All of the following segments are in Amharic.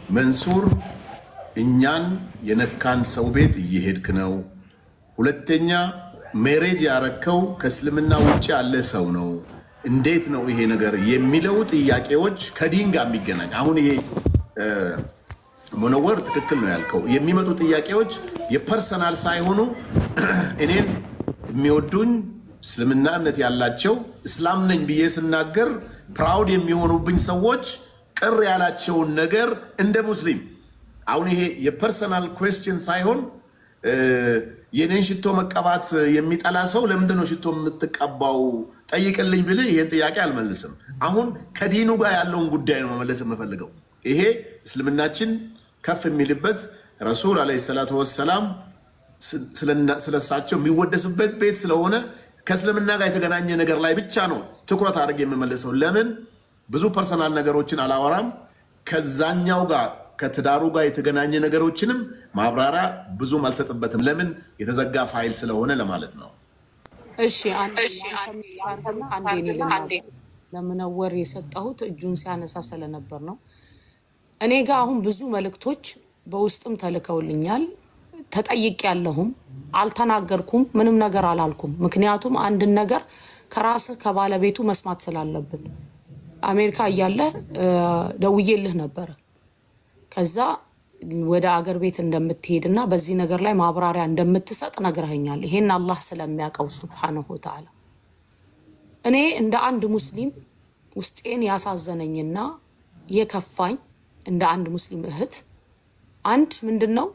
መንሱር እኛን የነካን ሰው ቤት እየሄድክ ነው። ሁለተኛ ሜሬጅ ያረከው ከእስልምና ውጭ ያለ ሰው ነው። እንዴት ነው ይሄ ነገር የሚለው ጥያቄዎች ከዲን ጋር የሚገናኝ አሁን ይሄ ሙነወር ትክክል ነው ያልከው። የሚመጡ ጥያቄዎች የፐርሰናል ሳይሆኑ እኔን የሚወዱኝ እስልምና እምነት ያላቸው እስላም ነኝ ብዬ ስናገር ፕራውድ የሚሆኑብኝ ሰዎች ቅር ያላቸውን ነገር እንደ ሙስሊም አሁን ይሄ የፐርሰናል ኩዌስችን ሳይሆን የኔን ሽቶ መቀባት የሚጠላ ሰው ለምንድን ነው ሽቶ የምትቀባው ጠይቅልኝ ብልህ ይህን ጥያቄ አልመልስም። አሁን ከዲኑ ጋር ያለውን ጉዳይ ነው መመለስ የምፈልገው። ይሄ እስልምናችን ከፍ የሚልበት ረሱል ዓለይሂ ሰላቱ ወሰላም ስለሳቸው የሚወደስበት ቤት ስለሆነ ከእስልምና ጋር የተገናኘ ነገር ላይ ብቻ ነው ትኩረት አድርግ የምመልሰው። ለምን ብዙ ፐርሰናል ነገሮችን አላወራም። ከዛኛው ጋር ከትዳሩ ጋር የተገናኘ ነገሮችንም ማብራሪያ ብዙም አልሰጥበትም። ለምን የተዘጋ ፋይል ስለሆነ ለማለት ነው። እሺ አንዴ ለምነወር የሰጠሁት እጁን ሲያነሳ ስለነበር ነው። እኔ ጋር አሁን ብዙ መልእክቶች በውስጥም ተልከውልኛል። ተጠይቅ ያለሁም አልተናገርኩም፣ ምንም ነገር አላልኩም። ምክንያቱም አንድን ነገር ከራስህ ከባለቤቱ መስማት ስላለብን አሜሪካ እያለህ ደውዬልህ ነበረ። ከዛ ወደ አገር ቤት እንደምትሄድ እና በዚህ ነገር ላይ ማብራሪያ እንደምትሰጥ ነግረኸኛል። ይሄን አላህ ስለሚያውቀው ሱብሓነሁ ወተዓላ እኔ እንደ አንድ ሙስሊም ውስጤን ያሳዘነኝና የከፋኝ እንደ አንድ ሙስሊም እህት አንድ ምንድን ነው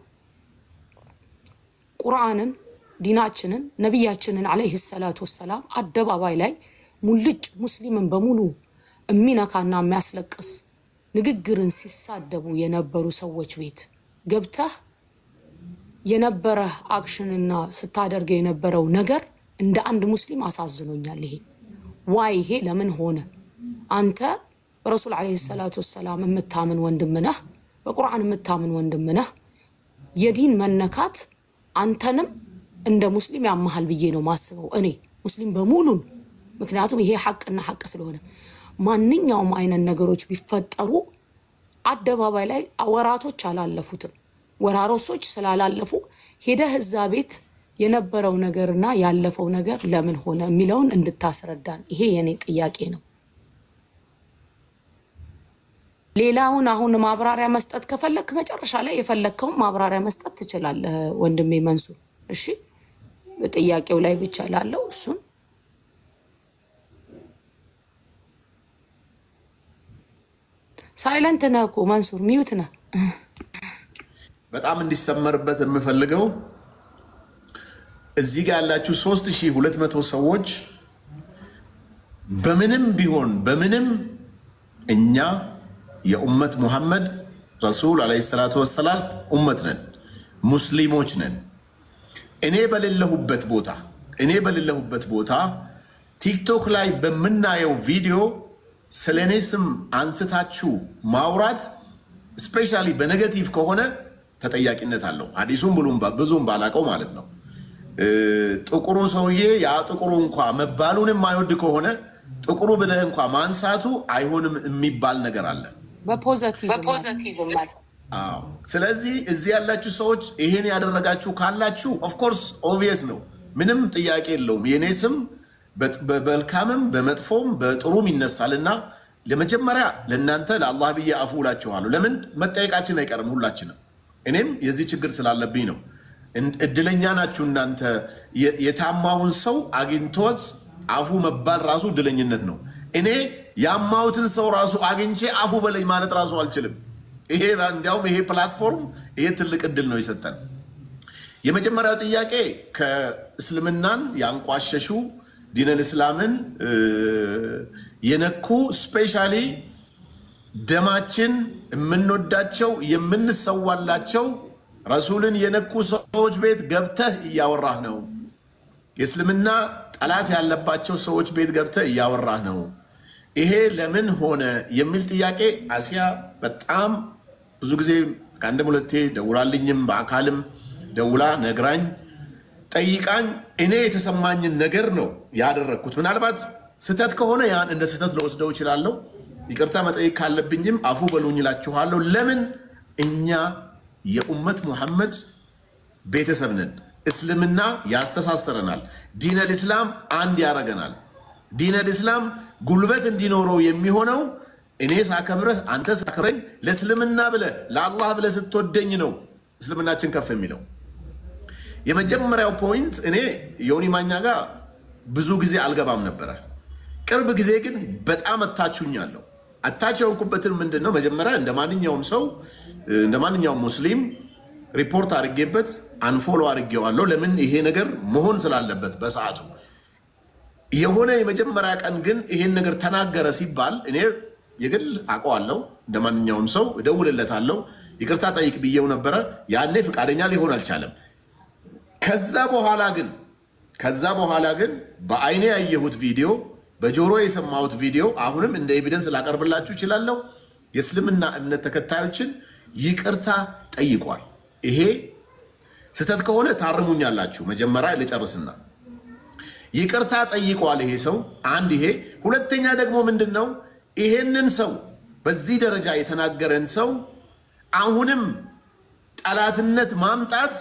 ቁርአንን ዲናችንን ነቢያችንን ዓለይሂ ሰላቱ ወሰላም አደባባይ ላይ ሙልጭ ሙስሊምን በሙሉ የሚነካና የሚያስለቅስ ንግግርን ሲሳደቡ የነበሩ ሰዎች ቤት ገብተህ የነበረ አክሽንና ስታደርገው የነበረው ነገር እንደ አንድ ሙስሊም አሳዝኖኛል። ይሄ ዋይ ይሄ ለምን ሆነ? አንተ በረሱል ዓለይሂ ሰላቱ ወሰላም የምታምን ወንድም ነህ፣ በቁርአን የምታምን ወንድም ነህ። የዲን መነካት አንተንም እንደ ሙስሊም ያመሃል ብዬ ነው ማስበው እኔ ሙስሊም በሙሉን። ምክንያቱም ይሄ ሐቅና ሐቅ ስለሆነ ማንኛውም አይነት ነገሮች ቢፈጠሩ አደባባይ ላይ ወራቶች አላለፉትም። ወራሮሶች ስላላለፉ ሄደህ እዛ ቤት የነበረው ነገርና ያለፈው ነገር ለምን ሆነ የሚለውን እንድታስረዳን ይሄ የኔ ጥያቄ ነው። ሌላውን አሁን ማብራሪያ መስጠት ከፈለክ መጨረሻ ላይ የፈለግከውን ማብራሪያ መስጠት ትችላለህ ወንድሜ መንሱር። እሺ ጥያቄው ላይ ብቻ ላለው እሱን ሳይለንት ነህ እኮ መንሱር፣ ሚዩት ነህ። በጣም እንዲሰመርበት የምፈልገው እዚህ ጋር ያላችሁ 3200 ሰዎች በምንም ቢሆን በምንም እኛ የኡመት ሙሐመድ ረሱል ዓለይሂ ሰላቱ ወሰላም ኡመት ነን፣ ሙስሊሞች ነን። እኔ በሌለሁበት ቦታ እኔ በሌለሁበት ቦታ ቲክቶክ ላይ በምናየው ቪዲዮ ስለ እኔ ስም አንስታችሁ ማውራት ስፔሻሊ በኔጌቲቭ ከሆነ ተጠያቂነት አለው። ሀዲሱም ብሉም ብዙም ባላቀው ማለት ነው። ጥቁሩ ሰውዬ ያ ጥቁሩ እንኳ መባሉን የማይወድ ከሆነ ጥቁሩ ብለህ እንኳ ማንሳቱ አይሆንም የሚባል ነገር አለ። በፖዘቲቭ አዎ። ስለዚህ እዚህ ያላችሁ ሰዎች ይሄን ያደረጋችሁ ካላችሁ ኦፍኮርስ ኦብቪየስ ነው፣ ምንም ጥያቄ የለውም። የእኔ ስም በመልካምም በመጥፎም በጥሩም ይነሳልና ለመጀመሪያ ለእናንተ ለአላህ ብዬ አፉ እላችኋለሁ። ለምን መጠየቃችን አይቀርም ሁላችንም። እኔም የዚህ ችግር ስላለብኝ ነው። እድለኛ ናችሁ እናንተ። የታማውን ሰው አግኝቶት አፉ መባል ራሱ እድለኝነት ነው። እኔ ያማሁትን ሰው ራሱ አግኝቼ አፉ በለኝ ማለት ራሱ አልችልም። ይሄ እንዲያውም ይሄ ፕላትፎርም ይሄ ትልቅ እድል ነው የሰጠን። የመጀመሪያው ጥያቄ ከእስልምናን ያንቋሸሹ ዲነል እስላምን የነኩ ስፔሻሊ ደማችን የምንወዳቸው የምንሰዋላቸው ረሱልን የነኩ ሰዎች ቤት ገብተህ እያወራህ ነው። የእስልምና ጠላት ያለባቸው ሰዎች ቤት ገብተህ እያወራህ ነው። ይሄ ለምን ሆነ የሚል ጥያቄ አሲያ በጣም ብዙ ጊዜ ከአንድም ሁለቴ ደውላልኝም በአካልም ደውላ ነግራኝ ጠይቃኝ እኔ የተሰማኝን ነገር ነው ያደረግኩት። ምናልባት ስህተት ከሆነ ያን እንደ ስህተት ለወስደው እችላለሁ። ይቅርታ መጠየቅ ካለብኝም አፉ በሉኝ እላችኋለሁ። ለምን እኛ የኡመት ሙሐመድ ቤተሰብ ነን። እስልምና ያስተሳሰረናል። ዲነል ኢስላም አንድ ያደርገናል። ዲነል ኢስላም ጉልበት እንዲኖረው የሚሆነው እኔ ሳከብረህ አንተ ሳከብረኝ ለእስልምና ብለህ ለአላህ ብለህ ስትወደኝ ነው እስልምናችን ከፍ የሚለው። የመጀመሪያው ፖይንት እኔ ዮኒ ማኛ ጋር ብዙ ጊዜ አልገባም ነበረ። ቅርብ ጊዜ ግን በጣም አታችሁኛለሁ። አታች የሆንኩበትን ምንድን ነው መጀመሪያ እንደ ማንኛውም ሰው እንደ ማንኛውም ሙስሊም ሪፖርት አድርጌበት አንፎሎ አድርጌዋለሁ። ለምን ይሄ ነገር መሆን ስላለበት በሰዓቱ የሆነ የመጀመሪያ ቀን ግን ይሄን ነገር ተናገረ ሲባል እኔ የግል አውቀዋለሁ። እንደ ማንኛውም ሰው እደውልለታለሁ። ይቅርታ ጠይቅ ብዬው ነበረ። ያኔ ፈቃደኛ ሊሆን አልቻለም። ከዛ በኋላ ግን ከዛ በኋላ ግን በአይኔ ያየሁት ቪዲዮ በጆሮ የሰማሁት ቪዲዮ አሁንም እንደ ኤቪደንስ ላቀርብላችሁ እችላለሁ። የእስልምና እምነት ተከታዮችን ይቅርታ ጠይቋል። ይሄ ስህተት ከሆነ ታርሙኛላችሁ። መጀመሪያ ልጨርስና ይቅርታ ጠይቋል ይሄ ሰው አንድ ይሄ ሁለተኛ ደግሞ ምንድን ነው ይሄንን ሰው በዚህ ደረጃ የተናገረን ሰው አሁንም ጠላትነት ማምጣት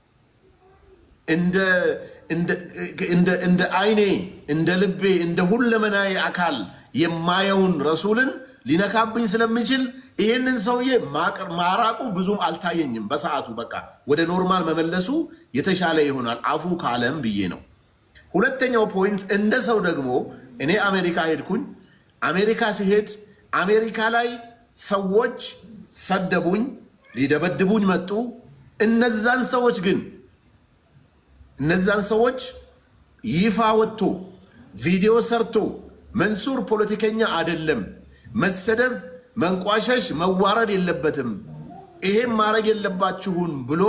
እንደ አይኔ እንደ ልቤ እንደ ሁለመናዬ አካል የማየውን ረሱልን ሊነካብኝ ስለሚችል ይሄንን ሰውዬ ማራቁ ብዙም አልታየኝም። በሰዓቱ በቃ ወደ ኖርማል መመለሱ የተሻለ ይሆናል አፉ ካለም ብዬ ነው። ሁለተኛው ፖይንት እንደ ሰው ደግሞ እኔ አሜሪካ ሄድኩኝ። አሜሪካ ሲሄድ አሜሪካ ላይ ሰዎች ሰደቡኝ፣ ሊደበድቡኝ መጡ። እነዛን ሰዎች ግን እነዛን ሰዎች ይፋ ወጥቶ ቪዲዮ ሰርቶ መንሱር ፖለቲከኛ አይደለም፣ መሰደብ፣ መንቋሸሽ፣ መዋረድ የለበትም፣ ይሄም ማድረግ የለባችሁን ብሎ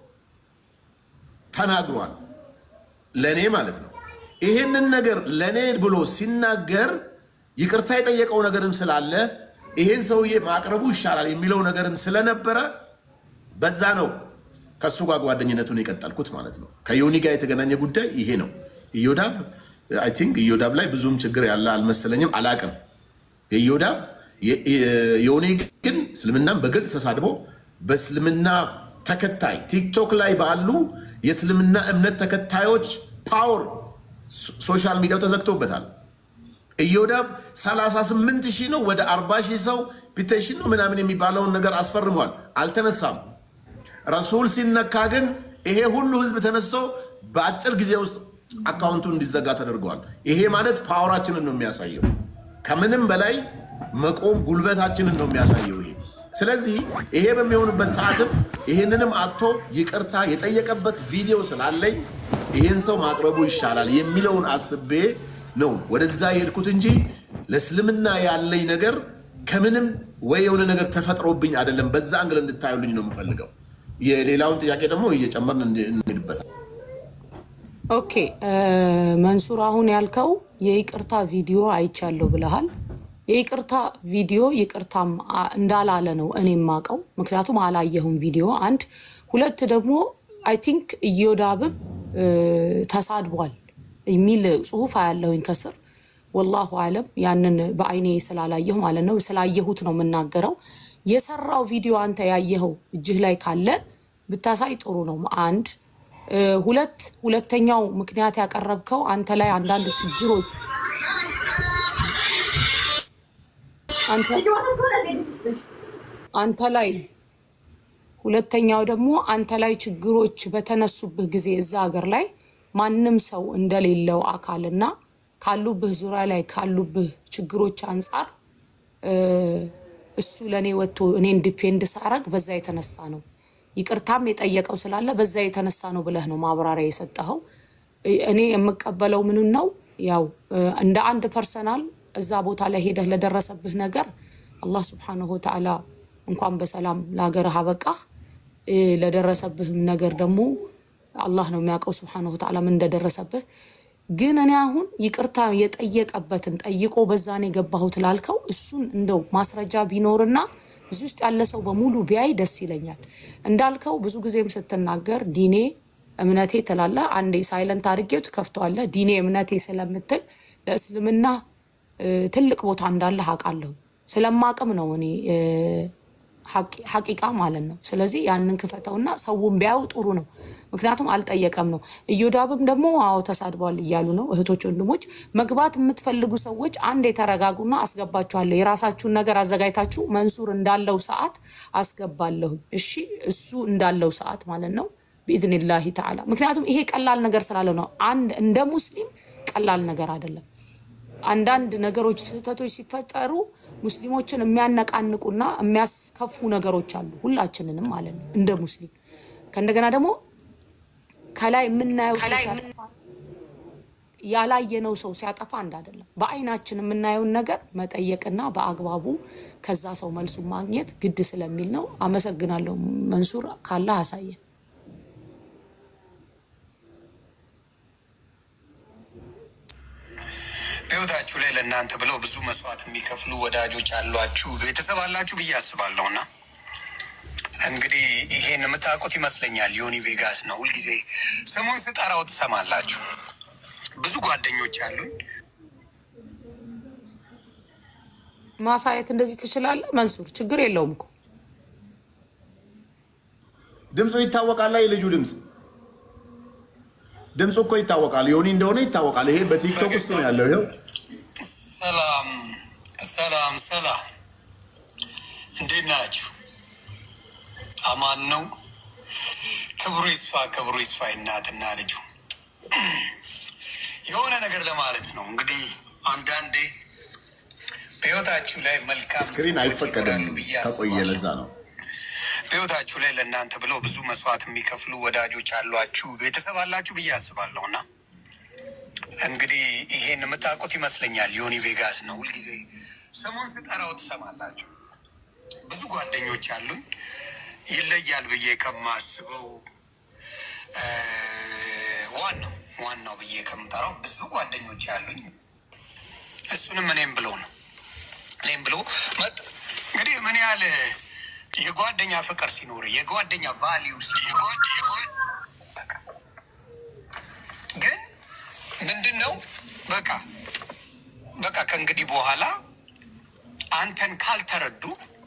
ተናግሯል። ለእኔ ማለት ነው። ይሄንን ነገር ለእኔ ብሎ ሲናገር ይቅርታ የጠየቀው ነገርም ስላለ ይሄን ሰውዬ ማቅረቡ ይሻላል የሚለው ነገርም ስለነበረ በዛ ነው ከእሱ ጋር ጓደኝነቱን የቀጠልኩት ማለት ነው። ከዮኒ ጋር የተገናኘ ጉዳይ ይሄ ነው። ኢዮዳብ አይ ቲንክ ኢዮዳብ ላይ ብዙም ችግር ያለ አልመሰለኝም፣ አላቅም። የኢዮዳብ ዮኒ ግን እስልምናም በግልጽ ተሳድቦ በእስልምና ተከታይ ቲክቶክ ላይ ባሉ የእስልምና እምነት ተከታዮች ፓወር ሶሻል ሚዲያው ተዘግቶበታል። ኢዮዳብ 38 ሺህ ነው ወደ 40 ሺህ ሰው ፒቴሽን ነው ምናምን የሚባለውን ነገር አስፈርሟል። አልተነሳም። ረሱል ሲነካ ግን ይሄ ሁሉ ህዝብ ተነስቶ በአጭር ጊዜ ውስጥ አካውንቱ እንዲዘጋ ተደርገዋል። ይሄ ማለት ፓወራችንን ነው የሚያሳየው። ከምንም በላይ መቆም ጉልበታችንን ነው የሚያሳየው ይሄ። ስለዚህ ይሄ በሚሆንበት ሰዓትም ይህንንም አጥቶ ይቅርታ የጠየቀበት ቪዲዮ ስላለኝ ይህን ሰው ማቅረቡ ይሻላል የሚለውን አስቤ ነው ወደዛ የሄድኩት እንጂ ለእስልምና ያለኝ ነገር ከምንም ወይ የሆነ ነገር ተፈጥሮብኝ አይደለም። በዛ አንግል እንድታዩልኝ ነው የምፈልገው። የሌላውን ጥያቄ ደግሞ እየጨመርን እንሄድበታል። ኦኬ መንሱር፣ አሁን ያልከው የይቅርታ ቪዲዮ አይቻለሁ ብለሃል። የይቅርታ ቪዲዮ ይቅርታም እንዳላለ ነው እኔ የማውቀው፣ ምክንያቱም አላየሁም ቪዲዮ አንድ። ሁለት ደግሞ አይ ቲንክ እዮዳብም ተሳድቧል የሚል ጽሁፍ አያለሁኝ ከስር። ወላሁ አለም ያንን በአይኔ ስላላየሁ ማለት ነው። ስላየሁት ነው የምናገረው። የሰራው ቪዲዮ አንተ ያየኸው እጅህ ላይ ካለ ብታሳይ ጥሩ ነው። አንድ ሁለት ሁለተኛው ምክንያት ያቀረብከው አንተ ላይ አንዳንድ ችግሮች አንተ ላይ ሁለተኛው ደግሞ አንተ ላይ ችግሮች በተነሱብህ ጊዜ እዛ ሀገር ላይ ማንም ሰው እንደሌለው አካልና ካሉብህ ዙሪያ ላይ ካሉብህ ችግሮች አንጻር እሱ ለእኔ ወጥቶ እኔን ዲፌንድ ሳረግ በዛ የተነሳ ነው። ይቅርታም የጠየቀው ስላለ በዛ የተነሳ ነው ብለህ ነው ማብራሪያ የሰጠኸው። እኔ የምቀበለው ምንን ነው ያው እንደ አንድ ፐርሰናል እዛ ቦታ ላይ ሄደህ ለደረሰብህ ነገር አላህ ስብሓነሁ ወተዓላ እንኳን በሰላም ለሀገርህ አበቃህ። ለደረሰብህም ነገር ደግሞ አላህ ነው የሚያውቀው ስብሓነሁ ወተዓላ ምን እንደደረሰብህ። ግን እኔ አሁን ይቅርታ የጠየቀበትን ጠይቆ በዛን የገባሁት ላልከው እሱን እንደው ማስረጃ ቢኖርና እዚህ ውስጥ ያለ ሰው በሙሉ ቢያይ ደስ ይለኛል። እንዳልከው ብዙ ጊዜም ስትናገር ዲኔ እምነቴ ትላለህ። አንዴ ሳይለንት አድርጌው ትከፍተዋለህ። ዲኔ እምነቴ ስለምትል ለእስልምና ትልቅ ቦታ እንዳለህ አውቃለሁ። ስለማቅም ነው እኔ ሐቂቃ ማለት ነው። ስለዚህ ያንን ክፈተውና ሰውን ቢያዩ ጥሩ ነው። ምክንያቱም አልጠየቀም ነው። እዮዳብም ደግሞ አዎ ተሳድቧል እያሉ ነው። እህቶች ወንድሞች፣ መግባት የምትፈልጉ ሰዎች አንድ የተረጋጉና አስገባችኋለሁ። የራሳችሁን ነገር አዘጋጅታችሁ መንሱር እንዳለው ሰዓት አስገባለሁ። እሺ፣ እሱ እንዳለው ሰዓት ማለት ነው ቢኢዝኒላሂ ተዓላ። ምክንያቱም ይሄ ቀላል ነገር ስላለ ነው። አንድ እንደ ሙስሊም ቀላል ነገር አይደለም። አንዳንድ ነገሮች ስህተቶች ሲፈጠሩ ሙስሊሞችን የሚያነቃንቁና የሚያስከፉ ነገሮች አሉ፣ ሁላችንንም ማለት ነው እንደ ሙስሊም። ከእንደገና ደግሞ ከላይ የምናየው ሰው ሲያጠፋ ያላየነው ሰው ሲያጠፋ አንድ አይደለም። በአይናችን የምናየውን ነገር መጠየቅና በአግባቡ ከዛ ሰው መልሱን ማግኘት ግድ ስለሚል ነው። አመሰግናለሁ መንሱር፣ ካላህ አሳየን። በህይወታችሁ ላይ ለእናንተ ብለው ብዙ መስዋዕት የሚከፍሉ ወዳጆች አሏችሁ፣ ቤተሰብ አላችሁ ብዬ አስባለሁ። እና እንግዲህ ይሄን የምታውቁት ይመስለኛል። ዮኒ ቬጋስ ነው። ሁልጊዜ ስሙን ስጠራው ትሰማላችሁ። ብዙ ጓደኞች አሉኝ። ማሳየት እንደዚህ ትችላለህ መንሱር፣ ችግር የለውም እኮ ድምፁ ይታወቃል። ላይ ልጁ ድምፅ ድምፁ እኮ ይታወቃል። ዮኒ እንደሆነ ይታወቃል። ይሄ በቲክቶክ ውስጥ ነው ያለው። ይኸው ሰላም ሰላም ሰላም፣ እንዴት ናችሁ? አማን ነው። ክብሩ ይስፋ ክብሩ ይስፋ። እናትና ልጁ የሆነ ነገር ለማለት ነው እንግዲህ አንዳንዴ በህይወታችሁ ላይ መልካም ስክሪን ሰዎች አይፈቀድም ይኖራሉ ብዬ ከቆየ አስባለሁ። ለዛ ነው። በህይወታችሁ ላይ ለእናንተ ብለው ብዙ መስዋዕት የሚከፍሉ ወዳጆች አሏችሁ፣ ቤተሰብ አላችሁ ብዬ አስባለሁ። እና እንግዲህ ይሄን የምታውቁት ይመስለኛል። ዮኒ ቬጋስ ነው። ሁልጊዜ ስሙን ስጠራው ትሰማላችሁ። ብዙ ጓደኞች አሉኝ። ይለያል ብዬ ከማስበው እ ዋናው ዋናው ብዬ ከምጠራው ብዙ ጓደኞች አሉኝ። እሱንም እኔም ብሎ ነው እኔም ብሎ መጥ እንግዲህ ምን ያህል የጓደኛ ፍቅር ሲኖር የጓደኛ ቫሊዩ ሲኖር በቃ ግን ምንድን ነው በቃ በቃ ከእንግዲህ በኋላ አንተን ካልተረዱ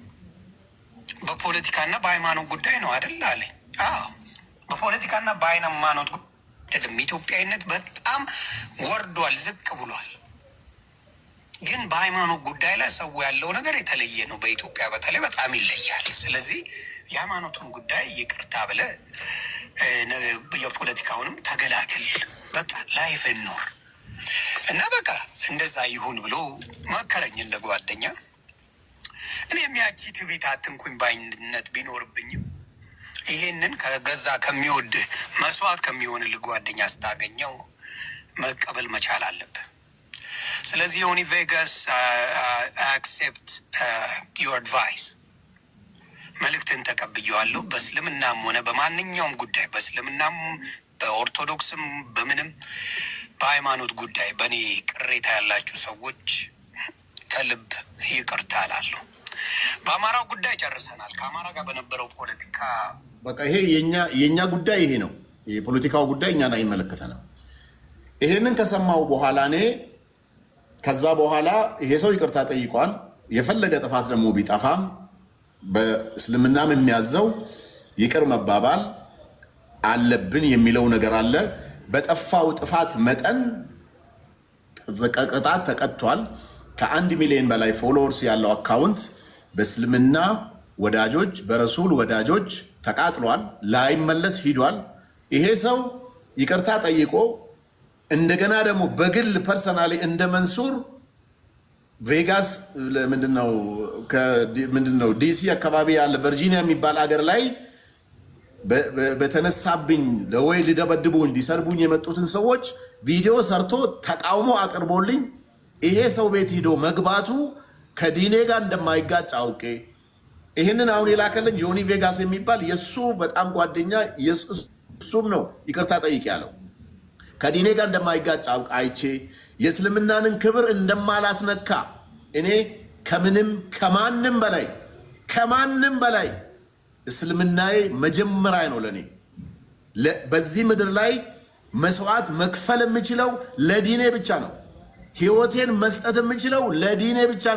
በፖለቲካና በሃይማኖት ጉዳይ ነው አይደል አለኝ። አዎ በፖለቲካና በሃይማኖት ጉዳይ አይደለም። ኢትዮጵያዊነት በጣም ወርዷል፣ ዝቅ ብሏል። ግን በሃይማኖት ጉዳይ ላይ ሰው ያለው ነገር የተለየ ነው። በኢትዮጵያ በተለይ በጣም ይለያል። ስለዚህ የሃይማኖቱን ጉዳይ ይቅርታ ብለ እ፣ ነ- የፖለቲካውንም ተገላገል፣ በቃ ላይፍ ኖር እና በቃ እንደዛ ይሁን ብሎ መከረኝ እንደ ጓደኛ። እኔም ያቺ ትዕቢት አትንኩኝ ባይነት ቢኖርብኝም ይሄንን ከገዛ ከሚወድ መስዋዕት ከሚሆንልህ ጓደኛ ስታገኘው መቀበል መቻል አለብህ። ስለዚህ ዮኒ ቬጋስ አክሴፕት ዩር አድቫይስ መልእክትን ተቀብየዋለሁ። በእስልምናም ሆነ በማንኛውም ጉዳይ በእስልምናም በኦርቶዶክስም በምንም በሃይማኖት ጉዳይ በእኔ ቅሬታ ያላችሁ ሰዎች ከልብ ይቅርታ እላለሁ። በአማራው ጉዳይ ጨርሰናል። ከአማራ ጋር በነበረው ፖለቲካ በቃ ይሄ የኛ የኛ ጉዳይ ይሄ ነው። የፖለቲካው ጉዳይ እኛን አይመለከተንም። ይሄንን ከሰማው በኋላ እኔ ከዛ በኋላ ይሄ ሰው ይቅርታ ጠይቋል። የፈለገ ጥፋት ደግሞ ቢጠፋም በእስልምናም የሚያዘው ይቅር መባባል አለብን የሚለው ነገር አለ። በጠፋው ጥፋት መጠን ቅጣት ተቀጥቷል። ከአንድ ሚሊዮን በላይ ፎሎወርስ ያለው አካውንት በእስልምና ወዳጆች በረሱል ወዳጆች ተቃጥሏል። ላይመለስ ሂዷል። ይሄ ሰው ይቅርታ ጠይቆ እንደገና ደግሞ በግል ፐርሰናሊ እንደ መንሱር ቬጋስ ምንድነው ምንድነው ዲሲ አካባቢ ያለ ቨርጂኒያ የሚባል አገር ላይ በ- በ- በተነሳብኝ ለወይ ሊደበድቡኝ ሊሰርቡኝ የመጡትን ሰዎች ቪዲዮ ሰርቶ ተቃውሞ አቅርቦልኝ ይሄ ሰው ቤት ሂዶ መግባቱ ከዲኔ ጋር እንደማይጋጭ አውቄ ይህንን አሁን የላከልኝ ዮኒ ቬጋስ የሚባል የእሱ በጣም ጓደኛ የእሱ- እሱም ነው ይቅርታ ጠይቅ ያለው ከዲኔ ጋር እንደማይጋጭ አውቅ አይቼ የእስልምናንን ክብር እንደማላስነካ እኔ ከምንም ከማንም በላይ ከማንም በላይ እስልምናዬ መጀመሪያ ነው ለእኔ። ለ- በዚህ ምድር ላይ መስዋዕት መክፈል የምችለው ለዲኔ ብቻ ነው። ህይወቴን መስጠት የምችለው ለዲኔ ብቻ ነው።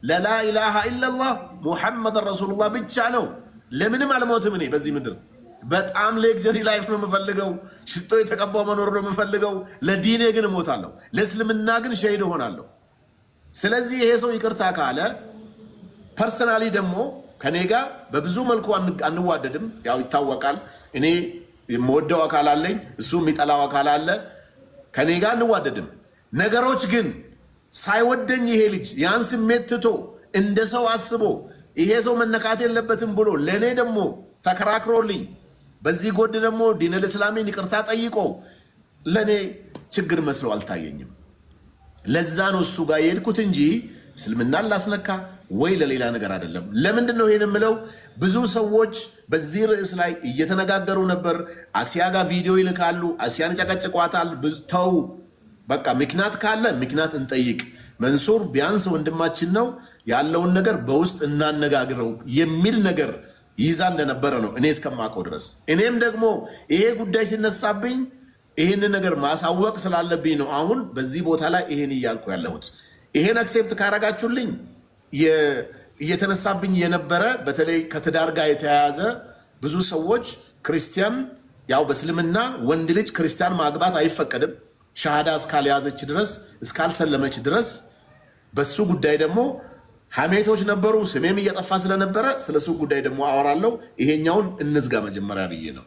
ለላኢላሃ ኢለላህ ሙሐመድን ረሱሉላህ ብቻ ነው። ለምንም አልሞትም እኔ በዚህ ምድር በጣም ሌክጀሪ ላይፍ ነው የምፈልገው። ሽቶ የተቀባው መኖር ነው የምፈልገው። ለዲኔ ግን እሞታለሁ፣ ለእስልምና ግን ሸሂድ እሆናለሁ። ስለዚህ ይሄ ሰው ይቅርታ ካለ ፐርሰናሊ ደግሞ ከኔ ጋር በብዙ መልኩ አንዋደድም። ያው ይታወቃል። እኔ የምወደው አካል አለኝ፣ እሱ የሚጠላው አካል አለ። ከኔ ጋር አንዋደድም። ነገሮች ግን ሳይወደኝ ይሄ ልጅ ያን ስሜት ትቶ እንደ ሰው አስቦ ይሄ ሰው መነካት የለበትም ብሎ ለእኔ ደግሞ ተከራክሮልኝ በዚህ ጎድ ደግሞ ዲነል እስላሜን ይቅርታ ጠይቆ ለእኔ ችግር መስሎ አልታየኝም። ለዛ ነው እሱ ጋር የሄድኩት እንጂ እስልምናን ላስነካ ወይ ለሌላ ነገር አይደለም። ለምንድን ነው ይሄን የምለው? ብዙ ሰዎች በዚህ ርዕስ ላይ እየተነጋገሩ ነበር። አሲያ ጋር ቪዲዮ ይልካሉ፣ አሲያን ጨቀጭቋታል። ተው በቃ ምክንያት ካለ ምክንያት እንጠይቅ። መንሱር ቢያንስ ወንድማችን ነው ያለውን ነገር በውስጥ እናነጋግረው የሚል ነገር ይዛ እንደነበረ ነው እኔ እስከማውቀው ድረስ። እኔም ደግሞ ይሄ ጉዳይ ሲነሳብኝ ይህን ነገር ማሳወቅ ስላለብኝ ነው አሁን በዚህ ቦታ ላይ ይሄን እያልኩ ያለሁት። ይሄን አክሴፕት ካረጋችሁልኝ እየተነሳብኝ የነበረ በተለይ ከትዳር ጋር የተያያዘ ብዙ ሰዎች ክርስቲያን ያው በእስልምና ወንድ ልጅ ክርስቲያን ማግባት አይፈቀድም ሻሃዳ እስካልያዘች ድረስ እስካልሰለመች ድረስ በሱ ጉዳይ ደግሞ ሐሜቶች ነበሩ። ስሜም እየጠፋ ስለነበረ ስለሱ ጉዳይ ደግሞ አወራለሁ። ይሄኛውን እንዝጋ መጀመሪያ ብዬ ነው።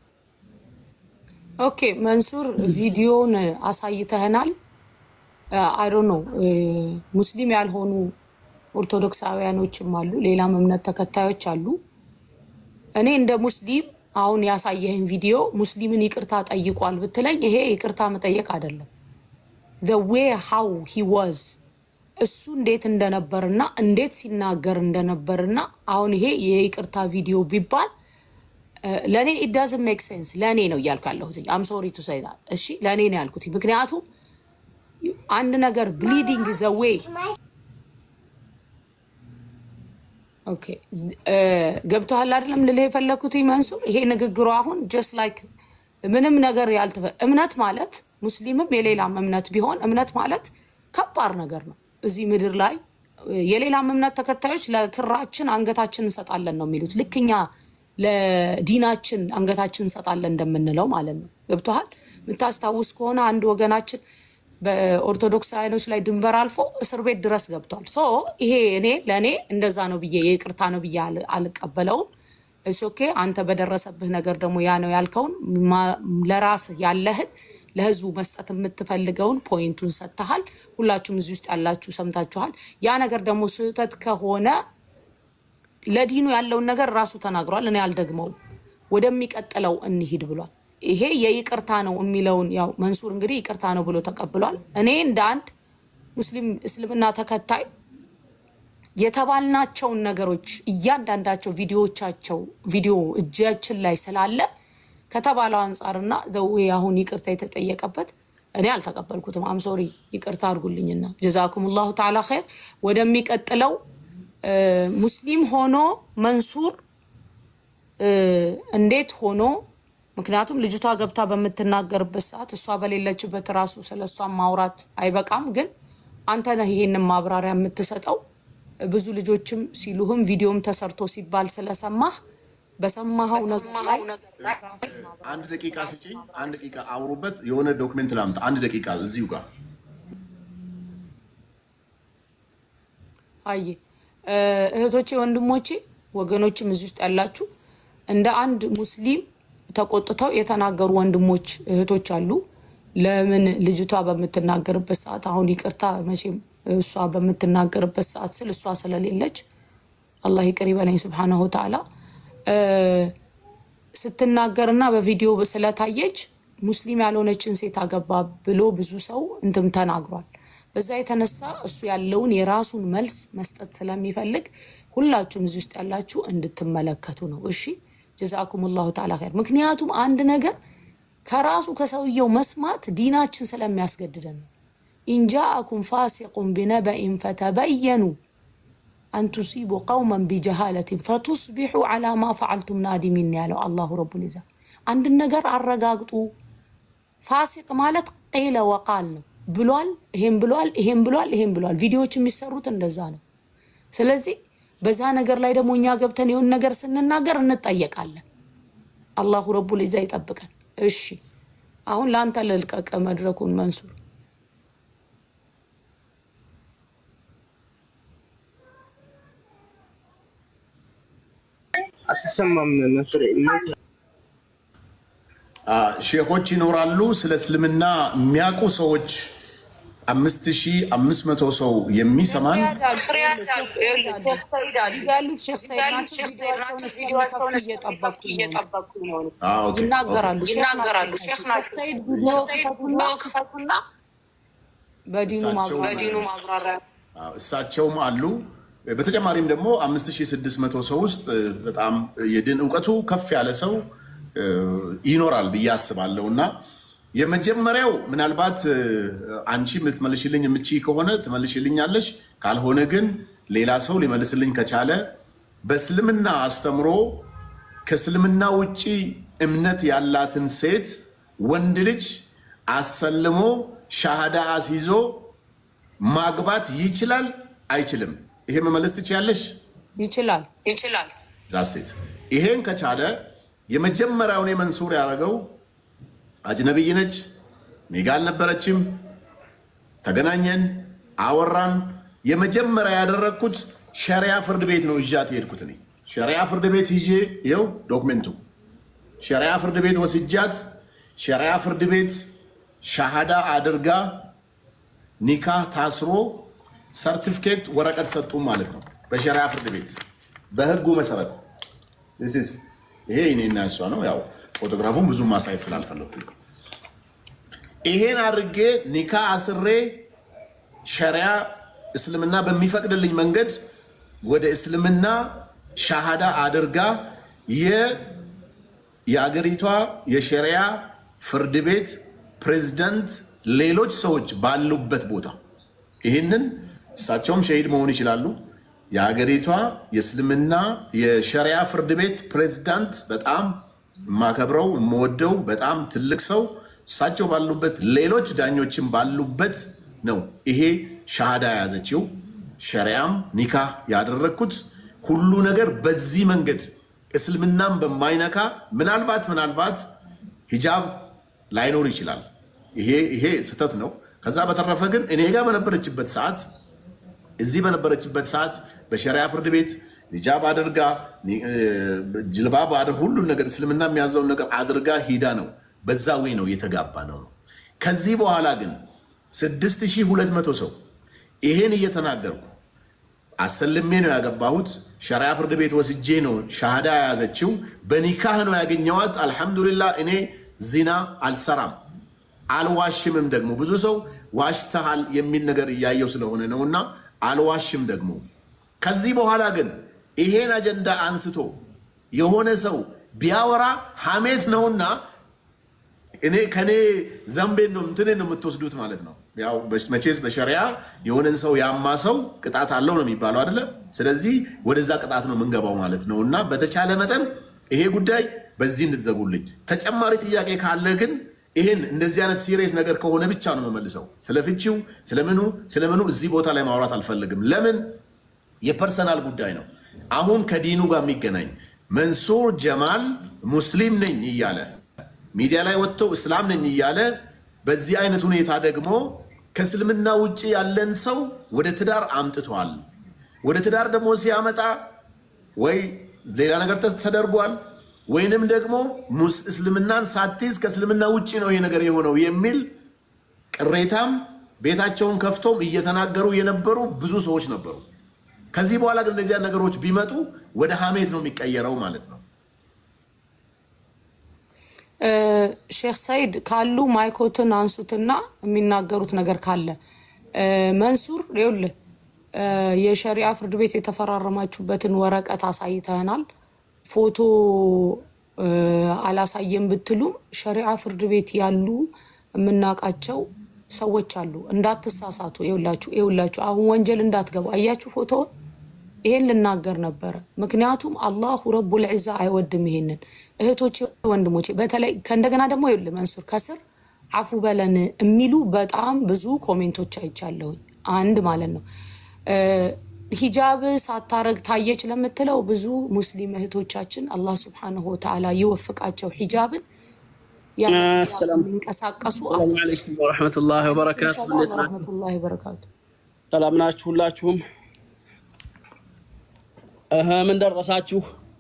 ኦኬ መንሱር ቪዲዮን አሳይተህናል። አይዶ ነው ሙስሊም ያልሆኑ ኦርቶዶክሳውያኖችም አሉ፣ ሌላም እምነት ተከታዮች አሉ። እኔ እንደ ሙስሊም አሁን ያሳየህን ቪዲዮ ሙስሊምን ይቅርታ ጠይቋል ብትለኝ ይሄ ይቅርታ መጠየቅ አይደለም። ዘ ዌይ ሃው ሂ ዋዝ እሱ እንዴት እንደነበርና እንዴት ሲናገር እንደነበርና አሁን ይሄ የይቅርታ ቪዲዮ ቢባል ለእኔ ኢዳዝን ሜክ ሴንስ ለእኔ ነው እያልኩ ያለሁት። አም ሶሪ ቱ ሳይ እሺ፣ ለእኔ ነው ያልኩት። ምክንያቱም አንድ ነገር ብሊዲንግ ዘ ዌይ ኦኬ ገብቶሃል አይደለም ልልህ የፈለግኩት መንሱር፣ ይሄ ንግግሩ አሁን ጀስት ላይክ ምንም ነገር ያልተፈ እምነት ማለት ሙስሊምም የሌላም እምነት ቢሆን እምነት ማለት ከባድ ነገር ነው። እዚህ ምድር ላይ የሌላም እምነት ተከታዮች ለክራችን አንገታችን እንሰጣለን ነው የሚሉት። ልክኛ ለዲናችን አንገታችን እንሰጣለን እንደምንለው ማለት ነው። ገብቶሃል? የምታስታውስ ከሆነ አንድ ወገናችን በኦርቶዶክሳውያኖች ላይ ድንበር አልፎ እስር ቤት ድረስ ገብቷል። ሶ ይሄ እኔ ለእኔ እንደዛ ነው ብዬ የይቅርታ ነው ብዬ አልቀበለውም። ኦኬ አንተ በደረሰብህ ነገር ደግሞ ያ ነው ያልከውን ለራስህ ያለህን ለህዝቡ መስጠት የምትፈልገውን ፖይንቱን ሰጥተሃል። ሁላችሁም እዚህ ውስጥ ያላችሁ ሰምታችኋል። ያ ነገር ደግሞ ስህተት ከሆነ ለዲኑ ያለውን ነገር ራሱ ተናግሯል። እኔ አልደግመውም። ወደሚቀጥለው እንሂድ ብሏል። ይሄ የይቅርታ ነው የሚለውን ያው መንሱር እንግዲህ ይቅርታ ነው ብሎ ተቀብሏል። እኔ እንደ አንድ ሙስሊም እስልምና ተከታይ የተባልናቸውን ነገሮች እያንዳንዳቸው ቪዲዮዎቻቸው ቪዲዮ እጃችን ላይ ስላለ ከተባለው አንጻርና ዘዌ አሁን ይቅርታ የተጠየቀበት እኔ አልተቀበልኩትም። አምሶሪ ይቅርታ አድርጉልኝና ጀዛኩም ላሁ ተዓላ ኸይር። ወደሚቀጥለው ሙስሊም ሆኖ መንሱር እንዴት ሆኖ ምክንያቱም ልጅቷ ገብታ በምትናገርበት ሰዓት እሷ በሌለችበት ራሱ ስለ እሷ ማውራት አይበቃም። ግን አንተ ነህ ይሄንን ማብራሪያ የምትሰጠው። ብዙ ልጆችም ሲሉህም ቪዲዮም ተሰርቶ ሲባል ስለሰማህ በሰማኸው ነገር ላይ አንድ ደቂቃ ስጪኝ። አንድ ደቂቃ አውሩበት። የሆነ ዶክሜንት ላምጣ። አንድ ደቂቃ እዚሁ ጋር አየ እህቶቼ፣ ወንድሞቼ፣ ወገኖችም እዚህ ውስጥ ያላችሁ እንደ አንድ ሙስሊም ተቆጥተው የተናገሩ ወንድሞች እህቶች አሉ። ለምን ልጅቷ በምትናገርበት ሰዓት አሁን ይቅርታ መቼም እሷ በምትናገርበት ሰዓት ስል እሷ ስለሌለች አላህ ይቅር ይበለኝ ስብሓነሁ ወተዓላ ስትናገርና በቪዲዮ ስለታየች ሙስሊም ያልሆነችን ሴት አገባ ብሎ ብዙ ሰው እንትም ተናግሯል። በዛ የተነሳ እሱ ያለውን የራሱን መልስ መስጠት ስለሚፈልግ ሁላችሁም እዚህ ውስጥ ያላችሁ እንድትመለከቱ ነው። እሺ ጀዛኩም ላሁ ተዓላ ኸይር። ምክንያቱም አንድ ነገር ከራሱ ከሰውየው መስማት ዲናችን ስለሚያስገድደን ነው። ኢንጃአኩም ፋሲቁን ቢነበኢን ፈተበየኑ አን ቱሲቡ ቀውመን ቢጀሃለትን ፈቱስቢሑ ዓላ ማ ፈዓልቱም ናዲሚን ያለው አላሁ ረቡል ዒዛ። አንድን ነገር አረጋግጡ። ፋሲቅ ማለት ቂለ ወቃል ነው። ብሏል፣ ይሄም ብሏል፣ ይሄም ብሏል፣ ይሄም ብሏል። ቪዲዮዎች የሚሰሩት እንደዛ ነው። ስለዚህ በዛ ነገር ላይ ደግሞ እኛ ገብተን የሆን ነገር ስንናገር እንጠየቃለን። አላሁ ረቡል ዒዛ ይጠብቀን። እሺ አሁን ለአንተ ልልቀቅ መድረኩን መንሱር። አትሰማም መስሬ አ፣ ሼኾች ይኖራሉ። ስለ እስልምና የሚያውቁ ሰዎች አምስት ሺህ አምስት መቶ ሰው የሚሰማን ያሉት ሼክ ሰይድ ናቸው። ቪዲዮዋቸውን እየጠበቅኩ ነው። አ፣ ኦኬ፣ ይናገራሉ ኦኬ። ይናገራሉ። ሼክ ሰይድ ቪዲዮ ክፈቱና በዲኑ እሳቸው- ማብራሪያ አዎ፣ እሳቸውም አሉ። በተጨማሪም ደግሞ 5600 ሰው ውስጥ እ፣ በጣም የድን እውቀቱ ከፍ ያለ ሰው እ፣ ይኖራል ብዬ አስባለሁ እና የመጀመሪያው ምናልባት እ፣ አንቺ የምትመልሽልኝ የምቺ ከሆነ ትመልሽልኛለሽ፣ ካልሆነ ግን ሌላ ሰው ሊመልስልኝ ከቻለ በእስልምና አስተምሮ ከእስልምና ውጪ እምነት ያላትን ሴት ወንድ ልጅ አሰልሞ ሻሃዳ አስይዞ ማግባት ይችላል አይችልም? ይሄ መመለስ ትችያለሽ? ይችላል። ይችላል። ዛሴት ይሄን ከቻለ የመጀመሪያውን መንሱር ያደረገው አጅነብይ ነች፣ እኔ ጋ አልነበረችም፣ ተገናኘን፣ አወራን። የመጀመሪያ ያደረግኩት ሸሪያ ፍርድ ቤት ነው ይዣት የሄድኩት እኔ ሸሪያ ፍርድ ቤት ይዤ ይኸው ዶክሜንቱ ሸሪያ ፍርድ ቤት ወስጃት ሸሪያ ፍርድ ቤት ሻሃዳ አድርጋ ኒካህ ታስሮ ሰርቲፊኬት ወረቀት ሰጡ ማለት ነው። በሸሪያ ፍርድ ቤት በህጉ መሰረት This is- ይሄ እኔና እሷ ነው። ያው ፎቶግራፉን ብዙ ማሳየት ስላልፈለኩ ይሄን አድርጌ ኒካ አስሬ ሸሪያ እስልምና በሚፈቅድልኝ መንገድ ወደ እስልምና ሻሃዳ አድርጋ የ- የአገሪቷ የሸሪያ ፍርድ ቤት ፕሬዝዳንት ሌሎች ሰዎች ባሉበት ቦታ ይህንን እሳቸውም ሸሂድ መሆን ይችላሉ። የሀገሪቷ የእስልምና የሸሪያ ፍርድ ቤት ፕሬዝዳንት በጣም የማከብረው የምወደው በጣም ትልቅ ሰው እሳቸው ባሉበት ሌሎች ዳኞችም ባሉበት ነው ይሄ ሻሃዳ የያዘችው ሸሪያም ኒካህ ያደረግኩት ሁሉ ነገር በዚህ መንገድ እስልምናም በማይነካ ምናልባት ምናልባት ሂጃብ ላይኖር ይችላል። ይሄ ይሄ ስህተት ነው። ከዛ በተረፈ ግን እኔ ጋር በነበረችበት ሰዓት እዚህ በነበረችበት ሰዓት በሸሪያ ፍርድ ቤት ሂጃብ አድርጋ ጅልባብ አድር ሁሉን ነገር እስልምና የሚያዘውን ነገር አድርጋ ሂዳ ነው። በዛ ወይ ነው የተጋባ ነው ነው። ከዚህ በኋላ ግን 6200 ሰው ይሄን እየተናገርኩ አሰልሜ ነው ያገባሁት። ሸሪያ ፍርድ ቤት ወስጄ ነው ሻሃዳ የያዘችው። በኒካህ ነው ያገኘዋት። አልሐምዱሊላህ እኔ ዚና አልሰራም አልዋሽምም። ደግሞ ብዙ ሰው ዋሽተሃል የሚል ነገር እያየው ስለሆነ ነውና አልዋሽም ደግሞ። ከዚህ በኋላ ግን ይሄን አጀንዳ አንስቶ የሆነ ሰው ቢያወራ ሐሜት ነውና እኔ ከኔ ዘንቤን ነው እንትኔን ነው የምትወስዱት ማለት ነው። ያው መቼስ በሸሪያ የሆነን ሰው ያማ ሰው ቅጣት አለው ነው የሚባለው አይደለ? ስለዚህ ወደዛ ቅጣት ነው የምንገባው ማለት ነው። እና በተቻለ መጠን ይሄ ጉዳይ በዚህ እንድትዘጉልኝ። ተጨማሪ ጥያቄ ካለ ግን ይህን እንደዚህ አይነት ሲሪየስ ነገር ከሆነ ብቻ ነው የምመልሰው። ስለ ፍቺው ስለምኑ ስለምኑ እዚህ ቦታ ላይ ማውራት አልፈልግም። ለምን የፐርሰናል ጉዳይ ነው። አሁን ከዲኑ ጋር የሚገናኝ መንሱር ጀማል ሙስሊም ነኝ እያለ ሚዲያ ላይ ወጥቶ እስላም ነኝ እያለ በዚህ አይነት ሁኔታ ደግሞ ከእስልምና ውጭ ያለን ሰው ወደ ትዳር አምጥቷል። ወደ ትዳር ደግሞ ሲያመጣ ወይ ሌላ ነገር ተደርጓል ወይንም ደግሞ እስልምናን ሳትይዝ ከእስልምና ውጭ ነው ይሄ ነገር የሆነው የሚል ቅሬታም ቤታቸውን ከፍቶም እየተናገሩ የነበሩ ብዙ ሰዎች ነበሩ። ከዚህ በኋላ ግን እነዚያ ነገሮች ቢመጡ ወደ ሀሜት ነው የሚቀየረው ማለት ነው። ሼክ ሰይድ ካሉ ማይኮትን አንሱትና የሚናገሩት ነገር ካለ መንሱር ይኸውልህ የሸሪያ ፍርድ ቤት የተፈራረማችሁበትን ወረቀት አሳይተናል። ፎቶ አላሳየም ብትሉም ሸሪዓ ፍርድ ቤት ያሉ የምናውቃቸው ሰዎች አሉ። እንዳትሳሳቱ። ይኸውላችሁ ይኸውላችሁ አሁን ወንጀል እንዳትገቡ። አያችሁ ፎቶውን። ይሄን ልናገር ነበረ። ምክንያቱም አላሁ ረቡል ዒዛ አይወድም ይሄንን። እህቶቼ ወንድሞቼ፣ በተለይ ከእንደገና ደግሞ ይኸውልህ መንሱር ከስር አፉ በለን የሚሉ በጣም ብዙ ኮሜንቶች አይቻለሁኝ። አንድ ማለት ነው ሂጃብ ሳታረግ ታየች ለምትለው ብዙ ሙስሊም እህቶቻችን አላህ ስብሐነሁ ወተዓላ ይወፍቃቸው ሂጃብን ሰላም የሚንቀሳቀሱ ሰላም አለይኩም ወረሕመቱላሂ ወበረካቱ። ሰላም እንዴት ናችሁ? ወረሕመቱላሂ ወበረካቱ። ሰላም ናችሁ ሁላችሁም? እህ ምን ደረሳችሁ?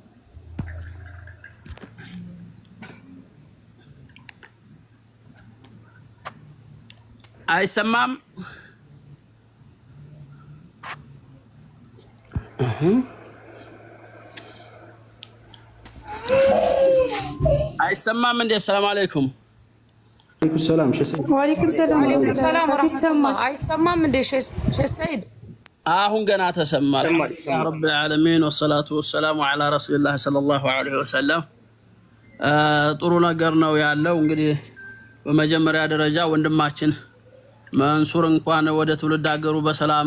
አይሰማም? አይሰማም እንዴ? ሰላም አለይኩም። عليكم السلام شو اسمك؟ ወአለይኩም ሰላም ወአለይኩም ሰላም ወበረካቱ። ይሰማል። ወረሕመቱላህ። አይሰማም እንዴ ሼህ ሼህ ሰይድ? አሁን ገና ተሰማ። ረብ ልዓለሚን ወሰላቱ ወሰላሙ ዓላ ረሱሊላህ ሰለላሁ ዐለይሂ ወሰለም። አ፣ ጥሩ ነገር ነው ያለው። እንግዲህ በመጀመሪያ ደረጃ ወንድማችን መንሱር እንኳን ወደ ትውልድ ሀገሩ በሰላም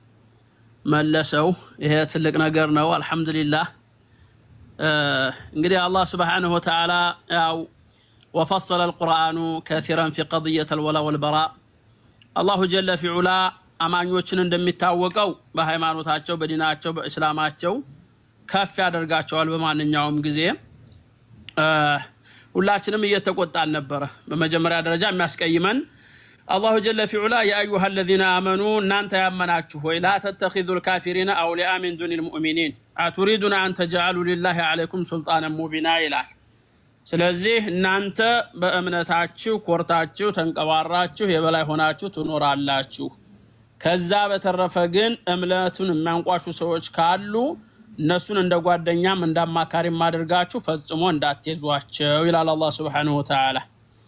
መለሰው። ይሄ ትልቅ ነገር ነው። አልሐምዱሊላህ። አ፣ እንግዲህ አላህ ስብሓነሁ ወተዓላ ያው ወፈሰለ አልቁርአኑ ከሲረን ፊ ቀضየት አልወላ ወልበራ አላሁ ጀለ ፊዑላ አማኞችን እንደሚታወቀው በሃይማኖታቸው፣ በዲናቸው፣ በእስላማቸው ከፍ ያደርጋቸዋል በማንኛውም ጊዜ። እ፣ ሁላችንም እየተቆጣን ነበረ። በመጀመሪያ ደረጃ የሚያስቀይመን አላሁ ጀለ ፊዑላ የአዩሃ አለዚነ አመኑ እናንተ ያመናችሁ ሆይ ላ ተተኪዙ ልካፊሪነ አውሊያ ሚን ዱኒ ልሙእሚኒን አቱሪዱነ አን ተጅዓሉ ሊላሂ ዓለይኩም ሱልጣንን ሙቢና ይላል። ስለዚህ እናንተ በእምነታችሁ ኮርታችሁ ተንቀባራችሁ የበላይ ሆናችሁ ትኖራላችሁ። ከዛ በተረፈ ግን እምነቱን የሚያንቋሹ ሰዎች ካሉ እነሱን እንደ ጓደኛም እንደ አማካሪም አድርጋችሁ ፈጽሞ እንዳትይዟቸው ይላል አላህ ሱብሓነሁ ወተዓላ።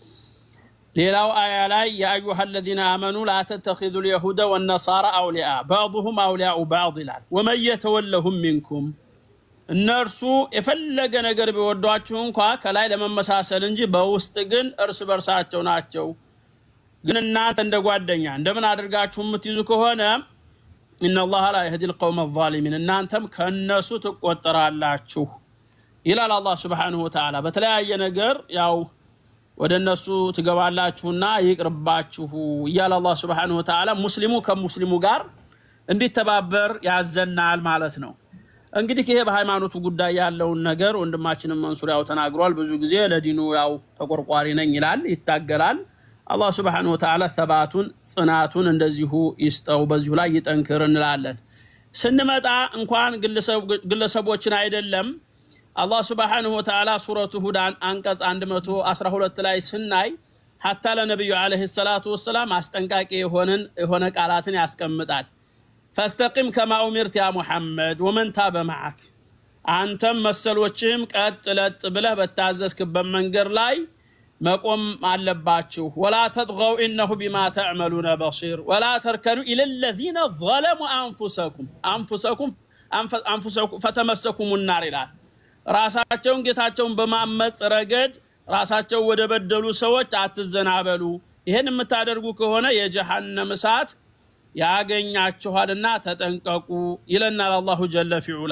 ሌላው አያ ላይ የአዩሃ አለዚነ አመኑ ላ ተተኪዙ ልየሁደ ወነሳራ አውሊያ ባዕضሁም አውሊያኡ ባዕድ ይላል። ወመን የተወለሁም ሚንኩም እነርሱ የፈለገ ነገር ቢወዷችሁ እንኳ ከላይ ለመመሳሰል እንጂ በውስጥ ግን እርስ በርሳቸው ናቸው። ግን እናንተ እንደ ጓደኛ እንደምን አድርጋችሁ የምትይዙ ከሆነ ኢነላሃ ላ የህዲ ልቀውመ ዛሊሚን እናንተም ከእነሱ ትቆጠራላችሁ ይላል አላህ ስብሓንሁ ወተዓላ። በተለያየ ነገር ያው ወደ እነሱ ትገባላችሁና ይቅርባችሁ እያለ አላህ ስብሓንሁ ወተዓላ ሙስሊሙ ከሙስሊሙ ጋር እንዲተባበር ያዘናል ማለት ነው። እንግዲህ ይሄ በሃይማኖቱ ጉዳይ ያለውን ነገር ወንድማችንም መንሱር ያው ተናግሯል። ብዙ ጊዜ ለዲኑ ያው ተቆርቋሪ ነኝ ይላል፣ ይታገላል። አላህ ስብሓነሁ ወተዓላ ተባቱን ጽናቱን እንደዚሁ ይስጠው፣ በዚሁ ላይ ይጠንክር እንላለን። ስንመጣ እንኳን ግለሰቦችን አይደለም አላህ ስብሓነሁ ወተዓላ ሱረቱ ሁድ አንቀጽ 112 ላይ ስናይ ሀታ ለነቢዩ ዓለይሂ ሰላቱ ወሰላም አስጠንቃቂ የሆንን የሆነ ቃላትን ያስቀምጣል። ፈስተቂም ከማ ኡሚርት ያ ሙሐመድ ወመን ታበ መዓክ አንተም መሰሎችህም ቀጥ ለጥ ብለህ በታዘዝክበት መንገድ ላይ መቆም አለባችሁ። ወላ ተጥገው ኢነሁ ቢማ ተዕመሉነ በሲር ወላ ተርከኑ ኢለ ለዚነ ዘለሙ አንፉሰኩም አንፉሰኩም አንፉሰኩም ፈተመሰኩም ናር ይላል። ራሳቸውን ጌታቸውን በማመፅ ረገድ ራሳቸው ወደ በደሉ ሰዎች አትዘናበሉ። ይህን የምታደርጉ ከሆነ የጀሃነም እሳት ያገኛችኋልና ተጠንቀቁ ይለናል አላሁ ጀለ ፊዑላ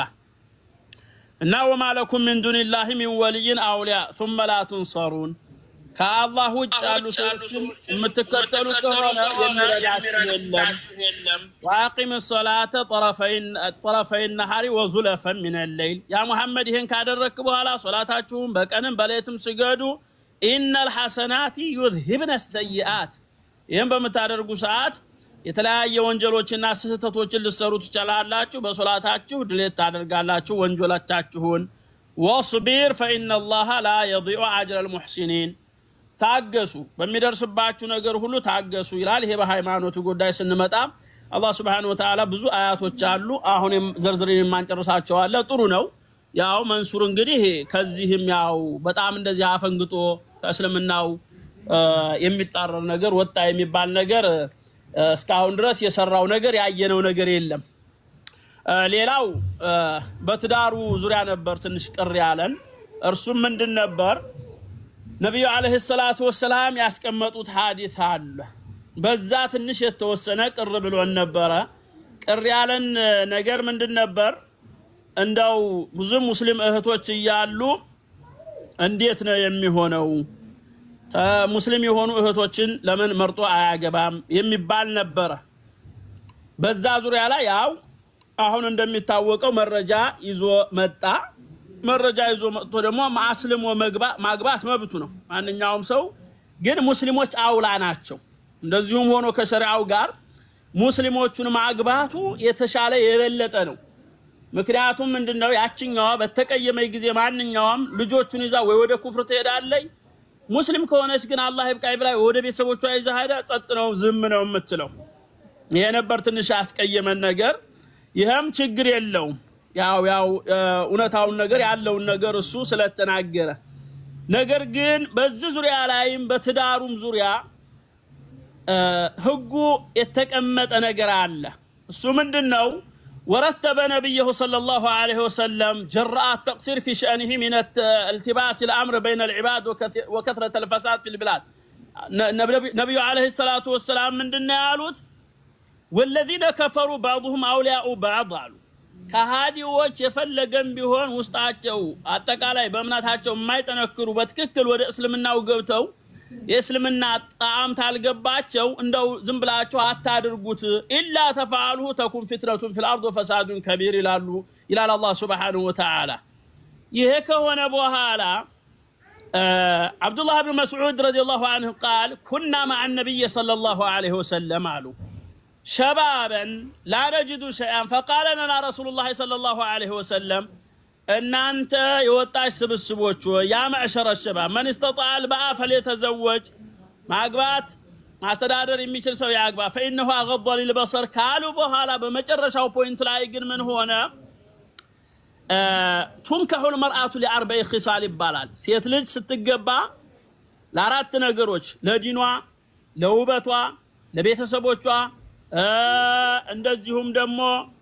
እና ወማ ለኩም ሚን ዱኒላሂ ሚን ወልይን አውሊያ ثመ ላ ቱንሰሩን ከአላህ ውጭ ያሉ ሰዎችን የምትከተሉ ከሆነ የሚረዳችሁ የለም። ወአቂም ሰላተ ጠረፈይ ነሃሪ ወዙለፈን ሚን ሌይል ያ ሙሐመድ ይህን ካደረግክ በኋላ ሶላታችሁን በቀንም በሌትም ስገዱ። ኢነል ሐሰናቲ ዩዝሂብነ ሰይአት ይህን በምታደርጉ ሰዓት የተለያየ ወንጀሎችና ስህተቶችን ልሰሩ ትችላላችሁ። በሶላታችሁ ድሌት ታደርጋላችሁ ወንጀሎቻችሁን። ወስቢር ፈኢነላሃ ላ የዲዑ አጅረ ልሙሕሲኒን ታገሱ፣ በሚደርስባችሁ ነገር ሁሉ ታገሱ ይላል። ይሄ በሃይማኖቱ ጉዳይ ስንመጣ አላህ ስብሓነሁ ወተዓላ ብዙ አያቶች አሉ። አሁን ዘርዝርን የማንጨርሳቸው አለ። ጥሩ ነው። ያው መንሱር እንግዲህ ከዚህም ያው በጣም እንደዚህ አፈንግጦ ከእስልምናው የሚጣረር ነገር ወጣ የሚባል ነገር እስካሁን ድረስ የሰራው ነገር ያየነው ነገር የለም። ሌላው በትዳሩ ዙሪያ ነበር ትንሽ ቅር ያለን። እርሱም ምንድን ነበር? ነቢዩ ዓለይሂ ሰላቱ ወሰላም ያስቀመጡት ሀዲት አለ። በዛ ትንሽ የተወሰነ ቅር ብሎን ነበረ። ቅር ያለን ነገር ምንድን ነበር? እንደው ብዙ ሙስሊም እህቶች እያሉ እንዴት ነው የሚሆነው ሙስሊም የሆኑ እህቶችን ለምን መርጦ አያገባም የሚባል ነበረ። በዛ ዙሪያ ላይ ያው አሁን እንደሚታወቀው መረጃ ይዞ መጣ። መረጃ ይዞ መጥቶ ደግሞ አስልሞ መግባ- ማግባት መብቱ ነው ማንኛውም ሰው። ግን ሙስሊሞች አውላ ናቸው። እንደዚሁም ሆኖ ከሸሪዓው ጋር ሙስሊሞቹን ማግባቱ የተሻለ የበለጠ ነው። ምክንያቱም ምንድነው ያችኛዋ በተቀየመች ጊዜ ማንኛውም ልጆቹን ይዛ ወይ ወደ ኩፍር ትሄዳለች። ሙስሊም ከሆነች ግን አላህ ይብቃኝ ብላ ወደ ቤተሰቦቿ ይዛ ሄዳ ጸጥ ነው ዝም ነው የምትለው። ይሄ ነበር ትንሽ ያስቀየመን ነገር። ይህም ችግር የለውም ያው ያው እ፣ እውነታውን ነገር ያለውን ነገር እሱ ስለተናገረ ነገር ግን በዚህ ዙሪያ ላይም በትዳሩም ዙሪያ እ፣ ህጉ የተቀመጠ ነገር አለ። እሱ ምንድን ነው? ወረተበ ነቢየሁ ሰለላሁ ዐለይሂ ወሰለም ጀራአት ተቅሲር ፊ ሸእኒሂ ሚን التباس الامر بين العباد وكث- وكثره الفساد في البلاد ነ- ነብ- ነቢዩ ዐለይሂ ሰላቱ ወሰላም ምንድን ነው ያሉት? ወለዚነ ከፈሩ ባዕضሁም አውሊያኡ ባዕድ አሉ። ከሃዲዎች የፈለገም ቢሆን ውስጣቸው አጠቃላይ በእምነታቸው የማይጠነክሩ በትክክል ወደ እስልምናው ገብተው የእስልምና ጣዕም ታልገባቸው እንደው ዝም ብላችሁ አታድርጉት። ኢላ ተፈአልሁ ተኩን ፊትነቱን ፊል አርድ ወፈሳዱን ከቢር ይላሉ ይላል አላህ ሱብሓነሁ ወተዓላ። ይሄ ከሆነ በኋላ አብዱላህ ብን መስዑድ ረዲየላሁ አንሁ ቃል ኩና መዓ ነቢይ ሰለላሁ ዐለይሂ ወሰለም አሉ ሸባበን ላ ነጅዱ ሸይአን ፈቃለ ለና ረሱሉላህ ሰለላሁ ዐለይሂ ወሰለም እናንተ የወጣች ስብስቦች ሆይ ያ መዕሸረ ሸባብ መን ስተጣዐ አልበአ ፈልየተዘወጅ ማግባት ማስተዳደር የሚችል ሰው ያግባ ፈኢነሁ አገض ሊልበሰር ካሉ በኋላ በመጨረሻው ፖይንት ላይ ግን ምን ሆነ? ቱንከሑል መርአቱ ሊአርበዒ ኺሳል ይባላል። ሴት ልጅ ስትገባ ለአራት ነገሮች ለዲኗ፣ ለውበቷ፣ ለቤተሰቦቿ እንደዚሁም ደግሞ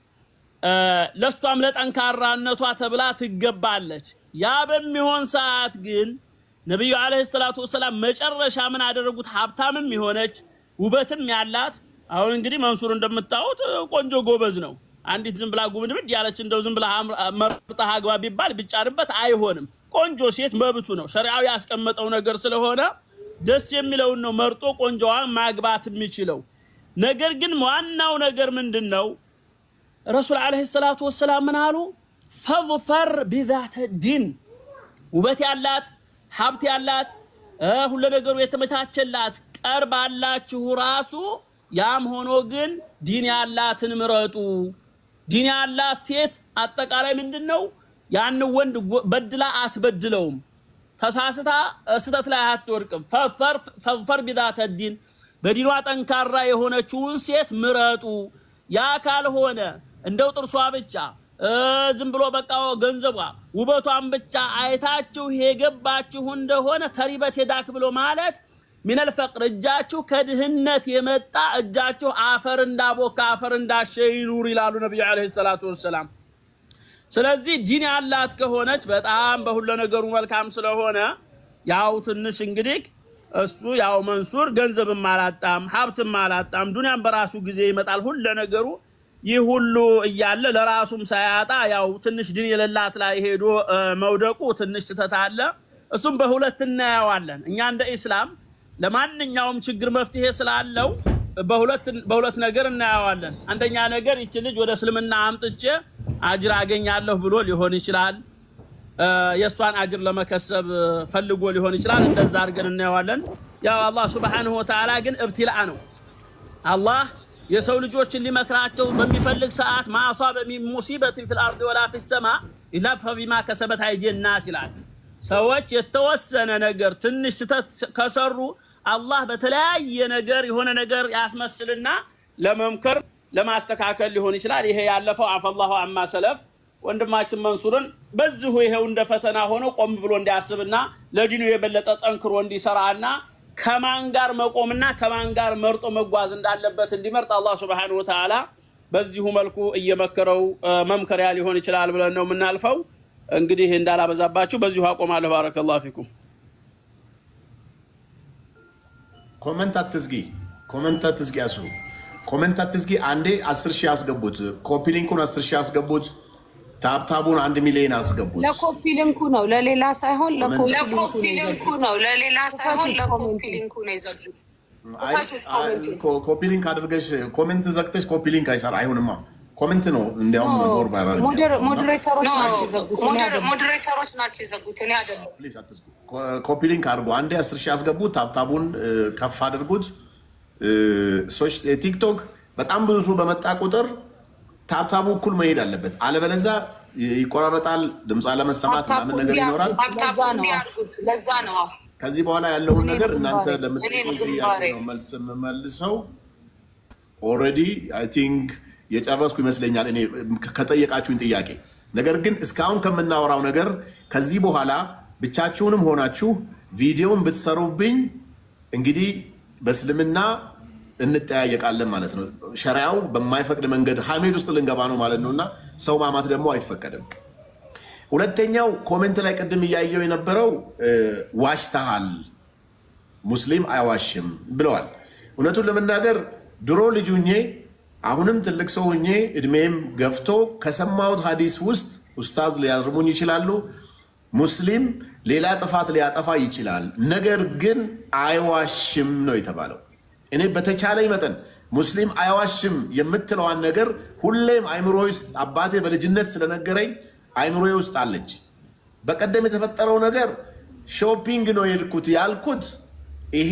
ለእሷም ለጠንካራነቷ ተብላ ትገባለች። ያ በሚሆን ሰዓት ግን ነቢዩ ዓለይሂ ሰላቱ ወሰላም መጨረሻ ምን አደረጉት? ሀብታምም የሆነች ውበትም ያላት አሁን እንግዲህ መንሱር እንደምታዩት ቆንጆ ጎበዝ ነው። አንዲት ዝም ብላ ጉምድምድ ያለች እንደው ዝም ብላ መርጣ አግባ ቢባል ቢጫርበት አይሆንም። ቆንጆ ሴት መብቱ ነው፣ ሸሪዓው ያስቀመጠው ነገር ስለሆነ ደስ የሚለውን ነው መርጦ ቆንጆዋን ማግባት የሚችለው። ነገር ግን ዋናው ነገር ምንድን ነው? ረሱል ዓለይሂ ሰላቱ ወሰላም ምን አሉ? ፈظፈር ቢዛተ ዲን ውበት ያላት ሀብት ያላት ሁሉ ነገሩ የተመቻቸላት ቀርባላችሁ ራሱ ያም ሆኖ ግን ዲን ያላትን ምረጡ። ዲን ያላት ሴት አጠቃላይ ምንድን ነው ያን ወንድ በድላ አትበድለውም፣ ተሳስታ ስተት ላይ አትወድቅም። ፈظፈር ቢዛተ ዲን በዲኗ ጠንካራ የሆነችውን ሴት ምረጡ። ያ ካልሆነ እንደው ጥርሷ ብቻ ዝም ብሎ በቃ ገንዘቧ ውበቷን ብቻ አይታችሁ የገባችሁ እንደሆነ ተሪበት ሄዳክ ብሎ ማለት ሚነል ፈቅር እጃችሁ ከድህነት የመጣ እጃችሁ አፈር እንዳቦካ አፈር እንዳሸ ይኑር ይላሉ ነቢዩ ዓለይሂ ሰላቱ ወሰላም። ስለዚህ ዲን ያላት ከሆነች በጣም በሁሉ ነገሩ መልካም ስለሆነ ያው ትንሽ እንግዲህ እሱ ያው መንሱር ገንዘብም አላጣም ሀብትም አላጣም። ዱንያም በራሱ ጊዜ ይመጣል ሁሉ ነገሩ ይህ ሁሉ እያለ ለራሱም ሳያጣ ያው ትንሽ ድን የሌላት ላይ ሄዶ መውደቁ ትንሽ ስህተት አለ። እሱም በሁለት እናየዋለን። እኛ እንደ ኢስላም ለማንኛውም ችግር መፍትሄ ስላለው በሁለት ነገር እናየዋለን። አንደኛ ነገር ይች ልጅ ወደ እስልምና አምጥቼ አጅር አገኛለሁ ብሎ ሊሆን ይችላል። የእሷን አጅር ለመከሰብ ፈልጎ ሊሆን ይችላል። እንደዛ አድርገን እናየዋለን። ያው አላህ ሱብሓነሁ ወተዓላ ግን እብትላእ ነው። አላህ የሰው ልጆችን ሊመክራቸው በሚፈልግ ሰዓት ማአሷበ ሚን ሙሲበትን ፊል አርድ ወላ ፊ ሰማ ኢላ ፈቢማ ከሰበት አይዲን ናስ ይላል። ሰዎች የተወሰነ ነገር ትንሽ ስተት ከሰሩ አላህ በተለያየ ነገር የሆነ ነገር ያስመስልና ለመምከር ለማስተካከል ሊሆን ይችላል። ይሄ ያለፈው አፈላሁ አማ ሰለፍ ወንድማችን መንሱርን በዚሁ ይሄው እንደ ፈተና ሆኖ ቆም ብሎ እንዲያስብና ለዲኑ የበለጠ ጠንክሮ እንዲሰራና ከማን ጋር መቆምና ከማን ጋር መርጦ መጓዝ እንዳለበት እንዲመርጥ አላህ ሱብሓነሁ ወተዓላ በዚሁ መልኩ እየመከረው መምከሪያ ሊሆን ይችላል ብለን ነው የምናልፈው። እንግዲህ እንዳላበዛባችሁ በዚሁ አቆማለሁ። ባረከላሁ ፊኩም። ኮመንት አትዝጊ፣ ኮመንት አትዝጊ፣ ያሱ ኮመንት አትዝጊ። አንዴ አስር ሺህ አስገቡት። ኮፒ ሊንኩን አስር ሺህ አስገቡት። ታብታቡን አንድ ሚሊዮን አስገቡት። ለኮፒ ሊንኩ ነው ለሌላ ሳይሆን ለኮፒ ለኮፒ ሊንኩ ነው ለሌላ ሳይሆን ለኮፒ ሊንኩ ነው የዘጉት። አይ፣ አይ፣ ኮ- ኮፒ ሊንክ አድርገሽ ኮሜንት ዘግተሽ ኮፒ ሊንክ አይሰራ አይሆንማ። ኮሜንት ነው እንዲያውም ሞር ቫይራል የሚያደርገው እና ሞዴሬተሮች ናቸው የዘጉት። እኔ አይደለሁም። ሞዴሬተሮች ናቸው የዘጉት፣ እኔ አይደለም። ፕሊዝ አትዝጉ። ኮፒ ሊንክ አድርጉ። አንዴ አስር ሺህ ያስገቡት። ታብታቡን እ፣ ከፍ አድርጉት። እ፣ ሶሽ- ቲክቶክ በጣም ብዙ ሰው በመጣ ቁጥር ታብታቡ እኩል መሄድ አለበት። አለበለዛ ይ- ይቆራረጣል፣ ድምፅ አለመሰማት ታፕታፑ ምናምን ነገር ይኖራል። ታፕታፕ ለዛ ነው። እንዲያርጉት ለዛ ነው። አዎ። ከዚህ በኋላ ያለውን እኔ ነገር ግንባሬ- እናንተ እኔ ለምትጠይቁኝ ጥያቄ ግንባሬ። ነው መልስ የምመልሰው። ኦልሬዲ አይ ቲንክ የጨረስኩ ይመስለኛል እኔ ከጠየቃችሁኝ ጥያቄ። ነገር ግን እስካሁን ከምናወራው ነገር ከዚህ በኋላ ብቻችሁንም ሆናችሁ ቪዲዮን ብትሰሩብኝ እንግዲህ በእስልምና እንጠያየቃለን ማለት ነው። ሸሪያው በማይፈቅድ መንገድ ሀሜት ውስጥ ልንገባ ነው ማለት ነው እና ሰው ማማት ደግሞ አይፈቀድም። ሁለተኛው ኮሜንት ላይ ቅድም እያየው የነበረው እ፣ ዋሽተሃል ሙስሊም አይዋሽም ብለዋል። እውነቱን ለመናገር ድሮ ልጅ ሁኜ አሁንም ትልቅ ሰው ሁኜ እድሜም ገፍቶ ከሰማሁት ሀዲስ ውስጥ ኡስታዝ ሊያርሙኝ ይችላሉ። ሙስሊም ሌላ ጥፋት ሊያጠፋ ይችላል፣ ነገር ግን አይዋሽም ነው የተባለው። እኔ በተቻለኝ መጠን ሙስሊም አይዋሽም የምትለዋን ነገር ሁሌም አይምሮ ውስጥ አባቴ በልጅነት ስለነገረኝ አይምሮዬ ውስጥ አለች። በቀደም የተፈጠረው ነገር ሾፒንግ ነው የሄድኩት ያልኩት ይሄ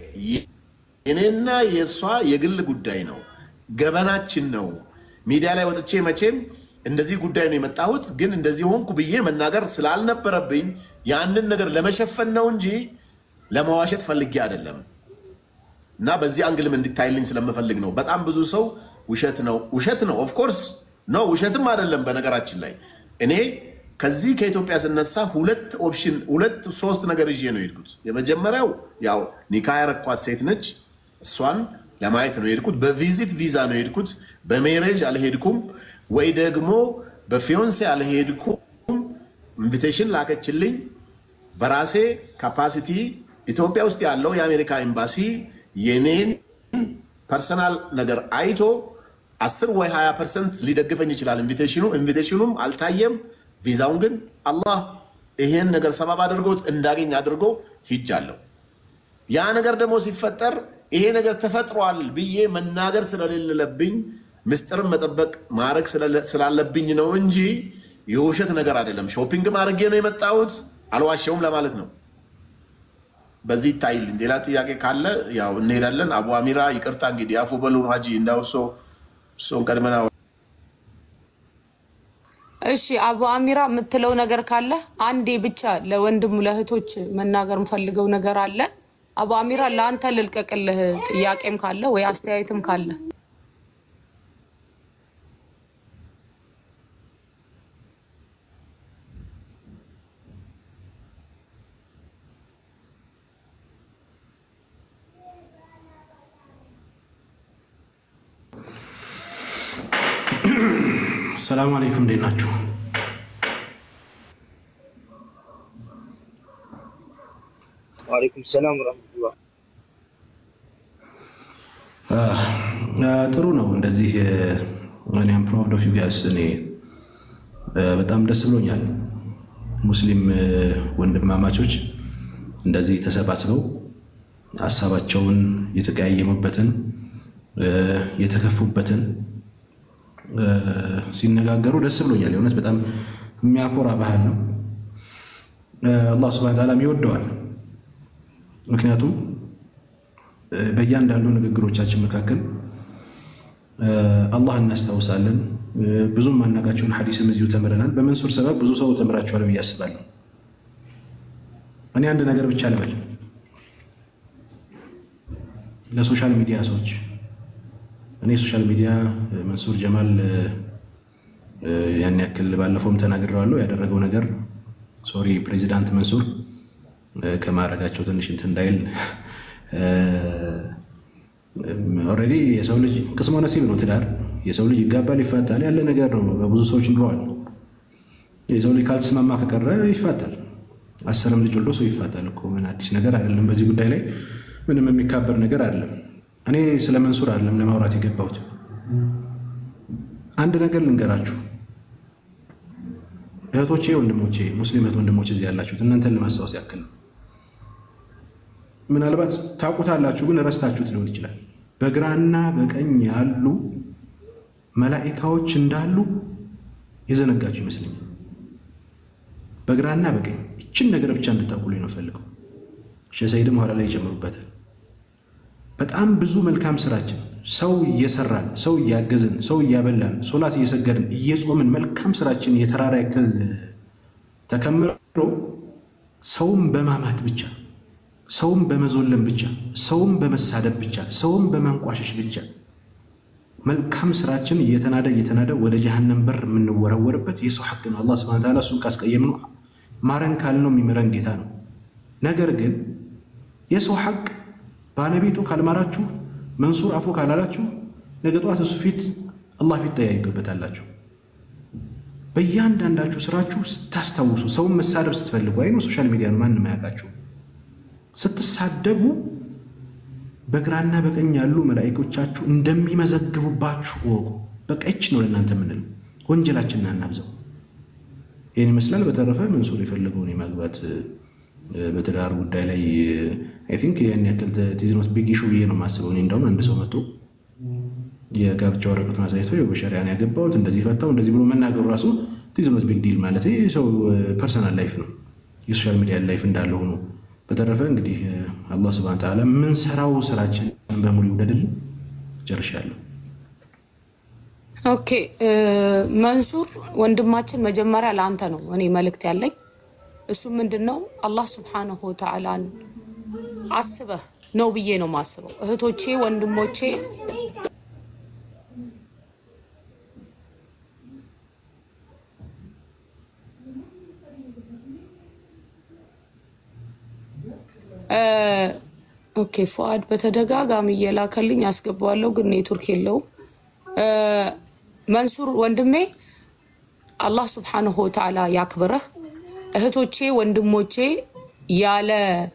የኔና የእሷ የግል ጉዳይ ነው፣ ገበናችን ነው። ሚዲያ ላይ ወጥቼ መቼም እንደዚህ ጉዳይ ነው የመጣሁት፣ ግን እንደዚህ ሆንኩ ብዬ መናገር ስላልነበረብኝ ያንን ነገር ለመሸፈን ነው እንጂ ለመዋሸት ፈልጌ አይደለም። እና በዚህ አንግልም እንዲታይልኝ ስለምፈልግ ነው። በጣም ብዙ ሰው ውሸት ነው ውሸት ነው ኦፍኮርስ ነው ውሸትም አይደለም። በነገራችን ላይ እኔ ከዚህ ከኢትዮጵያ ስነሳ ሁለት ኦፕሽን ሁለት ሶስት ነገር ይዤ ነው የሄድኩት። የመጀመሪያው ያው ኒካ ያረኳት ሴት ነች። እሷን ለማየት ነው የሄድኩት። በቪዚት ቪዛ ነው የሄድኩት። በሜሬጅ አልሄድኩም፣ ወይ ደግሞ በፊዮንሴ አልሄድኩም። ኢንቪቴሽን ላከችልኝ። በራሴ ካፓሲቲ ኢትዮጵያ ውስጥ ያለው የአሜሪካ ኤምባሲ የኔን ፐርሰናል ነገር አይቶ 10 ወይ 20 ፐርሰንት ሊደግፈኝ ይችላል ኢንቪቴሽኑ። ኢንቪቴሽኑም አልታየም። ቪዛውን ግን አላህ ይሄን ነገር ሰበብ አድርጎት እንዳገኝ አድርጎ ሂጃለሁ። ያ ነገር ደግሞ ሲፈጠር ይሄ ነገር ተፈጥሯል ብዬ መናገር ስለሌለብኝ ምስጢርን መጠበቅ ማድረግ ስላለብኝ ነው እንጂ የውሸት ነገር አይደለም። ሾፒንግ አድርጌ ነው የመጣሁት፣ አልዋሸውም ለማለት ነው። በዚህ ይታይልኝ። ሌላ ጥያቄ ካለ ያው እንሄዳለን። አቡ አሚራ ይቅርታ እንግዲህ አፉ በሉ ሀጂ እንዳውሶ እሱን ቀድመና እሺ አቡ አሚራ የምትለው ነገር ካለ አንዴ ብቻ ለወንድም ለእህቶች መናገር የምፈልገው ነገር አለ። አቡ አሚራ ለአንተ ልልቀቅልህ፣ ጥያቄም ካለ ወይ አስተያየትም ካለ ሰላም አለይኩም እንዴት ናችሁ? ዋሌይኩም ሰላም ወረህመቱላህ። ጥሩ ነው። እንደዚህ እኔም ፕራውድ ኦፍ ዩ ጋይስ እኔ በጣም ደስ ብሎኛል። ሙስሊም ወንድማማቾች እንደዚህ ተሰባስበው ሀሳባቸውን የተቀያየሙበትን የተከፉበትን ሲነጋገሩ ደስ ብሎኛል። የእውነት በጣም የሚያኮራ ባህል ነው። አላህ ስብሐነ ተዓላም ይወደዋል። ምክንያቱም በእያንዳንዱ ንግግሮቻችን መካከል አላህ እናስታውሳለን። ብዙም ማናቃቸውን ሐዲስም እዚሁ ተምረናል። በመንሱር ሰበብ ብዙ ሰው ተምራችኋል ብዬ አስባለሁ። እኔ አንድ ነገር ብቻ ልበል ለሶሻል ሚዲያ ሰዎች እኔ ሶሻል ሚዲያ መንሱር ጀማል ያን ያክል ባለፈውም ተናግሬዋለሁ። ያደረገው ነገር ሶሪ ፕሬዚዳንት መንሱር ከማድረጋቸው ትንሽ እንትን እንዳይል ኦልሬዲ የሰው ልጅ ቅስመ ነሲብ ነው ትዳር። የሰው ልጅ ይጋባል፣ ይፋታል፣ ያለ ነገር ነው። በብዙ ሰዎች ኑረዋል። የሰው ልጅ ካልተስማማ ከቀረ ይፋታል። አስርም ልጅ ወልዶ ሰው ይፋታል እኮ ምን አዲስ ነገር አይደለም። በዚህ ጉዳይ ላይ ምንም የሚካበር ነገር አይደለም። እኔ ስለ መንሱር አይደለም ለማውራት የገባሁት። አንድ ነገር ልንገራችሁ እህቶቼ፣ ወንድሞቼ፣ ሙስሊም እህት ወንድሞቼ እዚህ ያላችሁት እናንተን ለማስታወስ ያክል ነው። ምናልባት ታውቁታላችሁ፣ ግን ረስታችሁት ሊሆን ይችላል። በግራና በቀኝ ያሉ መላኢካዎች እንዳሉ የዘነጋችሁ ይመስለኛል። በግራና በቀኝ ይችን ነገር ብቻ እንድታውቁልኝ ነው ፈልገው። ሼህ ሰይድም ኋላ ላይ ይጨምሩበታል። በጣም ብዙ መልካም ስራችን ሰው እየሰራን ሰው እያገዝን ሰው እያበላን ሶላት እየሰገድን እየጾምን መልካም ስራችን የተራራ ያክል ተከምሮ ሰውም በማማት ብቻ ሰውም በመዞለም ብቻ ሰውም በመሳደብ ብቻ ሰውም በማንቋሸሽ ብቻ መልካም ስራችን እየተናደ እየተናደ ወደ ጀሃነም በር የምንወረወርበት የሰው ሐቅ ነው። አላህ ሱብሓነሁ ወተዓላ እሱን ካስቀየምነው ማረን ካልነው የሚምረን ጌታ ነው። ነገር ግን የሰው ሐቅ ባለቤቱ ካልማራችሁ መንሱር አፉ ካላላችሁ ነገ ጠዋት እሱ ፊት አላህ ፊት ተያይገበታላችሁ። በእያንዳንዳችሁ ስራችሁ ስታስታውሱ ሰውን መሳደብ ስትፈልጉ አይ ሶሻል ሚዲያ ነው ማንም አያውቃችሁ ስትሳደቡ በግራና በቀኝ ያሉ መላኢኮቻችሁ እንደሚመዘግቡባችሁ ወቁ። በቃ ይች ነው ለእናንተ የምንለው። ወንጀላችንን አናብዛው። ይህን ይመስላል። በተረፈ መንሱር የፈለገውን የማግባት በትዳር ጉዳይ ላይ አይ ቲንክ ያን ያክል ቲዝኖት ቢግ ኢሹ ብዬ ነው የማስበው። እኔ እንደውም አንድ ሰው መጥቶ የጋብቻ ወረቀቱን አሳይቶ በሸሪያን ያገባሁት እንደዚህ ፈታው እንደዚህ ብሎ መናገሩ ራሱ ቲዝኖት ቢግ ዲል ማለት ሰው ፐርሰናል ላይፍ ነው የሶሻል ሚዲያ ላይፍ እንዳለ ሆኖ በተረፈ እንግዲህ አላህ ስብሐነ ተዓላ የምንሰራው ስራችን በሙሉ ይውደድልን። ጨርሻለሁ። ኦኬ መንሱር ወንድማችን፣ መጀመሪያ ለአንተ ነው እኔ መልእክት ያለኝ። እሱ ምንድን ነው አላህ ስብሐነሁ ወተዓላን አስበህ ነው ብዬ ነው የማስበው። እህቶቼ ወንድሞቼ ኦኬ ፉአድ በተደጋጋሚ እየላከልኝ አስገባዋለሁ፣ ግን ኔትወርክ የለውም። መንሱር ወንድሜ አላህ ስብሓንሁ ወተዓላ ያክብረህ። እህቶቼ ወንድሞቼ ያለ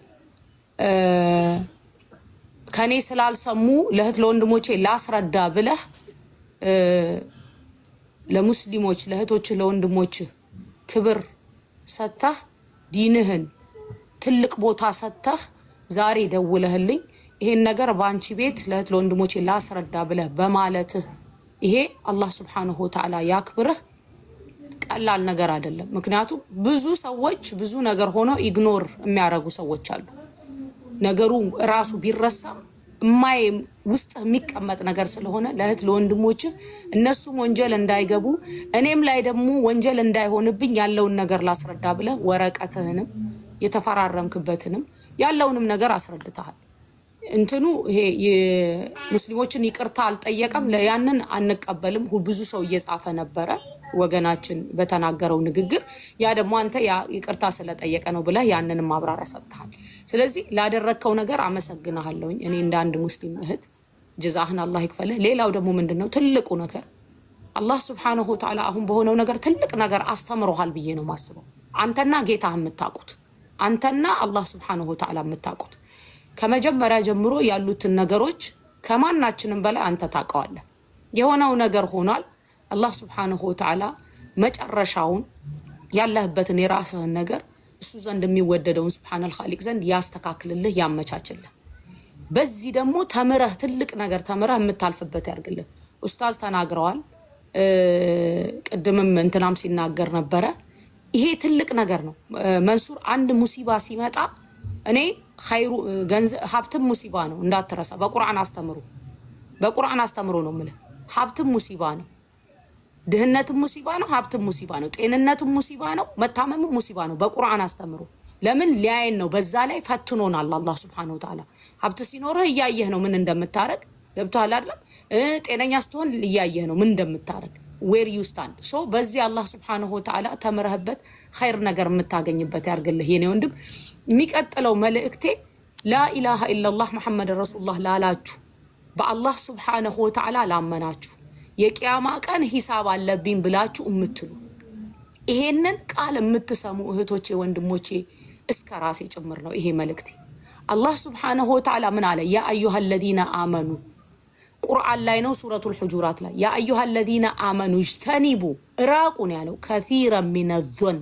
ከኔ ስላልሰሙ ለእህት ለወንድሞቼ ላስረዳ ብለህ ለሙስሊሞች ለእህቶች ለወንድሞች ክብር ሰጥተህ ዲንህን ትልቅ ቦታ ሰጥተህ ዛሬ ደውለህልኝ ይሄን ነገር በአንቺ ቤት ለእህት ለወንድሞቼ ላስረዳ ብለህ በማለትህ ይሄ አላህ ስብሓንሁ ወተዓላ ያክብርህ። ቀላል ነገር አይደለም። ምክንያቱም ብዙ ሰዎች ብዙ ነገር ሆኖ ኢግኖር የሚያደርጉ ሰዎች አሉ። ነገሩ ራሱ ቢረሳም እማይ ውስጥ የሚቀመጥ ነገር ስለሆነ ለእህት ለወንድሞችህ እነሱም ወንጀል እንዳይገቡ እኔም ላይ ደግሞ ወንጀል እንዳይሆንብኝ ያለውን ነገር ላስረዳ ብለህ ወረቀትህንም የተፈራረምክበትንም ያለውንም ነገር አስረድተሃል። እንትኑ ይሄ የሙስሊሞችን ይቅርታ አልጠየቀም። ያንን አንቀበልም። ሁ- ብዙ ሰው እየጻፈ ነበረ ወገናችን በተናገረው ንግግር። ያ ደግሞ አንተ ያ ይቅርታ ስለጠየቀ ነው ብለህ ያንንም ማብራሪያ ሰጥተሃል። ስለዚህ ላደረግከው ነገር አመሰግንሃለሁኝ እኔ እንደ አንድ ሙስሊም እህት ጀዛህን አላህ ይክፈልህ። ሌላው ደግሞ ምንድን ነው ትልቁ ነገር አላህ ስብሓነሁ ወተዓላ አሁን በሆነው ነገር ትልቅ ነገር አስተምሮሃል ብዬ ነው የማስበው። አንተና ጌታ የምታውቁት አንተና አላህ ስብሓነሁ ወተዓላ የምታውቁት ከመጀመሪያ ጀምሮ ያሉትን ነገሮች ከማናችንም በላይ አንተ ታውቀዋለህ። የሆነው ነገር ሆኗል። አላህ ስብሓነሁ ወተዓላ መጨረሻውን ያለህበትን የራስህን ነገር እሱ ዘንድ የሚወደደውን ስብሓነል ኻሊቅ ዘንድ ያስተካክልልህ፣ ያመቻችልህ። በዚህ ደግሞ ተምረህ ትልቅ ነገር ተምረህ የምታልፍበት ያድርግልህ። ኡስታዝ ተናግረዋል። እ፣ ቅድምም እንትናም ሲናገር ነበረ። ይሄ ትልቅ ነገር ነው። እ፣ መንሱር አንድ ሙሲባ ሲመጣ እኔ ኸይሩ ገንዘብ ሀብትም ሙሲባ ነው እንዳትረሳ። በቁርአን አስተምሩ፣ በቁርአን አስተምሮ ነው የምልህ። ሀብትም ሙሲባ ነው፣ ድህነትም ሙሲባ ነው፣ ሀብትም ሙሲባ ነው፣ ጤንነትም ሙሲባ ነው፣ መታመምም ሙሲባ ነው። በቁርአን አስተምሩ። ለምን ሊያየን ነው። በዛ ላይ ፈትኖናል አላህ ስብሐነሁ ወተዓላ። ሀብት ሲኖርህ እያየህ ነው ምን እንደምታረግ ገብቶሃል አይደለም? እ ጤነኛ ስትሆን እያየህ ነው ምን እንደምታረግ ዌር ዩ ስታንድ ሶ በዚህ አላህ ስብሐነሁ ወተዓላ ተምረህበት ኸይር ነገር የምታገኝበት ያርግልህ የኔ ወንድም። የሚቀጥለው መልእክቴ ላኢላሃ ኢለላህ መሐመድ ረሱሉላህ ላላችሁ በአላህ ስብሐነሁ ወተዓላ ላመናችሁ የቅያማ ቀን ሂሳብ አለብኝ ብላችሁ የምትሉ ይሄንን ቃል የምትሰሙ እህቶቼ ወንድሞቼ እስከ ራሴ ጭምር ነው ይሄ መልእክቴ። አላህ ስብሐነሁ ወተዓላ ምን አለ? ያ አዩሃ ለዚነ አመኑ ቁርአን ላይ ነው ሱረቱል ሑጁራት ላይ ያ አዩሃ ለዚነ አመኑ እጅተኒቡ እራቁ ነው ያለው። ከሲረን ሚነ ዞን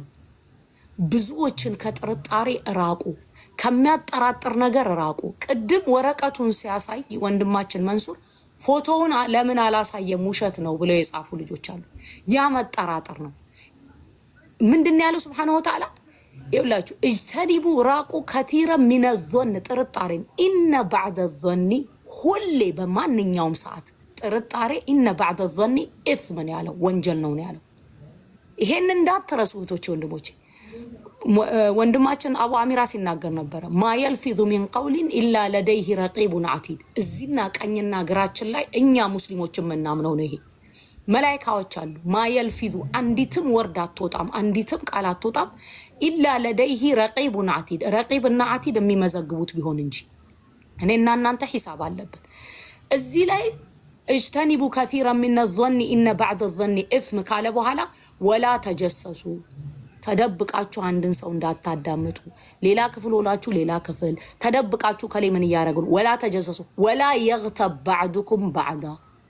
ብዙዎችን ከጥርጣሬ እራቁ፣ ከሚያጠራጥር ነገር እራቁ። ቅድም ወረቀቱን ሲያሳይ ወንድማችን መንሱር ፎቶውን አ- ለምን አላሳየም ውሸት ነው ብለው የጻፉ ልጆች አሉ። ያ መጠራጠር ነው። ምንድን ነው ያለው ስብሓነሁ ወተዓላ ይብላችሁ እጅተኒቡ ራቁ ከቲረ ሚነ ዞን ጥርጣሬን ኢነ ባዕደ ዞኒ ሁሌ በማንኛውም ሰዓት ጥርጣሬ ኢነ ባዕደ ዞኒ ኢስምን ያለው ወንጀል ነው ነው ያለው። ይሄን እንዳትረሱ እህቶቼ ወንድሞቼ። ሞ- እ፣ ወንድማችን አቡ አሚራ ሲናገር ነበረ ማ የልፊዙ ሚን ቀውሊን ኢላ ለደይህ ረቂቡን አቲድ። እዚህና ቀኝና ግራችን ላይ እኛ ሙስሊሞች የምናምነው ነው ይሄ መላይካዎች አሉ። ማየልፊዙ አንዲትም ወርድ አትወጣም፣ አንዲትም ቃል አትወጣም። ኢላ ለደይሂ ረቂቡን አቲድ ረቂብና አቲድ የሚመዘግቡት ቢሆን እንጂ እኔና እናንተ ሂሳብ አለብን። እዚህ ላይ እጅተኒቡ ከቲረ ሚነ ዞኒ ኢነ ባዕድ ዞኒ ኢስም ካለ በኋላ ወላ ተጀሰሱ ተደብቃችሁ አንድን ሰው እንዳታዳምጡ፣ ሌላ ክፍል ሆናችሁ ሌላ ክፍል ተደብቃችሁ ከሌ ምን እያደረጉ ነው? ወላ ተጀሰሱ ወላ የግተብ ባዕዱኩም ባዕዳ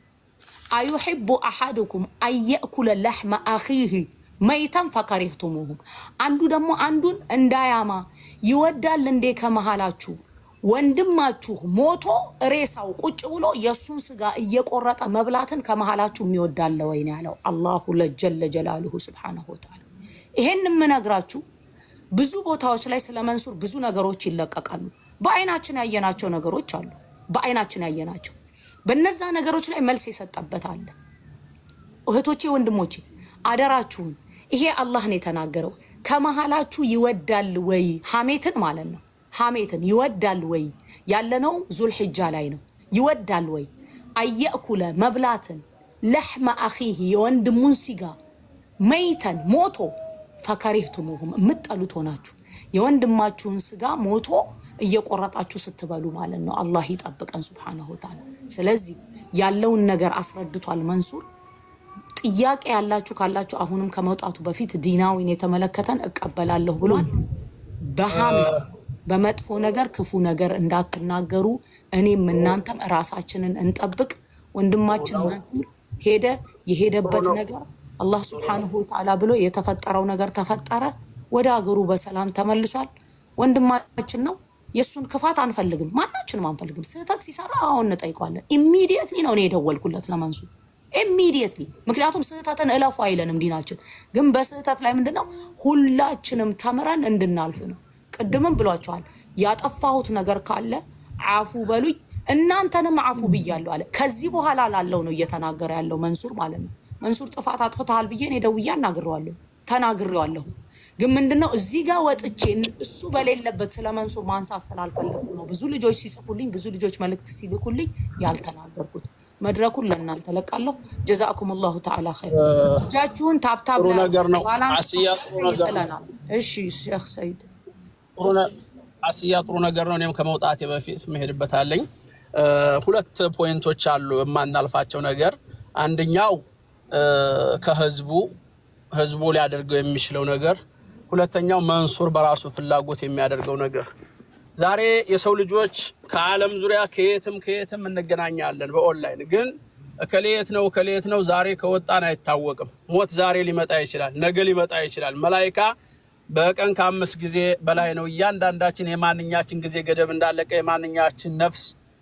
አዩሕቡ አሐድኩም አየእኩለ ለሕመ አኺህ መይተን ፈከሪህቱሙሁም አንዱ ደግሞ አንዱን እንዳያማ ይወዳል እንዴ ከመሃላችሁ ወንድማችሁ ሞቶ ሬሳው ቁጭ ብሎ የእሱን ስጋ እየቆረጠ መብላትን ከመሃላችሁ የሚወዳለ ወይ ነው ያለው አላሁ ለጀለ ጀላሉሁ ስብሓነሁ ወተዓላ። ይሄን የምነግራችሁ ብዙ ቦታዎች ላይ ስለ መንሱር ብዙ ነገሮች ይለቀቃሉ። በአይናችን ያየናቸው ነገሮች አሉ። በአይናችን ያየናቸው በነዛ ነገሮች ላይ መልስ የሰጠበት አለ። እህቶቼ ወንድሞቼ፣ አደራችሁን ይሄ አላህ ነው የተናገረው። ከመሃላችሁ ይወዳል ወይ ሐሜትን ማለት ነው። ሐሜትን ይወዳል ወይ ያለነው ዙልሕጃ ላይ ነው። ይወዳል ወይ አየእኩለ መብላትን ለሕመ አኺህ የወንድሙን ሲጋ መይተን ሞቶ ፈከሪህቱሙሁም የምትጠሉት ሆናችሁ የወንድማችሁን ስጋ ሞቶ እየቆረጣችሁ ስትበሉ ማለት ነው። አላህ ይጠብቀን ሱብሓነሁ ወተዓላ። ስለዚህ ያለውን ነገር አስረድቷል መንሱር። ጥያቄ ያላችሁ ካላችሁ አሁንም ከመውጣቱ በፊት ዲናዊን የተመለከተን እቀበላለሁ ብሏል። በሐሜት በመጥፎ ነገር ክፉ ነገር እንዳትናገሩ እኔም እናንተም ራሳችንን እንጠብቅ። ወንድማችን መንሱር ሄደ። የሄደበት ነገር አላህ ሱብሓነሁ ወተዓላ ብሎ የተፈጠረው ነገር ተፈጠረ። ወደ አገሩ በሰላም ተመልሷል። ወንድማችን ነው። የእሱን ክፋት አንፈልግም፣ ማናችንም አንፈልግም። ስህተት ሲሰራ አሁን እንጠይቀዋለን። ኢሚዲየትሊ ነው እኔ የደወልኩለት ለመንሱር ኢሚዲየትሊ። ምክንያቱም ስህተትን እለፉ አይለንም ዲናችን። ግን በስህተት ላይ ምንድነው ሁላችንም ተምረን እንድናልፍ ነው። ቅድምም ብሏቸዋል። ያጠፋሁት ነገር ካለ አፉ በሉኝ እናንተንም አፉ ብያለሁ አለ። ከዚህ በኋላ ላለው ነው እየተናገረ ያለው መንሱር ማለት ነው። መንሱር ጥፋት አጥፍተሃል ብዬ እኔ ደውዬ አናግሬዋለሁ ተናግሬዋለሁ። ግን ምንድነው እዚህ ጋር ወጥቼ እሱ በሌለበት ስለ መንሱር ማንሳት ስላልፈለጉ ነው ብዙ ልጆች ሲጽፉልኝ፣ ብዙ ልጆች መልእክት ሲልኩልኝ ያልተናገርኩት። መድረኩን ለእናንተ ለቃለሁ። ጀዛኩም ላሁ ተዓላ ኸይር። እጃችሁን ታብታብ ጥሩ ላይ ነገር ነው። ባላንስ አስያ ጥሩ ነገር ነው። ይጥለናል። እሺ ሼክ ሰይድ ጥሩ ነ- አስያ ጥሩ ነገር ነው። እኔም ከመውጣቴ በፊት መሄድበት አለኝ። እ፣ ሁለት ፖይንቶች አሉ የማናልፋቸው ነገር። አንደኛው እ፣ ከህዝቡ ህዝቡ ሊያደርገው የሚችለው ነገር፣ ሁለተኛው መንሱር በራሱ ፍላጎት የሚያደርገው ነገር። ዛሬ የሰው ልጆች ከዓለም ዙሪያ ከየትም ከየትም እንገናኛለን በኦንላይን ግን እከሌት ነው እከሌት ነው ዛሬ ከወጣን አይታወቅም። ሞት ዛሬ ሊመጣ ይችላል፣ ነገ ሊመጣ ይችላል። መላይካ በቀን ከአምስት ጊዜ በላይ ነው። እያንዳንዳችን የማንኛችን ጊዜ ገደብ እንዳለቀ የማንኛችን ነፍስ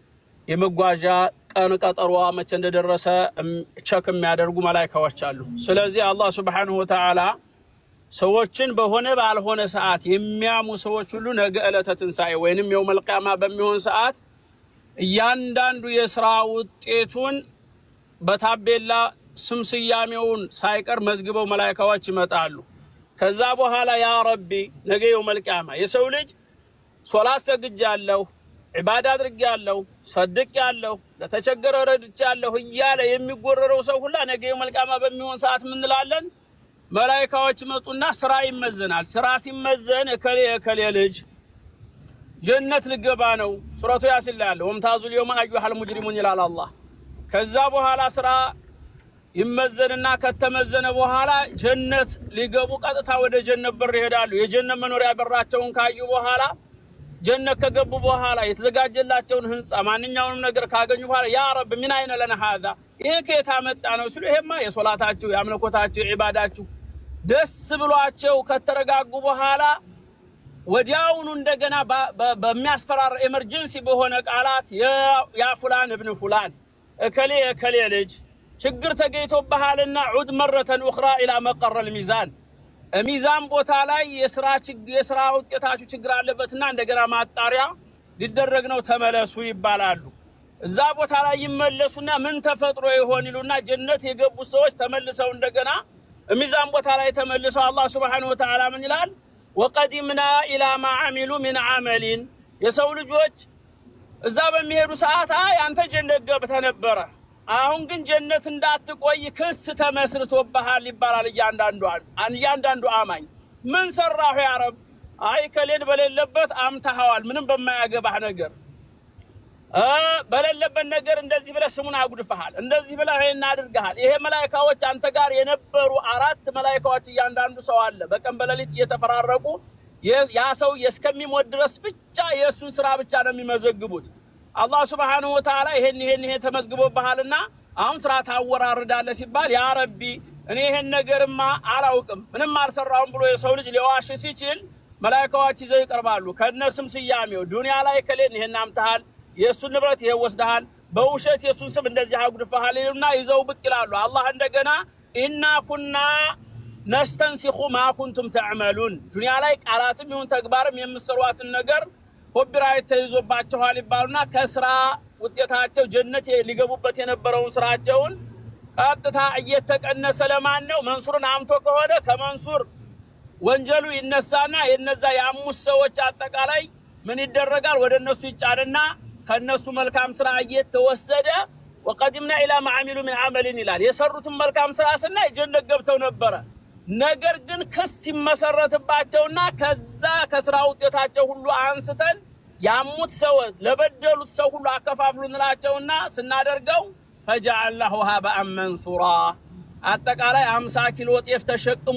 የመጓዣ ቀን ቀጠሮዋ መቼ እንደደረሰ እም- ቸክ የሚያደርጉ መላይካዎች አሉ። ስለዚህ አላህ ሱብሓነሁ ወተዓላ ሰዎችን በሆነ ባልሆነ ሰዓት የሚያሙ ሰዎች ሁሉ ነገ ዕለተ ትንሣኤ ወይንም የውመል ቂያማ በሚሆን ሰዓት እያንዳንዱ የስራ ውጤቱን በታቤላ ስም ስያሜውን ሳይቀር መዝግበው መላይካዎች ይመጣሉ። ከዛ በኋላ ያ ረቢ ነገ የውመል ቂያማ የሰው ልጅ ሶላት ሰግጃለሁ፣ ዒባዳ አድርጌያለሁ፣ ሰድቄያለሁ፣ ለተቸገረ ረድቻለሁ እያለ የሚጎረረው ሰው ሁላ ነገ የውመል ቂያማ በሚሆን ሰዓት ምንላለን? መላይካዎች መጡና ስራ ይመዘናል። ስራ ሲመዘን እከሌ እከሌ ልጅ ጀነት ልገባ ነው። ሱረቱ ያሲን ላይ አለ ወምታዙ ልየውመ አዩሃል ሙጅሪሙን ይላል አላህ። ከዛ በኋላ ስራ ይመዘንና ከተመዘነ በኋላ ጀነት ሊገቡ ቀጥታ ወደ ጀነት በር ይሄዳሉ። የጀነት መኖሪያ በራቸውን ካዩ በኋላ ጀነት ከገቡ በኋላ የተዘጋጀላቸውን ህንፃ ማንኛውንም ነገር ካገኙ በኋላ ያ ረብ ምን አይነ ለነ ሀዛ ይሄ ከየት አመጣ ነው ሲሉ ይሄማ የሶላታችሁ የአምልኮታችሁ የዒባዳችሁ ደስ ብሏቸው ከተረጋጉ በኋላ ወዲያውኑ እንደገና በ- በ- በሚያስፈራራ ኤመርጀንሲ በሆነ ቃላት ያ- ያ ፉላን እብን ፉላን እከሌ የከሌ ልጅ ችግር ተገኝቶብሃልና ዑድ መረተን ኡኽራ ኢላ መቀረል ሚዛን ሚዛን ቦታ ላይ የስራ የስራ ውጤታችሁ ችግር አለበትና እንደገና ማጣሪያ ሊደረግ ነው ተመለሱ ይባላሉ። እዛ ቦታ ላይ ይመለሱና ምን ተፈጥሮ ይሆን ይሉና ጀነት የገቡ ሰዎች ተመልሰው እንደገና ሚዛን ቦታ ላይ ተመልሰው አላህ ሱብሓነሁ ወተዓላ ምን ይላል? ወቀዲምና ኢላ ማ አሚሉ ሚን አመሊን የሰው ልጆች እዛ በሚሄዱ ሰዓት አይ አንተ ጀነት ገብተህ ነበረ፣ አሁን ግን ጀነት እንዳትቆይ ክስ ተመስርቶብሃል ይባላል። እያንዳንዱ እያንዳንዱ አማኝ ምን ሰራሁ ያ ረብ? አይ ከሌን በሌለበት አምታኸዋል፣ ምንም በማያገባህ ነገር በሌለበት ነገር እንደዚህ ብለህ ስሙን አጉድፈሃል፣ እንደዚህ ብለህ ይሄን አድርገሃል። ይሄ መላይካዎች አንተ ጋር የነበሩ አራት መላይካዎች እያንዳንዱ ሰው አለ በቀን በሌሊት እየተፈራረቁ ያ ሰው እስከሚሞት ድረስ ብቻ የእሱን ስራ ብቻ ነው የሚመዘግቡት። አላህ ሱብሓነሁ ወተዓላ ይሄን ይሄን ይሄ ተመዝግቦብሃልና አሁን ስራ ታወራርዳለህ ሲባል ያ ረቢ እኔ ይሄን ነገርማ አላውቅም ምንም አልሰራውም ብሎ የሰው ልጅ ሊዋሽ ሲችል መላይካዎች ይዘው ይቀርባሉ። ከነስም ስያሜው ዱንያ ላይ ከሌን ይሄን አምተሃል፣ የእሱን ንብረት ይሄ ወስደሃል፣ በውሸት የእሱን ስም እንደዚህ አጉድፈሃል ይሉና ይዘው ብቅ ይላሉ። አላህ እንደገና ኢና ኩና ነስተንሲኹ ማ ኩንቱም ተዕመሉን ዱንያ ላይ ቃላትም ይሁን ተግባርም የምሰሯትን ነገር ኮፒራይት ተይዞባቸዋል ይባሉና ከስራ ውጤታቸው ጀነት ሊገቡበት የነበረውን ስራቸውን ቀጥታ እየተቀነሰ ለማን ነው? መንሱርን አምቶ ከሆነ ከመንሱር ወንጀሉ ይነሳና የነዛ የአምስት ሰዎች አጠቃላይ ምን ይደረጋል? ወደ እነሱ ይጫንና ከእነሱ መልካም ስራ እየተወሰደ ወቀዲምና ኢላ ማዓሚሉ ምን አመልን ይላል። የሰሩትን መልካም ስራ ስናይ ጀነት ገብተው ነበረ። ነገር ግን ክስ ሲመሰረትባቸውና ከዛ ከስራ ውጤታቸው ሁሉ አንስተን ያሙት ሰው ለበደሉት ሰው ሁሉ አከፋፍሉ እንላቸውና ስናደርገው ፈጀዐልናሁ ሀበአን መንሱራ አጠቃላይ አምሳ ኪሎ ጤፍ ተሸክሞ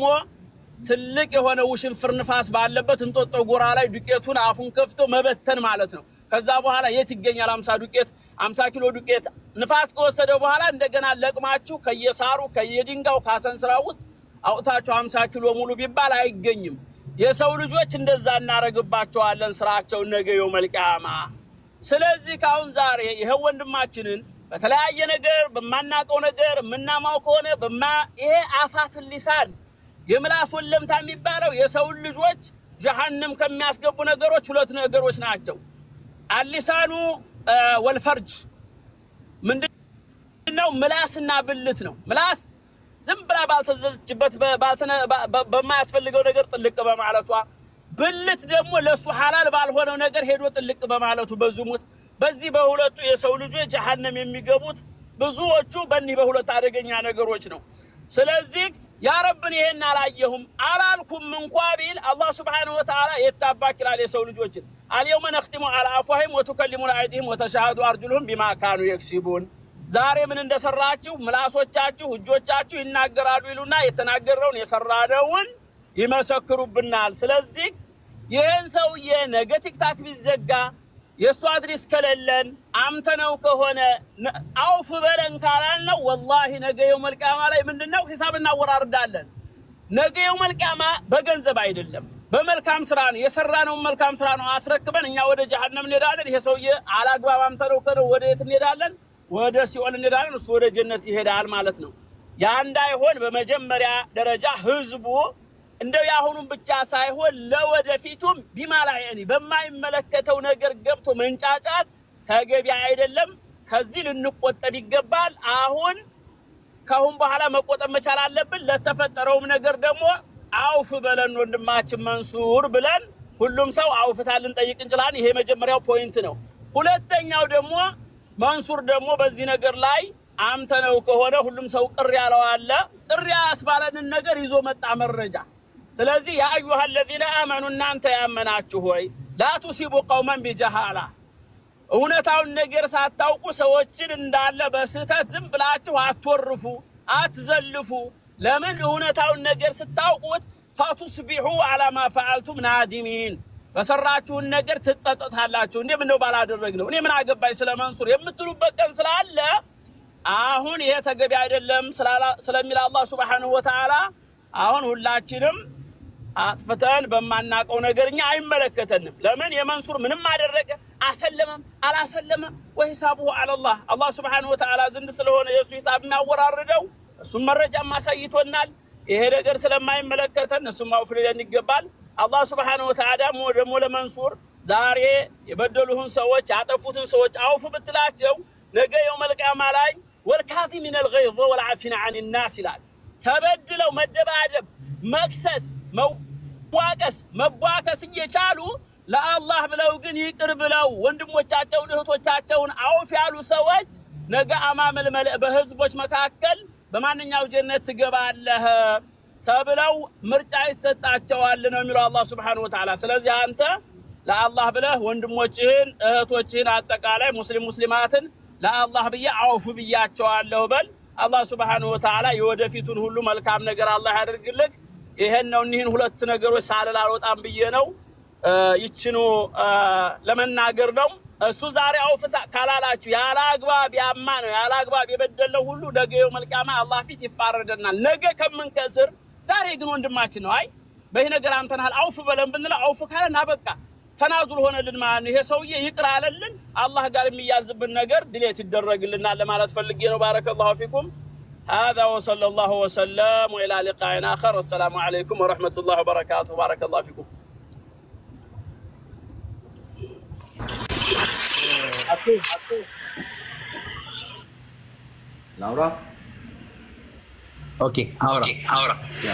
ትልቅ የሆነ ውሽንፍር ንፋስ ባለበት እንጦጦ ጎራ ላይ ዱቄቱን አፉን ከፍቶ መበተን ማለት ነው። ከዛ በኋላ የት ይገኛል? አምሳ ዱቄት አምሳ ኪሎ ዱቄት ንፋስ ከወሰደው በኋላ እንደገና ለቅማችሁ ከየሳሩ ከየድንጋው ካሰንስራ ውስጥ አውጥታችሁ አምሳ ኪሎ ሙሉ ቢባል አይገኝም። የሰው ልጆች እንደዛ እናረግባቸዋለን ስራቸውን ነገ የውመል ቂያማ። ስለዚህ ካሁን ዛሬ ይኸው ወንድማችንን በተለያየ ነገር በማናቀው ነገር የምናማው ከሆነ በማ ይሄ አፋትን ሊሳን የምላስ ወለምታ የሚባለው የሰውን ልጆች ጀሀነም ከሚያስገቡ ነገሮች ሁለት ነገሮች ናቸው። አሊሳኑ ወልፈርጅ ምንድነው? ምላስና ብልት ነው። ምላስ ዝም ብላ ባልተዘዘችበት በማያስፈልገው ነገር ጥልቅ በማለቷ፣ ብልት ደግሞ ለእሱ ሐላል ባልሆነው ነገር ሄዶ ጥልቅ በማለቱ በዝሙት በዚህ በሁለቱ የሰው ልጆች ጀሀነም የሚገቡት ብዙዎቹ በእኒህ በሁለት አደገኛ ነገሮች ነው። ስለዚህ ያ ረብን ይሄን አላየሁም አላልኩም እንኳ ቢል አላህ ስብሓነሁ ወተዓላ የታባክ ይላል የሰው ልጆችን አልየውመ ነኽቲሙ አላ አፍዋሂም ወቱከሊሙና አይዲህም ወተሻሃዱ አርጁሉሁም ቢማ ካኑ የክሲቡን ዛሬ ምን እንደሰራችሁ ምላሶቻችሁ እጆቻችሁ ይናገራሉ ይሉና የተናገረውን የሰራነውን ይመሰክሩብናል። ስለዚህ ይህን ሰውዬ ነገ ቲክታክ ቢዘጋ የእሱ አድሬስ ከሌለን አምተነው ከሆነ አውፍ በለን ካላልነው ወላሂ ነገ የውመል ቂያማ ላይ ምንድን ነው ሂሳብ እናወራርዳለን። ነገ የውመል ቂያማ በገንዘብ አይደለም በመልካም ስራ ነው የሰራነውን መልካም ስራ ነው አስረክበን እኛ ወደ ጀሀነም እንሄዳለን። ይሄ ሰውዬ አላግባብ አምተነው ከነው ወደ የት እንሄዳለን? ወደ ሲኦል እንሄዳለን። እሱ ወደ ጀነት ይሄዳል ማለት ነው። ያ እንዳይሆን በመጀመሪያ ደረጃ ህዝቡ እንደው የአሁኑም ብቻ ሳይሆን ለወደፊቱም ቢማላየኒ በማይመለከተው ነገር ገብቶ መንጫጫት ተገቢ አይደለም። ከዚህ ልንቆጠብ ይገባል። አሁን ከአሁን በኋላ መቆጠብ መቻል አለብን። ለተፈጠረውም ነገር ደግሞ አውፍ በለን ወንድማችን መንሱር ብለን ሁሉም ሰው አውፍታ ልንጠይቅ እንችላለን። ይሄ የመጀመሪያው ፖይንት ነው። ሁለተኛው ደግሞ መንሱር ደግሞ በዚህ ነገር ላይ አምተነው ከሆነ ሁሉም ሰው ቅር ያለው አለ። ቅር ያስባለንን ነገር ይዞ መጣ መረጃ ስለዚህ ያ አዩሃ አለዚነ አመኑ እናንተ ያመናችሁ ሆይ ላቱሲቡ ቀውመን ቢጀሃላ እውነታውን ነገር ሳታውቁ ሰዎችን እንዳለ በስህተት ዝም ብላችሁ አትወርፉ፣ አትዘልፉ። ለምን እውነታውን ነገር ስታውቁት ፈቱስቢሑ አላማ ፈዓልቱም ናዲሚን በሰራችሁን ነገር ትጸጸታላችሁ። እንዴ ምነው ባላደረግ ነው እኔ ምን አገባኝ ስለ መንሱር የምትሉበት ቀን ስላለ አሁን ይሄ ተገቢ አይደለም ስለሚል አላህ ሱብሓነሁ ወተዓላ አሁን ሁላችንም አጥፍተን በማናቀው ነገር እኛ አይመለከተንም። ለምን የመንሱር ምንም አደረገ አሰለመም አላሰለመም ወሂሳቡሁ አለላህ አላህ ስብሓነሁ ወተዓላ ዘንድ ስለሆነ የእሱ ሂሳብ የሚያወራርደው እሱም መረጃም አሳይቶናል። ይሄ ነገር ስለማይመለከተን እሱም አውፍ ሊለን ይገባል። አላህ ስብሓነሁ ወተዓላ ደግሞ ለመንሱር ዛሬ የበደሉህን ሰዎች ያጠፉትን ሰዎች አውፍ ብትላቸው ነገ የውመል ቂያማ ላይ ወልካዚሚነ ልገይዝ ወልዓፊነ አን ናስ ይላል። ተበድለው መደባደብ፣ መክሰስ፣ መዋቀስ፣ መቧከስ እየቻሉ ለአላህ ብለው ግን ይቅር ብለው ወንድሞቻቸውን እህቶቻቸውን አውፍ ያሉ ሰዎች ነገ አማመል መልእ በህዝቦች መካከል በማንኛው ጀነት ትገባለህ ተብለው ምርጫ ይሰጣቸዋል ነው የሚለው አላህ ስብሓነሁ ወተዓላ። ስለዚህ አንተ ለአላህ ብለህ ወንድሞችህን እህቶችህን አጠቃላይ ሙስሊም ሙስሊማትን ለአላህ ብዬ አውፍ ብያቸዋለሁ በል። አላህ ስብሓነሁ ወተዓላ የወደፊቱን ሁሉ መልካም ነገር አላህ ያደርግልህ። ይሄን ነው እኒህን ሁለት ነገሮች ሳልል አልወጣም ብዬ ነው ይችኑ ለመናገር ነው። እሱ ዛሬ አውፍ ካላላችሁ ያለ አግባብ ያማ ነው ያለ አግባብ የበደለው ሁሉ ነገ የውመል ቂያማ አላህ ፊት ይፋረደናል። ነገ ከምንከስር ዛሬ ግን ወንድማችን ነው። አይ በይህ ነገር አንተናል አውፍ በለን ብንለው አውፍ ካለን አበቃ ተናዙል ሆነልን ማለት ነው። ይሄ ሰውዬ ይቅር አለልን አላህ ጋር የሚያዝብን ነገር ድሌት ይደረግልናል ለማለት ፈልጌ ነው። ባረከላሁ ፊኩም هذا وصلى الله وسلم وإلى لقاء آخر والسلام عليكم ورحمة الله وبركاته بارك الله فيكم ላውራ ኦኬ አውራ አውራ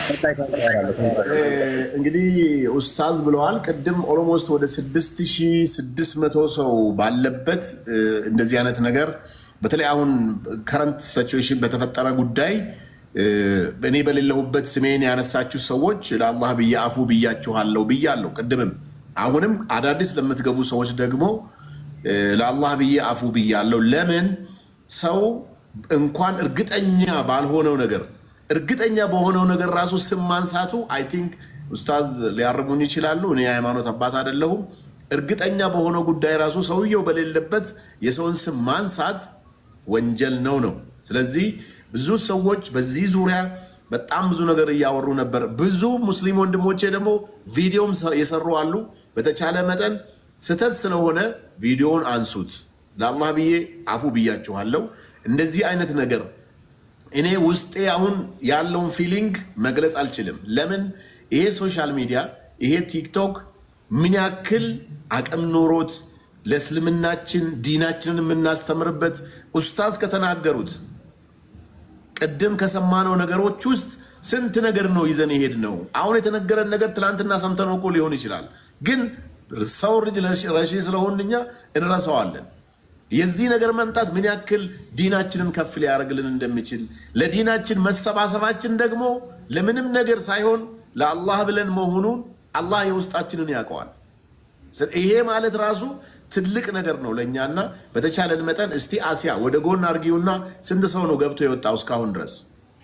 እንግዲህ ኡስታዝ ብለዋል። ቅድም ኦሎሞስት ወደ 6600 ሰው ባለበት እንደዚህ አይነት ነገር በተለይ አሁን ከረንት ሲቹዌሽን በተፈጠረ ጉዳይ እኔ በሌለሁበት ስሜን ያነሳችሁ ሰዎች ለአላህ ብዬ አፉ ብያችኋለሁ ብያለሁ። ቅድምም አሁንም አዳዲስ ለምትገቡ ሰዎች ደግሞ ለአላህ ብዬ አፉ ብያለሁ። ለምን ሰው እንኳን እርግጠኛ ባልሆነው ነገር እርግጠኛ በሆነው ነገር ራሱ ስም ማንሳቱ አይ ቲንክ ኡስታዝ ሊያርሙኝ ይችላሉ። እኔ የሃይማኖት አባት አይደለሁም። እርግጠኛ በሆነው ጉዳይ ራሱ ሰውየው በሌለበት የሰውን ስም ማንሳት ወንጀል ነው ነው። ስለዚህ ብዙ ሰዎች በዚህ ዙሪያ በጣም ብዙ ነገር እያወሩ ነበር። ብዙ ሙስሊም ወንድሞቼ ደግሞ ቪዲዮም የሰሩ አሉ። በተቻለ መጠን ስህተት ስለሆነ ቪዲዮውን አንሱት። ለአላህ ብዬ አፉ ብያችኋለሁ። እንደዚህ አይነት ነገር እኔ ውስጤ አሁን ያለውን ፊሊንግ መግለጽ አልችልም። ለምን ይሄ ሶሻል ሚዲያ ይሄ ቲክቶክ ምን ያክል አቅም ኖሮት ለእስልምናችን ዲናችንን የምናስተምርበት ኡስታዝ ከተናገሩት ቅድም ከሰማነው ነገሮች ውስጥ ስንት ነገር ነው ይዘን የሄድ ነው። አሁን የተነገረን ነገር ትናንትና ሰምተነው እኮ ሊሆን ይችላል። ግን ሰው ልጅ ረሺ ስለሆን እኛ እንረሳዋለን። የዚህ ነገር መምጣት ምን ያክል ዲናችንን ከፍ ሊያደርግልን እንደሚችል ለዲናችን መሰባሰባችን ደግሞ ለምንም ነገር ሳይሆን ለአላህ ብለን መሆኑን አላህ የውስጣችንን ያውቀዋል። ይሄ ማለት ራሱ ትልቅ ነገር ነው ለእኛና በተቻለን መጠን እስቲ አሲያ ወደ ጎን አርጊውና ስንት ሰው ነው ገብቶ የወጣው እስካሁን ድረስ?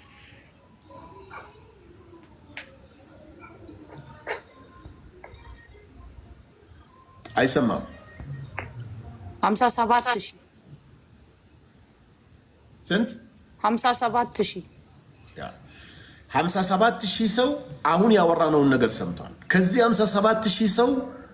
አይሰማም። ሀምሳ ሰባት ሺህ ስንት? ሀምሳ ሰባት ሺህ ሀምሳ ሰባት ሺህ ሰው አሁን ያወራነውን ነገር ሰምቷል። ከዚህ ሀምሳ ሰባት ሺህ ሰው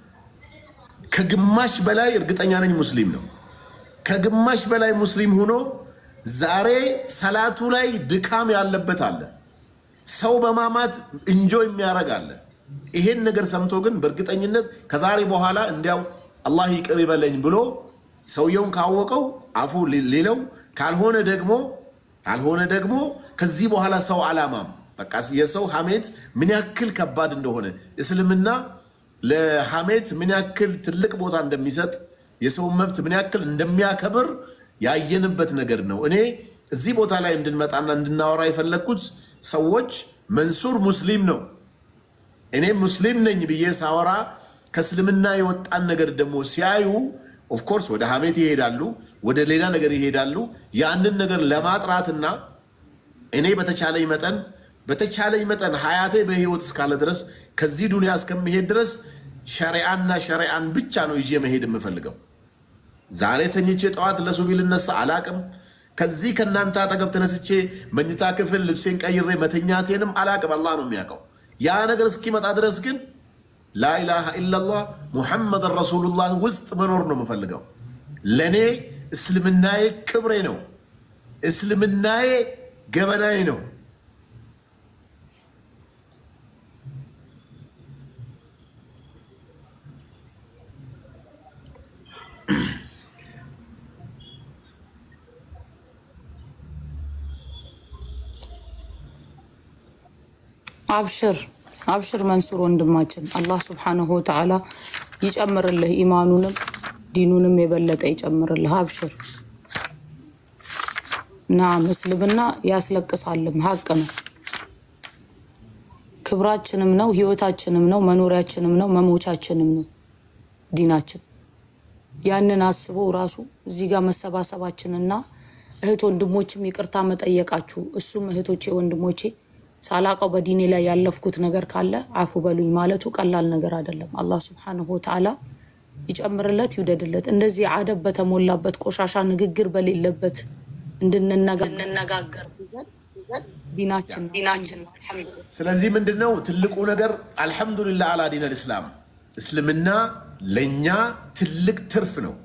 ከግማሽ በላይ እርግጠኛ ነኝ ሙስሊም ነው። ከግማሽ በላይ ሙስሊም ሆኖ ዛሬ ሰላቱ ላይ ድካም ያለበት አለ። ሰው በማማት እንጆ የሚያደርግ አለ። ይሄን ነገር ሰምቶ ግን በእርግጠኝነት ከዛሬ በኋላ እንዲያው አላህ ይቅር ይበለኝ ብሎ ሰውየውን ካወቀው አፉ ሌለው ካልሆነ ደግሞ ካልሆነ ደግሞ ከዚህ በኋላ ሰው አላማም በቃ የሰው ሐሜት ምን ያክል ከባድ እንደሆነ እስልምና ለሐሜት ምን ያክል ትልቅ ቦታ እንደሚሰጥ የሰውን መብት ምን ያክል እንደሚያከብር ያየንበት ነገር ነው። እኔ እዚህ ቦታ ላይ እንድንመጣና እንድናወራ የፈለግኩት ሰዎች መንሱር ሙስሊም ነው፣ እኔ ሙስሊም ነኝ ብዬ ሳወራ ከእስልምና የወጣን ነገር ደግሞ ሲያዩ ኦፍኮርስ ወደ ሐሜት ይሄዳሉ፣ ወደ ሌላ ነገር ይሄዳሉ። ያንን ነገር ለማጥራትና እኔ በተቻለኝ መጠን በተቻለኝ መጠን ሀያቴ በህይወት እስካለ ድረስ ከዚህ ዱንያ እስከሚሄድ ድረስ ሸሪዓና ሸሪዓን ብቻ ነው ይዤ መሄድ የምፈልገው። ዛሬ ተኝቼ ጠዋት ለሱቢ ልነሳ አላቅም። ከዚህ ከእናንተ አጠገብ ተነስቼ መኝታ ክፍል ልብሴን ቀይሬ መተኛቴንም አላቅም። አላህ ነው የሚያውቀው። ያ ነገር እስኪመጣ ድረስ ግን ላኢላሃ ኢላላህ ሙሐመድን ረሱሉላህ ውስጥ መኖር ነው የምፈልገው። ለእኔ እስልምናዬ ክብሬ ነው። እስልምናዬ ገበናዬ ነው። አብሽር አብሽር መንሱር ወንድማችን፣ አላህ ስብሓነሁ ወተዓላ ይጨምርልህ፣ ኢማኑንም ዲኑንም የበለጠ ይጨምርልህ። አብሽር። ናም እስልምና ያስለቅሳልም፣ ሀቅ ነው። ክብራችንም ነው፣ ህይወታችንም ነው፣ መኖሪያችንም ነው፣ መሞቻችንም ነው ዲናችን። ያንን አስበው ራሱ እዚህ ጋር መሰባሰባችንና እህት ወንድሞችም ይቅርታ መጠየቃችሁ እሱም እህቶቼ ወንድሞቼ ሳላቀው በዲኔ ላይ ያለፍኩት ነገር ካለ አፉ በሉኝ ማለቱ ቀላል ነገር አይደለም። አላህ ስብሓነሁ ወተዓላ ይጨምርለት ይውደድለት። እንደዚህ አደብ በተሞላበት ቆሻሻ ንግግር በሌለበት እንድንነጋገር ዲናችን ዲናችን አልሐምዱሊላህ ስለዚህ ምንድን ነው ትልቁ ነገር? አልሐምዱሊላህ አላ ዲን አልእስላም። እስልምና ለእኛ ትልቅ ትርፍ ነው።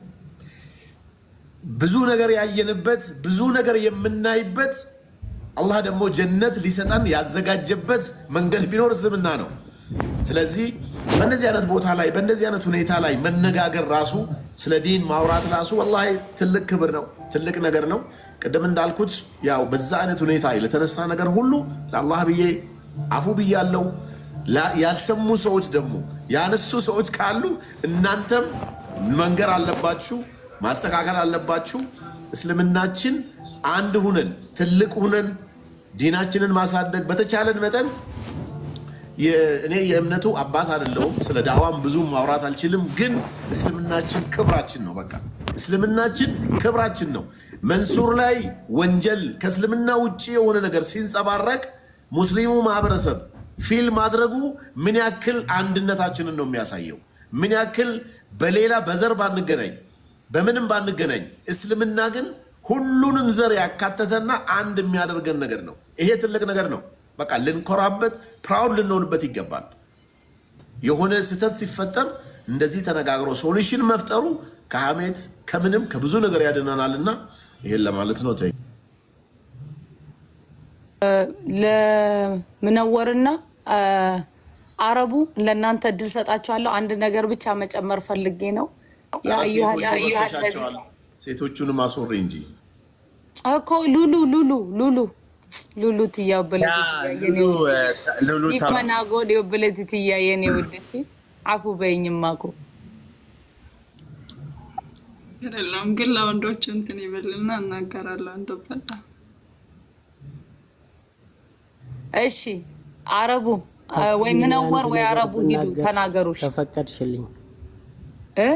ብዙ ነገር ያየንበት፣ ብዙ ነገር የምናይበት አላህ ደግሞ ጀነት ሊሰጠን ያዘጋጀበት መንገድ ቢኖር እስልምና ነው። ስለዚህ በእነዚህ አይነት ቦታ ላይ በእነዚህ አይነት ሁኔታ ላይ መነጋገር ራሱ ስለ ዲን ማውራት ራሱ ወላሂ ትልቅ ክብር ነው፣ ትልቅ ነገር ነው። ቅድም እንዳልኩት ያው በዛ አይነት ሁኔታ ለተነሳ ነገር ሁሉ ለአላህ ብዬ አፉ ብያለው። ያልሰሙ ሰዎች ደግሞ ያነሱ ሰዎች ካሉ እናንተም መንገር አለባችሁ፣ ማስተካከል አለባችሁ። እስልምናችን አንድ ሁነን ትልቅ ሁነን ዲናችንን ማሳደግ በተቻለን መጠን እኔ የእምነቱ አባት አይደለሁም። ስለ ዳዋም ብዙም ማውራት አልችልም። ግን እስልምናችን ክብራችን ነው። በቃ እስልምናችን ክብራችን ነው። መንሱር ላይ ወንጀል ከእስልምና ውጭ የሆነ ነገር ሲንጸባረቅ ሙስሊሙ ማህበረሰብ ፊል ማድረጉ ምን ያክል አንድነታችንን ነው የሚያሳየው። ምን ያክል በሌላ በዘር ባንገናኝ፣ በምንም ባንገናኝ፣ እስልምና ግን ሁሉንም ዘር ያካተተና አንድ የሚያደርገን ነገር ነው። ይሄ ትልቅ ነገር ነው። በቃ ልንኮራበት፣ ፕራውድ ልንሆንበት ይገባል። የሆነ ስህተት ሲፈጠር እንደዚህ ተነጋግሮ ሶሉሽን መፍጠሩ ከሀሜት ከምንም ከብዙ ነገር ያድነናልና ይሄን ለማለት ነው። ተይ ለምነወርና አረቡ ለእናንተ እድል ሰጣችኋለሁ። አንድ ነገር ብቻ መጨመር ፈልጌ ነው። ሴቶቹን ሴቶቹንም አስወሪ እንጂ እኮ ሉሉ ሉሉ ሉሉ ሉሉ ትያበለት ይፈናጎድ የበለት ትያየን የውድሽ አፉ በይኝማ እኮ አይደለም ግን ለወንዶች እንትን ይበልና እናገራለሁ። እንተበላ እሺ፣ አረቡ ወይ ምነወር ወይ አረቡ ሂዱ ተናገሩሽ። ተፈቀድሽልኝ እ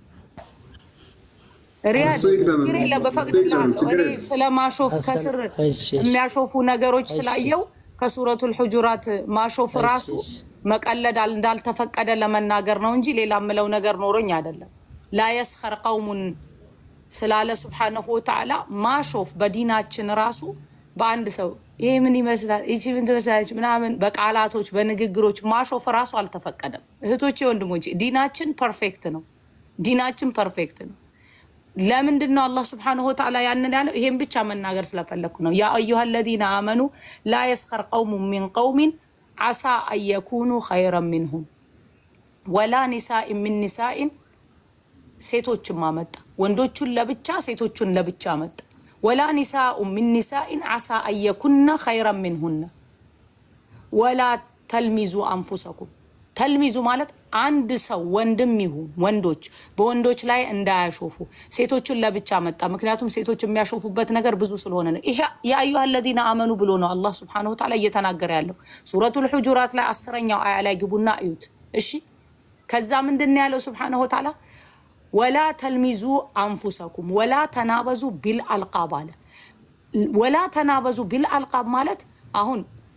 ሪያድ ችግር የለም በፈቅድልሃለሁ። እኔ ስለማሾፍ ከስር የሚያሾፉ ነገሮች ስላየው ከሱረቱል ሑጁራት ማሾፍ ራሱ መቀለድ እንዳልተፈቀደ ለመናገር ነው እንጂ ሌላ የምለው ነገር ኖሮኝ አይደለም። ላየስኸር ቀውሙን ስላለ ስብሓነሁ ወተዓላ ማሾፍ በዲናችን ራሱ በአንድ ሰው ይሄ ምን ይመስላል፣ ይቺ ምን ትመስላለች ምናምን በቃላቶች በንግግሮች ማሾፍ ራሱ አልተፈቀደም። እህቶቼ ወንድሞቼ፣ ዲናችን ፐርፌክት ነው። ዲናችን ፐርፌክት ነው። ለምንድን ነው አላህ ስብሓነሁ ወተዓላ ያንን ያለው? ይሄን ብቻ መናገር ስለፈለግኩ ነው። ያ አዩሃ አለዚነ አመኑ ላ የስኸር ቀውሙን ሚን ቀውሚን ዓሳ አየኩኑ ኸይረን ሚንሁም ወላ ኒሳኢን ሚን ኒሳኢን ሴቶችን ማመጣ ወንዶቹን ለብቻ ሴቶቹን ለብቻ መጣ። ወላ ኒሳኡ ሚን ኒሳኢን ዓሳ አየኩነ ኸይረን ሚንሁነ ወላ ተልሚዙ አንፉሰኩም ተልሚዙ ማለት አንድ ሰው ወንድም ይሁን ወንዶች በወንዶች ላይ እንዳያሾፉ ሴቶችን ለብቻ መጣ። ምክንያቱም ሴቶች የሚያሾፉበት ነገር ብዙ ስለሆነ ነው። ይሄ የአዩሃ አለዚነ አመኑ ብሎ ነው አላህ ስብሐነሁ ወተዓላ እየተናገረ ያለው ሱረቱል ሑጁራት ላይ አስረኛው አያ ላይ ግቡና እዩት። እሺ ከዛ ምንድን ነው ያለው ስብሐነሁ ወተዓላ ወላ ተልሚዙ አንፉሰኩም ወላ ተናበዙ ቢል አልቃብ አለ። ወላ ተናበዙ ቢል አልቃብ ማለት አሁን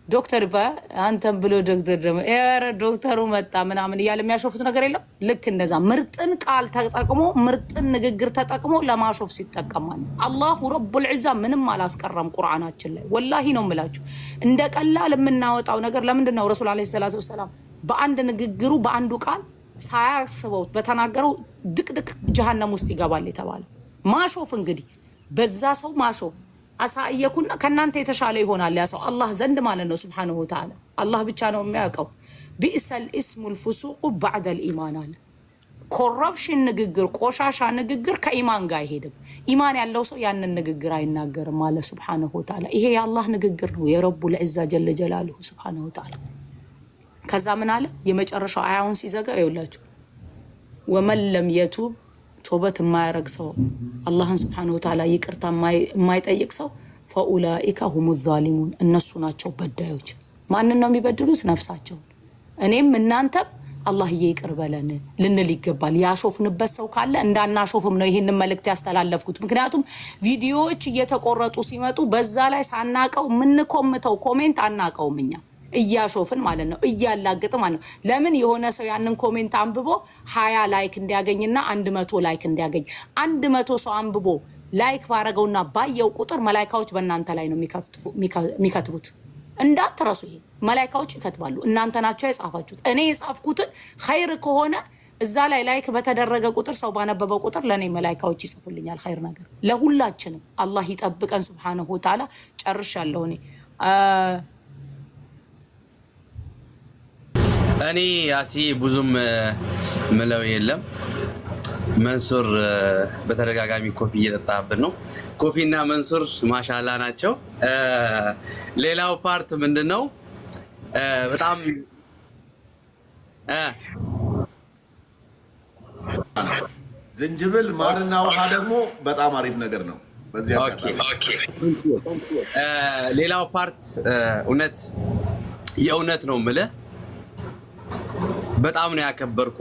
ዶክተር አንተን ብሎ ዶክተር ደግሞ ኧረ ዶክተሩ መጣ ምናምን እያለ የሚያሾፉት ነገር የለም። ልክ እንደዛ ምርጥን ቃል ተጠቅሞ ምርጥን ንግግር ተጠቅሞ ለማሾፍ ሲጠቀማል። አላሁ ረቡል ዒዛ ምንም አላስቀረም ቁርአናችን ላይ ወላሂ ነው የምላችሁ። እንደ ቀላል የምናወጣው ነገር ለምንድን ነው? ረሱል ዓለይሂ ሰላቱ ወሰላም በአንድ ንግግሩ በአንዱ ቃል ሳያስበው በተናገረው ድቅድቅ ጀሃነም ውስጥ ይገባል የተባለው ማሾፍ እንግዲህ በዛ ሰው ማሾፍ አሳየኩና ከእናንተ የተሻለ ይሆናል ያ ሰው አላህ ዘንድ ማለት ነው። ስብሓነሁ ወተዓላ አላህ ብቻ ነው የሚያውቀው። ቢእሰል ኢስሙል ፉሱቁ ባዕደል ኢማን አለ። ኮረፕሽን ንግግር፣ ቆሻሻ ንግግር ከኢማን ጋር አይሄድም። ኢማን ያለው ሰው ያንን ንግግር አይናገርም አለ ስብሓነሁ ወተዓላ። ይሄ የአላህ ንግግር ነው፣ የረቡል ዒዛ ጀለ ጀላሉሁ ስብሓነሁ ወተዓላ። ከዛ ምን አለ የመጨረሻው አያውን ሲዘጋ ይውላችሁ ወመን ለም የቱብ ቶበት የማያረግ ሰው አላህን ስብሓነሁ ወተዓላ ይቅርታ የማይጠይቅ ሰው ፈኡላኢከ ሁሙ ዛሊሙን እነሱ ናቸው በዳዮች። ማንን ነው የሚበድሉት? ነፍሳቸውን። እኔም እናንተም አላህዬ ይቅር በለን ልንል ይገባል። ያሾፍንበት ሰው ካለ እንዳናሾፍም ነው ይህንን መልእክት ያስተላለፍኩት። ምክንያቱም ቪዲዮዎች እየተቆረጡ ሲመጡ በዛ ላይ ሳናቀው የምንኮምተው ኮሜንት አናቀውም እኛ እያሾፍን ማለት ነው፣ እያላግጥ ማለት ነው። ለምን የሆነ ሰው ያንን ኮሜንት አንብቦ ሀያ ላይክ እንዲያገኝና አንድ መቶ ላይክ እንዲያገኝ አንድ መቶ ሰው አንብቦ ላይክ ባረገውና ባየው ቁጥር መላይካዎች በእናንተ ላይ ነው የሚከትቡት። እንዳትረሱ፣ ይሄ መላይካዎች ይከትባሉ። እናንተ ናቸው የጻፋችሁት። እኔ የጻፍኩትን ኸይር ከሆነ እዛ ላይ ላይክ በተደረገ ቁጥር ሰው ባነበበው ቁጥር ለእኔ መላይካዎች ይጽፉልኛል ኸይር ነገር። ለሁላችንም አላህ ይጠብቀን ሱብሓነሁ ወተዓላ። ጨርሻለሁ እኔ እኔ ያሲ ብዙም ምለው የለም። መንሱር በተደጋጋሚ ኮፊ እየጠጣብን ነው። ኮፊና መንሱር ማሻላ ናቸው። ሌላው ፓርት ምንድን ነው? በጣም ዝንጅብል፣ ማርና ውሃ ደግሞ በጣም አሪፍ ነገር ነው። በዚህ ሌላው ፓርት እውነት የእውነት ነው ምልህ በጣም ነው ያከበርኩ።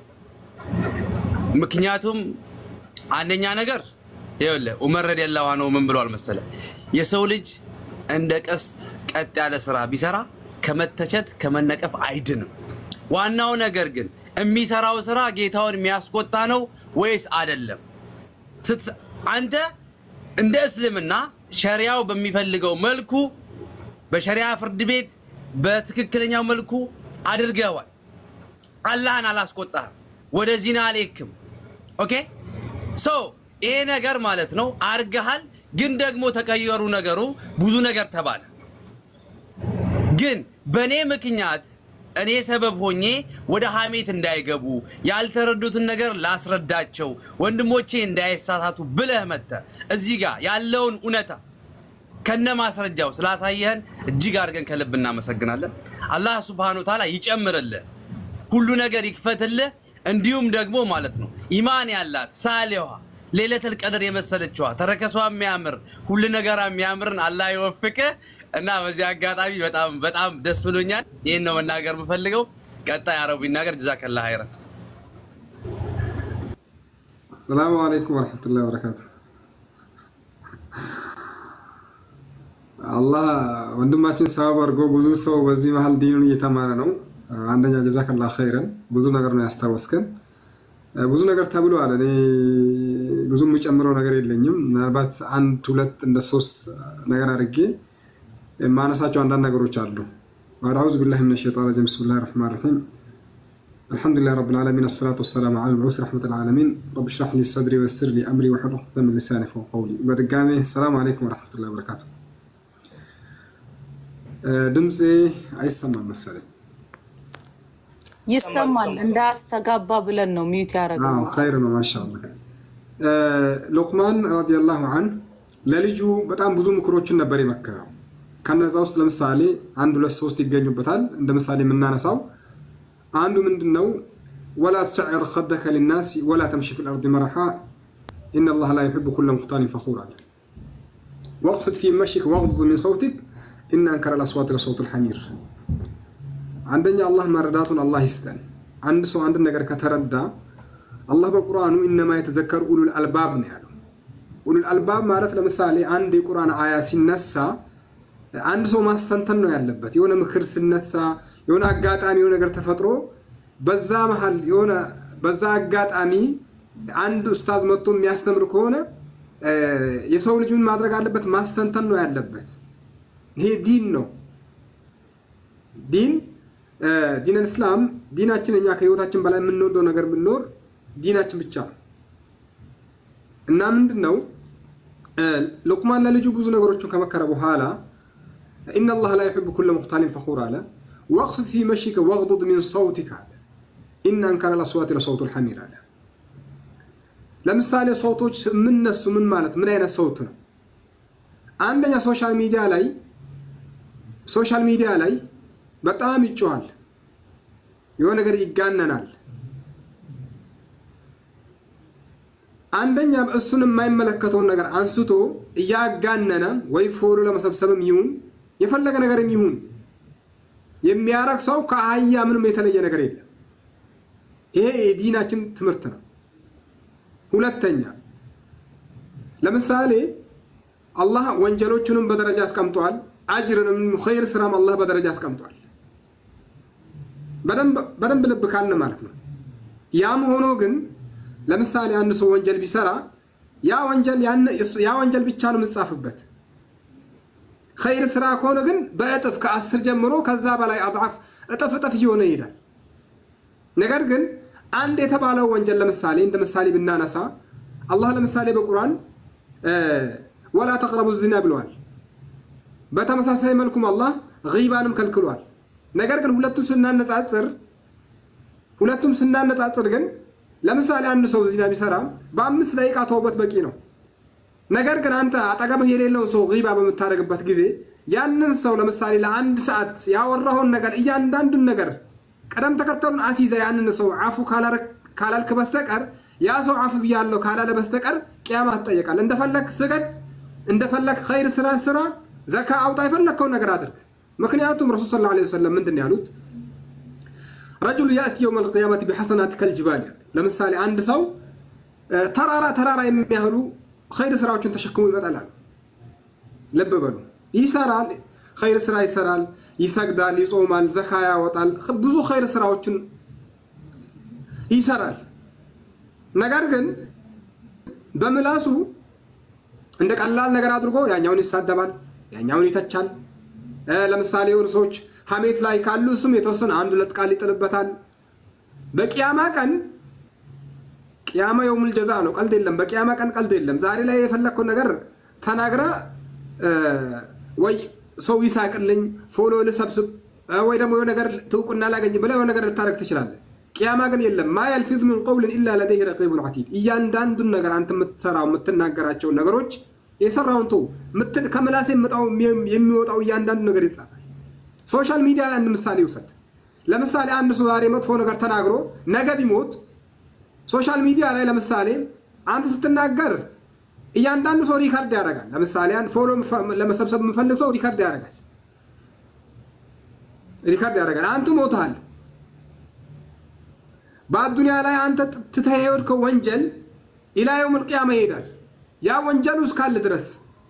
ምክንያቱም አንደኛ ነገር ይኸውልህ ዑመር ረዲየላሁ ዐንሁ ምን ብሏል መሰለህ? የሰው ልጅ እንደ ቀስት ቀጥ ያለ ስራ ቢሰራ ከመተቸት ከመነቀፍ አይድንም። ዋናው ነገር ግን የሚሰራው ስራ ጌታውን የሚያስቆጣ ነው ወይስ አይደለም? አንተ እንደ እስልምና ሸሪያው በሚፈልገው መልኩ በሸሪያ ፍርድ ቤት በትክክለኛው መልኩ አድርገዋል። አላህን አላስቆጣህም፣ ወደ ዚና አልሄድክም። ኦኬ ሶ ይሄ ነገር ማለት ነው አርገሃል። ግን ደግሞ ተቀየሩ ነገሩ ብዙ ነገር ተባለ። ግን በእኔ ምክንያት እኔ ሰበብ ሆኜ ወደ ሐሜት እንዳይገቡ ያልተረዱትን ነገር ላስረዳቸው ወንድሞቼ እንዳይሳሳቱ ብለህ መጥተህ እዚህ ጋር ያለውን እውነታ ከነ ማስረጃው ስላሳየህን እጅግ አድርገን ከልብ እናመሰግናለን። አላህ ሱብሃነሁ ወተዓላ ይጨምርልህ፣ ሁሉ ነገር ይክፈትልህ። እንዲሁም ደግሞ ማለት ነው ኢማን ያላት ሳሌዋ ሌለተል ቀድር የመሰለችዋ ተረከሷ የሚያምር ሁሉ ነገሯ የሚያምርን አላህ ይወፍቅህ እና በዚህ አጋጣሚ በጣም በጣም ደስ ብሎኛል። ይህን ነው መናገር የምፈልገው። ቀጣይ አረቡ ይናገር። ጀዛከላህ ኸይረን። ሰላሙ አለይኩም ወረሕመቱላሂ ወበረካቱ። አላህ ወንድማችን ሰበብ አድርጎ ብዙ ሰው በዚህ መሀል ዲኑን እየተማረ ነው። አንደኛ ጀዛከላህ ኸይረን። ብዙ ነገር ነው ያስታወስከን። ብዙ ነገር ተብሏል። እኔ ብዙ የሚጨምረው ነገር የለኝም። ምናልባት አንድ ሁለት እንደ ሶስት ነገር አድርጌ የማነሳቸው አንዳንድ ነገሮች አሉ። አዑዙ ቢላሂ ሚነ ሸይጣን ረጂም ብስሚላሂ ረሕማን ረሒም አልሐምዱሊላህ ረብል ዓለሚን አሰላቱ ወሰላሙ ዐለል መብዑስ ረሕመተል ዓለሚን ረቢ ሽራሕ ሊ ሰድሪ ወየሲር ሊ አምሪ ወሕሉል ዑቅደተን ሚን ሊሳኒ የፍቀሁ ቀውሊ። በድጋሜ ሰላም አለይኩም ወረሕመቱላሂ ወበረካቱ። ድምፄ አይሰማም መሰለኝ። ይሰማል። እንዳያስተጋባ ብለን ነው ሚዩት ያደረግነው። ኸይር ነው ማሻአላህ። ሉቅማን ረዲየላሁ ዐንሁ ለልጁ በጣም ብዙ ምክሮችን ነበር የመከረው። ከነዛ ውስጥ ለምሳሌ አንድ ሁለት ሶስት ይገኙበታል። እንደ ምሳሌ የምናነሳው አንዱ ምንድን ነው? ወላ ትሰዕር ከደከ ሊናስ ወላ ተምሺ ፊል አርድ መረሓ ኢነላህ ላ ዩሒቡ ኩለ ሙኽታሊን ፈኹር አለ። ወቅስድ ፊ መሽክ ወግዱድ ሚን ሰውቲክ ኢነ አንከረ ልአስዋት ለሰውት ልሐሚር። አንደኛ አላህ መረዳቱን አላህ ይስጠን። አንድ ሰው አንድ ነገር ከተረዳ አላህ በቁርአኑ ኢነማ የተዘከሩ ኡሉል አልባብ ነው ያለው። ኡሉል አልባብ ማለት ለምሳሌ አንድ የቁርአን አያ ሲነሳ አንድ ሰው ማስተንተን ነው ያለበት። የሆነ ምክር ስነሳ የሆነ አጋጣሚ የሆነ ነገር ተፈጥሮ በዛ መሀል የሆነ በዛ አጋጣሚ አንድ ኡስታዝ መጥቶ የሚያስተምር ከሆነ የሰው ልጅ ምን ማድረግ አለበት? ማስተንተን ነው ያለበት። ይሄ ዲን ነው። ዲን ዲን እስላም ዲናችን እኛ ከህይወታችን በላይ የምንወደው ነገር ብንኖር ዲናችን ብቻ ነው እና ምንድን ነው ሉቅማን ለልጁ ብዙ ነገሮችን ከመከረ በኋላ ኢነ ላህ ላ ዩሕቡ ኩለ ሙክታሊን ፈኹር አለ ወቅስድ ፊ መሽከ ወቅዱድ ሚን ሰውቲክ አለ ኢነ አንከረ ልአስዋት ለሰውቱ ልሐሚር አለ ለምሳሌ ሰውቶች የምነሱ ምን ማለት ምን አይነት ሰውት ነው አንደኛ ሶሻል ሚዲያ ላይ ሶሻል ሚዲያ ላይ በጣም ይጮሃል የሆነ ነገር ይጋነናል አንደኛ እሱን የማይመለከተውን ነገር አንስቶ እያጋነነ ወይ ፎሎ ለመሰብሰብም ይሁን የፈለገ ነገርም ይሁን የሚያረግ ሰው ከአህያ ምንም የተለየ ነገር የለም። ይሄ የዲናችን ትምህርት ነው። ሁለተኛ ለምሳሌ አላህ ወንጀሎቹንም በደረጃ አስቀምጧል። አጅርንም ኸይር ስራም አላህ በደረጃ አስቀምጧል። በደንብ ልብ ካልን ማለት ነው። ያም ሆኖ ግን ለምሳሌ አንድ ሰው ወንጀል ቢሰራ ያ ወንጀል ያ ወንጀል ብቻ ነው የምጻፍበት። ኸይር ስራ ከሆነ ግን በእጥፍ ከአስር ጀምሮ ከዛ በላይ አድዓፍ እጥፍ እጥፍ እየሆነ ይሄዳል። ነገር ግን አንድ የተባለው ወንጀል ለምሳሌ እንደ ምሳሌ ብናነሳ አላህ ለምሳሌ በቁርአን ወላ ተቅረቡ ዚና ብለዋል። በተመሳሳይ መልኩም አላህ ጊባንም ከልክሏል። ነገር ግን ሁለቱም ስናነጻጽር ሁለቱም ስናነጻጽር ግን ለምሳሌ አንድ ሰው ዚና ቢሰራ በአምስት ደቂቃ ተውበት በቂ ነው። ነገር ግን አንተ አጠገብህ የሌለውን ሰው ጊባ በምታደርግበት ጊዜ ያንን ሰው ለምሳሌ ለአንድ ሰዓት ያወራውን ነገር እያንዳንዱን ነገር ቅደም ተከተሉን አስይዘ ያንን ሰው አፉ ካላልክ በስተቀር ያ ሰው አፉ ብያለሁ ካላለ በስተቀር ቅያማ ትጠየቃል። እንደፈለግ ስገድ፣ እንደፈለግ ኸይር ስራ ስራ፣ ዘካ አውጣ፣ የፈለግከውን ነገር አድርግ። ምክንያቱም ረሱል ሰለላሁ ዐለይሂ ወሰለም ምንድን ነው ያሉት? ረጁሉ ያእቲ የውም ልቅያመት ቢሐሰናት ከልጅባል ያሉ ለምሳሌ አንድ ሰው ተራራ ተራራ የሚያህሉ ኸይር ስራዎችን ተሸክሞ ይመጣል አሉ። ልብ በሉ ይሰራል፣ ኸይር ስራ ይሰራል፣ ይሰግዳል፣ ይጾማል፣ ዘካ ያወጣል፣ ብዙ ኸይር ስራዎችን ይሰራል። ነገር ግን በምላሱ እንደ ቀላል ነገር አድርጎ ያኛውን ይሳደባል፣ ያኛውን ይተቻል። ለምሳሌ የሆኑ ሰዎች ሀሜት ላይ ካሉ እሱም የተወሰነ አንድ ሁለት ቃል ይጥልበታል። በቅያማ ቀን ቅያማ የውሙል ጀዛ ነው፣ ቀልድ የለም። በቅያማ ቀን ቀልድ የለም። ዛሬ ላይ የፈለግከው ነገር ተናግረ ወይ ሰው ይሳቅልኝ፣ ፎሎ ልሰብስብ፣ ወይ ደግሞ የሆነ ነገር ትውቁና ላገኝ ብለህ የሆነ ነገር ልታደርግ ትችላለህ። ቅያማ ግን የለም። ማ የልፊዙ ሚን ቀውልን ኢላ ለደይህ ረቂቡን ዐቲድ። እያንዳንዱን ነገር አንተ የምትሰራው የምትናገራቸውን ነገሮች የሰራውን ተው፣ ከምላስ የሚወጣው እያንዳንዱ ነገር ይጻፋል። ሶሻል ሚዲያ ላይ አንድ ምሳሌ ይውሰድ። ለምሳሌ አንድ ሰው ዛሬ መጥፎ ነገር ተናግሮ ነገ ቢሞት ሶሻል ሚዲያ ላይ ለምሳሌ አንተ ስትናገር እያንዳንዱ ሰው ሪከርድ ያደርጋል። ለምሳሌ አንድ ፎሎ ለመሰብሰብ የምፈልግ ሰው ሪከርድ ያደርጋል ሪከርድ ያደርጋል። አንተ ሞተሃል። በአዱኒያ ላይ አንተ ትተህ የሄድከው ወንጀል ኢላ የውመል ቂያማ ይሄዳል። ያ ወንጀሉ እስካለ ድረስ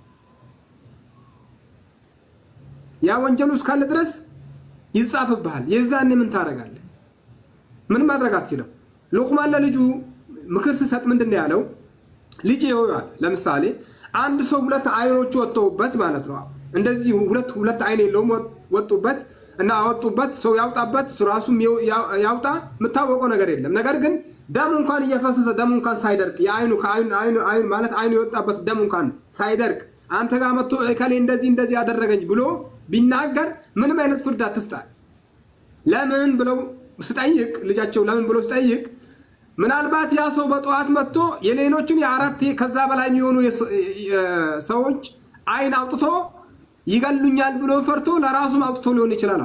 ያ ወንጀሉ እስካለ ድረስ ይጻፍብሃል። የዛኔ ምን ታደርጋለህ? ምን ማድረግ አትችልም። ሉቅማን ለልጁ ምክር ስሰጥ ምንድን ነው ያለው? ልጅ ይሆናል። ለምሳሌ አንድ ሰው ሁለት አይኖቹ ወጥተውበት ማለት ነው። እንደዚህ ሁለት ሁለት አይን የለውም ወጡበት እና አወጡበት። ሰው ያውጣበት ራሱም ያውጣ የምታወቀው ነገር የለም። ነገር ግን ደም እንኳን እየፈሰሰ ደም እንኳን ሳይደርቅ የአይኑ ከአይኑ ማለት አይኑ የወጣበት ደም እንኳን ሳይደርቅ አንተ ጋር መጥቶ እከሌ እንደዚህ እንደዚህ ያደረገኝ ብሎ ቢናገር ምንም አይነት ፍርድ አትስጣል። ለምን ብለው ስጠይቅ ልጃቸው ለምን ብሎ ስጠይቅ ምናልባት ያ ሰው በጠዋት መጥቶ የሌሎችን የአራት ከዛ በላይ የሚሆኑ ሰዎች አይን አውጥቶ ይገሉኛል ብሎ ፈርቶ ለራሱም አውጥቶ ሊሆን ይችላል።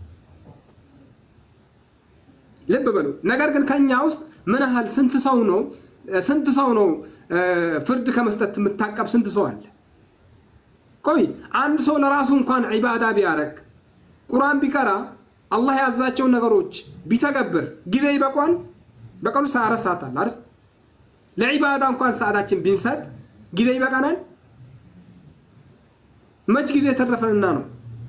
ልብ በሉ። ነገር ግን ከኛ ውስጥ ምን ያህል ስንት ሰው ነው ስንት ሰው ነው ፍርድ ከመስጠት የምታቀብ ስንት ሰው አለ? ቆይ አንድ ሰው ለራሱ እንኳን ዒባዳ ቢያረግ ቁርአን ቢቀራ አላህ ያዛቸውን ነገሮች ቢተገብር ጊዜ ይበቋል? በቀኑ ውስጥ አራት ሰዓት አለ አይደል? ለዒባዳ እንኳን ሰዓታችን ቢንሰጥ ጊዜ ይበቃናል? መች ጊዜ ተረፈንና ነው?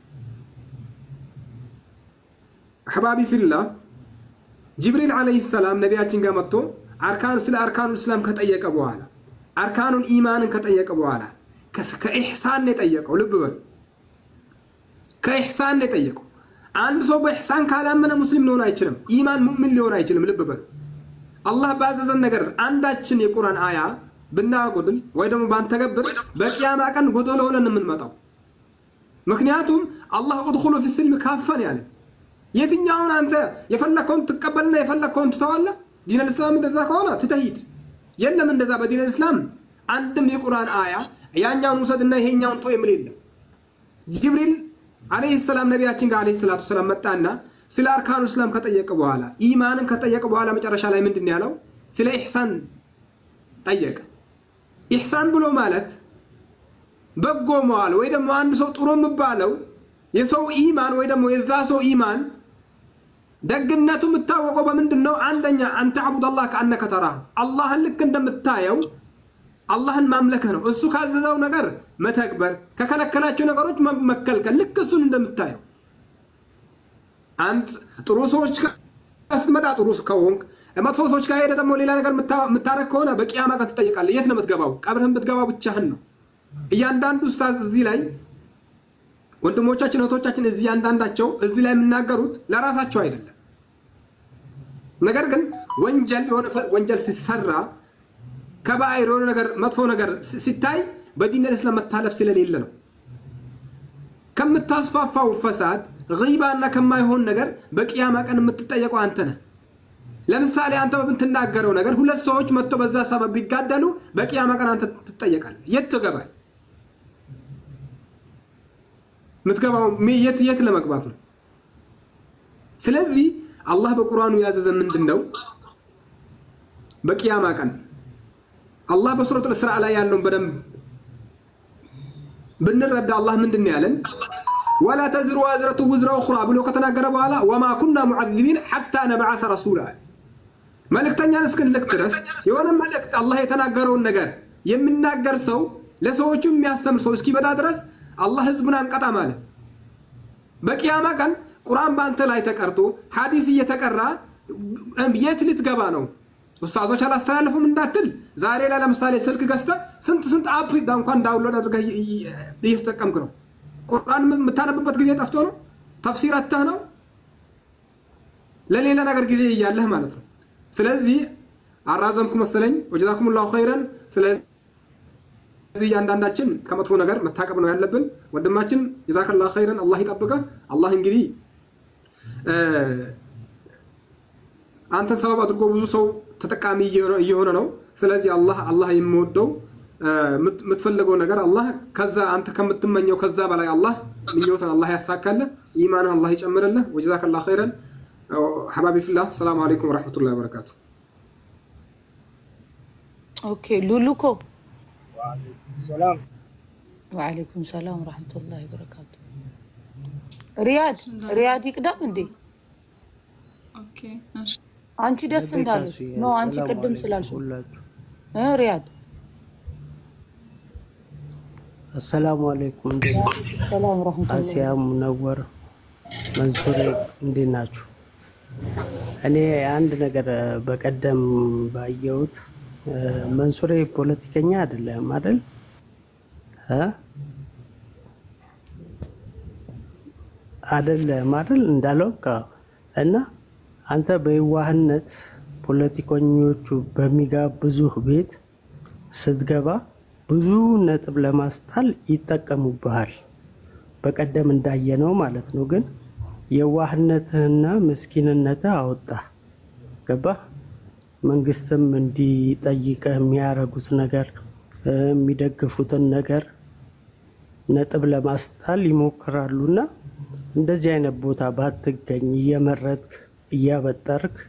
አሕባቢ ፊላ ጅብሪል ዓለይሂ ሰላም ነቢያችን ጋር መጥቶ አርካኑ ስለ አርካኑ እስላም ከጠየቀ በኋላ አርካኑን ኢማንን ከጠየቀ በኋላ ከኢሕሳን ነው የጠየቀው። ልብ በሉ፣ ከኢሕሳን ነው የጠየቀው። አንድ ሰው በኢሕሳን ካላመነ ሙስሊም ሊሆን አይችልም። ኢማን ሙእምን ሊሆን አይችልም። ልብ በሉ፣ አላህ ባዘዘን ነገር አንዳችን የቁርአን አያ ብናጎድል ወይ ደግሞ ባንተገብር በቅያማ ቀን ጎደሎ ሆነን የምንመጣው። ምክንያቱም አላህ ኡድኹሉ ፊ ስልም ካፈን ያለ የትኛውን አንተ የፈለግከውን ትቀበልና የፈለግከውን ትተዋለህ። ዲን ልእስላም እንደዛ ከሆነ ትተሂድ የለም። እንደዛ በዲን ልእስላም አንድም የቁርአን አያ ያኛውን ውሰድና ይሄኛውን ተው የሚል የለም። ጅብሪል አለይሂ ሰላም ነቢያችን ጋር አለይሂ ሰላቱ ሰላም መጣና ስለ አርካኑ እስላም ከጠየቀ በኋላ ኢማንን ከጠየቀ በኋላ መጨረሻ ላይ ምንድን ነው ያለው? ስለ ኢሕሳን ጠየቀ። ኢሕሳን ብሎ ማለት በጎ መዋል ወይ ደግሞ አንድ ሰው ጥሩ የሚባለው የሰው ኢማን ወይ ደግሞ የዛ ሰው ኢማን ደግነቱ የምታወቀው በምንድን ነው? አንደኛ አንተ አቡድ አላህ ከአነከ ተራህ አላህን ልክ እንደምታየው አላህን ማምለክህ ነው። እሱ ካዘዘው ነገር መተግበር፣ ከከለከላቸው ነገሮች መከልከል፣ ልክ እሱን እንደምታየው አንድ ጥሩ ሰዎች ስትመጣ ጥሩ ከሆንክ መጥፎ ሰዎች ጋር ሄደ ደግሞ ሌላ ነገር የምታረግ ከሆነ በቂያማ ቀን ትጠይቃለህ። የት ነው የምትገባው? ቀብርህን ብትገባው ብቻህን ነው። እያንዳንዱ ኡስታዝ እዚህ ላይ ወንድሞቻችን እህቶቻችን እዚህ እያንዳንዳቸው እዚህ ላይ የሚናገሩት ለራሳቸው አይደለም። ነገር ግን ወንጀል የሆነ ወንጀል ሲሰራ ከባይር የሆነ ነገር መጥፎ ነገር ሲታይ በዲን ልእስላም መታለፍ ስለሌለ ነው። ከምታስፋፋው ፈሳድ ጊባና ከማይሆን ነገር በቅያማ ቀን የምትጠየቀው አንተ ነህ። ለምሳሌ አንተ በምትናገረው ነገር ሁለት ሰዎች መጥቶ በዛ ሰበብ ቢጋደሉ በቅያማ ቀን አንተ ትጠየቃለህ። የት ትገባል? የምትገባው የት የት ለመግባት ነው? ስለዚህ አላህ በቁርአኑ ያዘዘ ምንድን ነው? በቅያማ ቀን አላህ በሱረቱል እስራ ላይ ያለውን በደንብ ብንረዳ አላህ ምንድን ነው ያለን? ወላ ተዝሩ ዋዝረቱ ውዝረ ኡኽራ ብሎ ከተናገረ በኋላ ወማ ኩና ሙዓዚቢን ሐታ ነብዓተ ረሱላ መልእክተኛን እስክንልክ ድረስ የሆነ መልእክት አላህ የተናገረውን ነገር የሚናገር ሰው ለሰዎቹ የሚያስተምር ሰው እስኪበዳ ድረስ አላህ ህዝቡን አንቀጣም አለ። በቅያማ ቀን ቁርአን በአንተ ላይ ተቀርቶ ሐዲስ እየተቀራ የት ልትገባ ነው? ኡስታዞች አላስተላለፉም እንዳትል ዛሬ ላይ ለምሳሌ ስልክ ገዝተህ ስንት ስንት አፕ እንኳን ዳውንሎድ አድርገህ እየተጠቀምክ ነው። ቁርአን የምታነብበት ጊዜ ጠፍቶ ነው። ተፍሲር አተህ ነው። ለሌላ ነገር ጊዜ እያለህ ማለት ነው። ስለዚህ አራዘምኩ መሰለኝ። ወጀዛኩም ላሁ ኸይረን። ስለዚህ እያንዳንዳችን ከመጥፎ ነገር መታቀብ ነው ያለብን። ወንድማችን ጀዛከላ ኸይረን፣ አላህ ይጠብቀህ። አላህ እንግዲህ አንተን ሰበብ አድርጎ ብዙ ሰው ተጠቃሚ እየሆነ ነው። ስለዚህ አላህ አላህ የሚወደው የምትፈልገው ነገር አላህ ከዛ አንተ ከምትመኘው ከዛ በላይ አላህ ምኞትን አላህ ያሳካልህ፣ ኢማንህ አላህ ይጨምርልህ። ወጀዛከላ ኸይረን ሐባቢ ፊላህ። ሰላም አለይኩም ወረሕመቱላሂ ወበረካቱ። ኦኬ ሉሉኮ ሰላም ወዓለይኩም ሰላም ወረሕመቱላሂ ወበረካቱ። ሪያድ ሪያድ ይቅደም እንዴ? ኦኬ እሺ አንቺ ደስ እንዳለሽ ነው። አንቺ ቅድም ስላልሽ እ ሪያድ አሰላሙ አለይኩም ሰላም ወረሕመቱላሂ አሲያ ሙነወር መንሱሬ እንዴት ናችሁ? እኔ አንድ ነገር በቀደም ባየሁት መንሱሬ ፖለቲከኛ አይደለም አይደል? እ አይደለም አይደል? እንዳለው እና አንተ በየዋህነት ፖለቲከኞቹ በሚጋብዙህ ቤት ስትገባ ብዙ ነጥብ ለማስጣል ይጠቀሙብሃል። በቀደም እንዳየነው ማለት ነው። ግን የዋህነትህና ምስኪንነትህ አወጣ ገባ። መንግስትም እንዲጠይቀህ የሚያደርጉት ነገር የሚደግፉትን ነገር ነጥብ ለማስጣል ይሞክራሉና እንደዚህ አይነት ቦታ ባትገኝ እየመረጥክ እያበጠርክ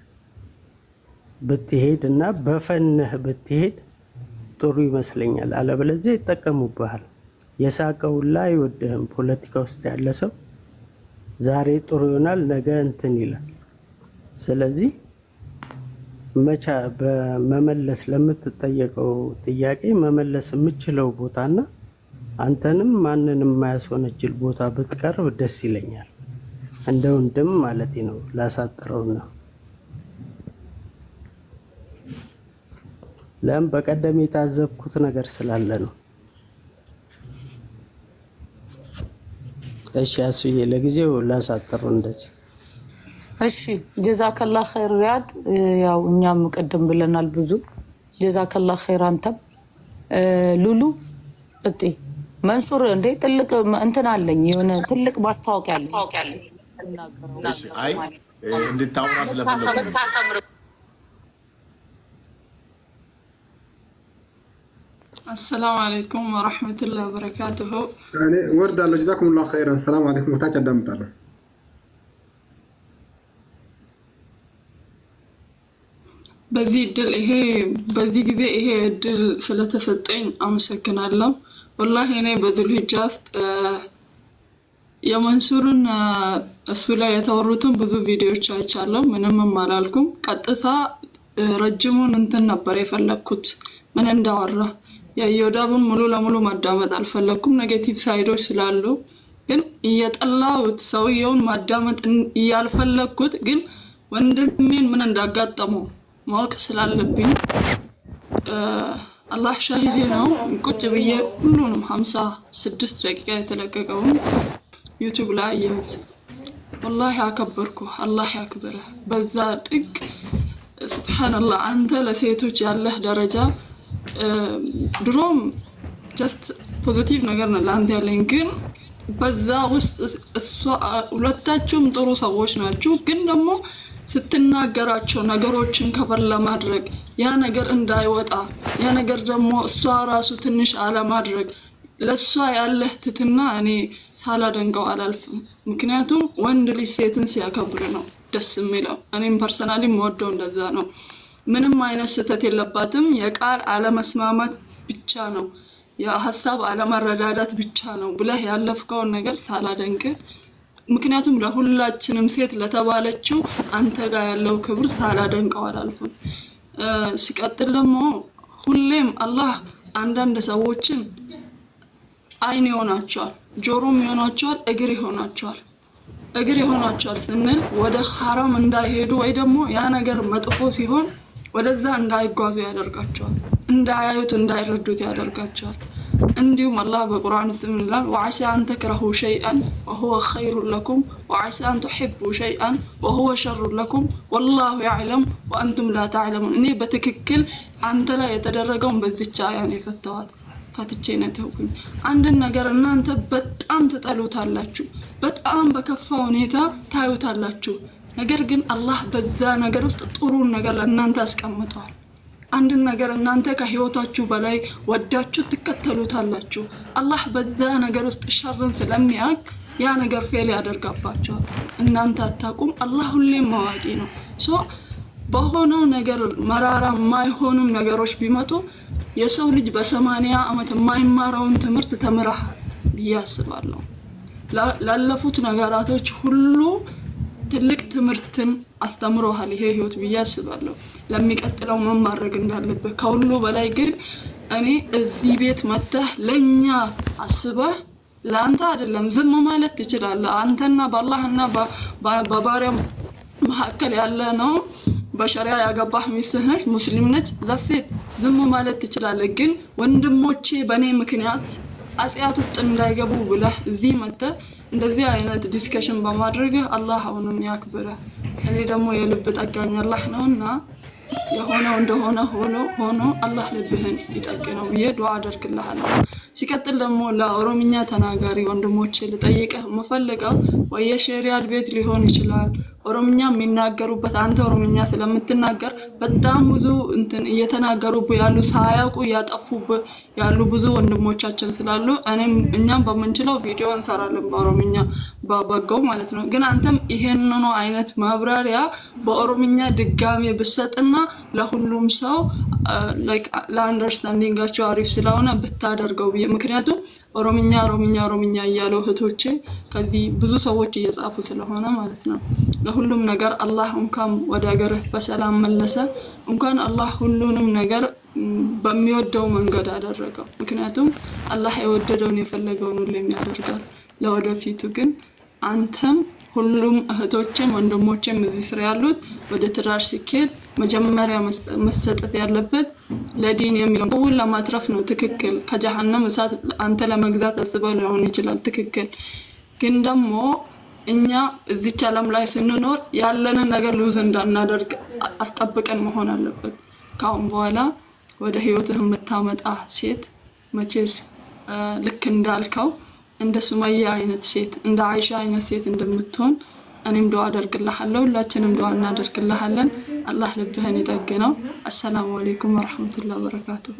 ብትሄድ እና በፈንህ ብትሄድ ጥሩ ይመስለኛል። አለበለዚያ ይጠቀሙብሃል። የሳቀውላ አይወድህም። ፖለቲካ ውስጥ ያለ ሰው ዛሬ ጥሩ ይሆናል፣ ነገ እንትን ይላል። ስለዚህ መቻ በመመለስ ለምትጠየቀው ጥያቄ መመለስ የምችለው ቦታና አንተንም ማንንም የማያስወነጅል ቦታ ብትቀርብ ደስ ይለኛል። እንደ ወንድም ማለት ነው። ላሳጥረውና ለም በቀደም የታዘብኩት ነገር ስላለ ነው። እሺ አሱዬ፣ ለጊዜው ላሳጥረው እንደዚህ እሺ ጀዛከላ ኸይር ሪያድ። ያው እኛም ቅድም ብለናል ብዙ ጀዛከላ ኸይር። አንተም ሉሉ እጤ መንሱር እንዴ ትልቅ እንትን አለኝ የሆነ ትልቅ ማስታወቂያ አለኝ እሺ፣ አይ እንድታወራ ስለፈለጉ አሰላሙ አለይኩም ወረሕመቱላሂ ወበረካቱሁ። እኔ ወርዳለሁ። ጀዛኩሙላሁ ኸይረን። ሰላም አለይኩም። ከታች አዳምጣለሁ። በዚህ እድል ይሄ በዚህ ጊዜ ይሄ እድል ስለተሰጠኝ አመሰግናለሁ። ወላሂ እኔ በዙል ሂጃ ውስጥ የመንሱርን እሱ ላይ የተወሩትን ብዙ ቪዲዮዎች አይቻለሁ። ምንምም አላልኩም። ቀጥታ ረጅሙን እንትን ነበር የፈለግኩት ምን እንዳወራ የዮዳብን ሙሉ ለሙሉ ማዳመጥ አልፈለግኩም። ኔጌቲቭ ሳይዶች ስላሉ ግን እየጠላሁት ሰውየውን ማዳመጥ እያልፈለግኩት ግን ወንድሜን ምን እንዳጋጠመው ማወቅ ስላለብኝ አላህ ሻሂዴ ነው። ቁጭ ብዬ ሁሉንም ሀምሳ ስድስት ደቂቃ የተለቀቀውን ዩቱብ ላይ አየሁት። ወላሂ አከበርኩ። አላህ ያክብረህ። በዛ ጥግ ስብሓንላህ አንተ ለሴቶች ያለህ ደረጃ ድሮም ጀስት ፖዚቲቭ ነገር ነው ለአንተ ያለኝ፣ ግን በዛ ውስጥ እሷ ሁለታችሁም ጥሩ ሰዎች ናችሁ። ግን ደግሞ ስትናገራቸው ነገሮችን ከበር ለማድረግ ያ ነገር እንዳይወጣ ያ ነገር ደግሞ እሷ ራሱ ትንሽ አለማድረግ ለእሷ ያለህ ትትና እኔ ሳላደንቀው አላልፍም። ምክንያቱም ወንድ ልጅ ሴትን ሲያከብር ነው ደስ የሚለው። እኔም ፐርሰናሊ የምወደው እንደዛ ነው። ምንም አይነት ስህተት የለባትም። የቃል አለመስማማት ብቻ ነው፣ የሀሳብ አለመረዳዳት ብቻ ነው ብለህ ያለፍከውን ነገር ሳላደንቅ ምክንያቱም ለሁላችንም ሴት ለተባለችው አንተ ጋር ያለው ክብር ሳላደንቀው አላልፍም። ሲቀጥል ደግሞ ሁሌም አላህ አንዳንድ ሰዎችን አይን ይሆናቸዋል፣ ጆሮም ይሆናቸዋል፣ እግር ይሆናቸዋል። እግር ይሆናቸዋል ስንል ወደ ሀራም እንዳይሄዱ ወይ ደግሞ ያ ነገር መጥፎ ሲሆን ወደዛ እንዳይጓዙ ያደርጋቸዋል። እንዳያዩት እንዳይረዱት ያደርጋቸዋል። እንዲሁም አላህ በቁርአን ውስጥ ምን ይላል? ወዓሳ አን ተክረሁ ሸይአን ወሁወ ኸይሩን ለኩም ወዓሳ አን ቱሒቡ ሸይአን ወሁወ ሸሩን ለኩም ወላሁ ያዕለም ወአንቱም ላ ተዕለሙን። እኔ በትክክል አንተ ላይ የተደረገውን በዚች አያ ነው የፈተዋት ፈትቼ ነው ተውኩኝ። አንድን ነገር እናንተ በጣም ትጠሉታላችሁ፣ በጣም በከፋ ሁኔታ ታዩታላችሁ። ነገር ግን አላህ በዛ ነገር ውስጥ ጥሩን ነገር ለእናንተ አስቀምጠዋል። አንድን ነገር እናንተ ከህይወታችሁ በላይ ወዳችሁ ትከተሉታላችሁ። አላህ በዛ ነገር ውስጥ ሸርን ስለሚያውቅ ያ ነገር ፌል ያደርጋባቸዋል። እናንተ አታውቁም። አላህ ሁሌም አዋቂ ነው። ሶ በሆነው ነገር መራራ የማይሆኑም ነገሮች ቢመጡ የሰው ልጅ በሰማንያ ዓመት የማይማረውን ትምህርት ተምረህ ብዬ አስባለሁ። ላለፉት ነገራቶች ሁሉ ትልቅ ትምህርትን አስተምሮሃል ይሄ ህይወት ብዬ አስባለሁ። ለሚቀጥለው ምን ማድረግ እንዳለብህ ከሁሉ በላይ ግን እኔ እዚህ ቤት መጥተህ ለእኛ አስበህ ለአንተ አይደለም ዝም ማለት ትችላለህ። አንተና በአላህና በባሪያ መካከል ያለ ነው። በሸሪያ ያገባህ ሚስትህ ነች፣ ሙስሊም ነች። ዛሴት ዝም ማለት ትችላለህ። ግን ወንድሞቼ በእኔ ምክንያት አጽያት ውስጥ እንዳይገቡ ብለህ እዚህ መጥተህ እንደዚህ አይነት ዲስከሽን በማድረግህ አላህ አሁንም ያክብረህ። እኔ ደግሞ የልብ ጠጋኝ አላህ ነውና የሆነው እንደሆነ ሆኖ ሆኖ አላህ ልብህን ይጠግነው ብዬ ዱዓ አደርግልሃለሁ። ሲቀጥል ደግሞ ለኦሮምኛ ተናጋሪ ወንድሞቼ ልጠይቅህ የምፈልገው ወይ የሸሪያድ ቤት ሊሆን ይችላል ኦሮምኛ የሚናገሩበት አንተ ኦሮምኛ ስለምትናገር በጣም ብዙ እንትን እየተናገሩብህ ያሉ ሳያውቁ እያጠፉብህ ያሉ ብዙ ወንድሞቻችን ስላሉ እኔም እኛም በምንችለው ቪዲዮ እንሰራለን በኦሮምኛ በበጎው ማለት ነው። ግን አንተም ይሄንኑ አይነት ማብራሪያ በኦሮምኛ ድጋሜ ብሰጥና ለሁሉም ሰው ለአንደርስታንዲንጋቸው አሪፍ ስለሆነ ብታደርገው ብዬ ምክንያቱም ኦሮምኛ ኦሮምኛ ኦሮምኛ እያሉ እህቶቼ ከዚህ ብዙ ሰዎች እየጻፉ ስለሆነ ማለት ነው። ለሁሉም ነገር አላህ እንኳን ወደ ሀገርህ በሰላም መለሰ። እንኳን አላህ ሁሉንም ነገር ም፣ በሚወደው መንገድ አደረገው። ምክንያቱም አላህ የወደደውን የፈለገውን ሁሌም ያደርጋል። ለወደፊቱ ግን አንተም ሁሉም እህቶችም ወንድሞችም እዚህ ስር ያሉት ወደ ትዳር ሲኬድ መጀመሪያ መስጠ- መሰጠት ያለበት ለዲን የሚለውን ሰውን ለማትረፍ ነው። ትክክል። ከጀሀነም እሳት አንተ ለመግዛት አስበው ሊሆን ይችላል። ትክክል። ግን ደግሞ እኛ እዚች ዓለም ላይ ስንኖር ያለንን ነገር ሉዝ እንዳናደርግ አ- አስጠብቀን መሆን አለበት። ከአሁን በኋላ ወደ ህይወትህ የምታመጣ ሴት መቼስ አ፣ ልክ እንዳልከው እንደ ሱመያ አይነት ሴት እንደ አይሻ አይነት ሴት እንደምትሆን እኔም ዱዓ አደርግልሃለሁ። ሁላችንም ዱዓ እናደርግልሃለን። አላህ ልብህን ይጠግነው። አሰላሙ አለይኩም ወረሕመቱላሂ ወበረካቱሁ።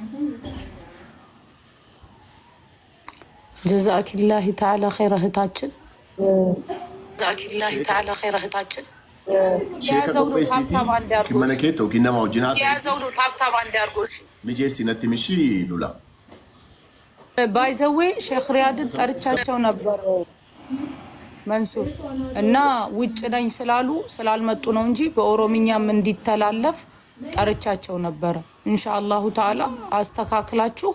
ጀዛኪላሂ ተዓላ ኸይረ እህታችን ጀዛኪላሂ ተዓላ ኸይረ እህታችን የያዘው ነው ታብታብ አንድ ያርጎ እሺ። kimanakee yookiin nama wajjin haasa'e የያዘው ነው ታብታብ አንድ ያርጎ እሺ። mijeessi natti mishii lula. ባይዘዌ ሼክ ሪያድን ጠርቻቸው ነበር መንሱር እና ውጭ ነኝ ስላሉ ስላልመጡ ነው እንጂ በኦሮምኛም እንዲተላለፍ ጠርቻቸው ነበረ። ኢንሻአላሁ ተዓላ አስተካክላችሁ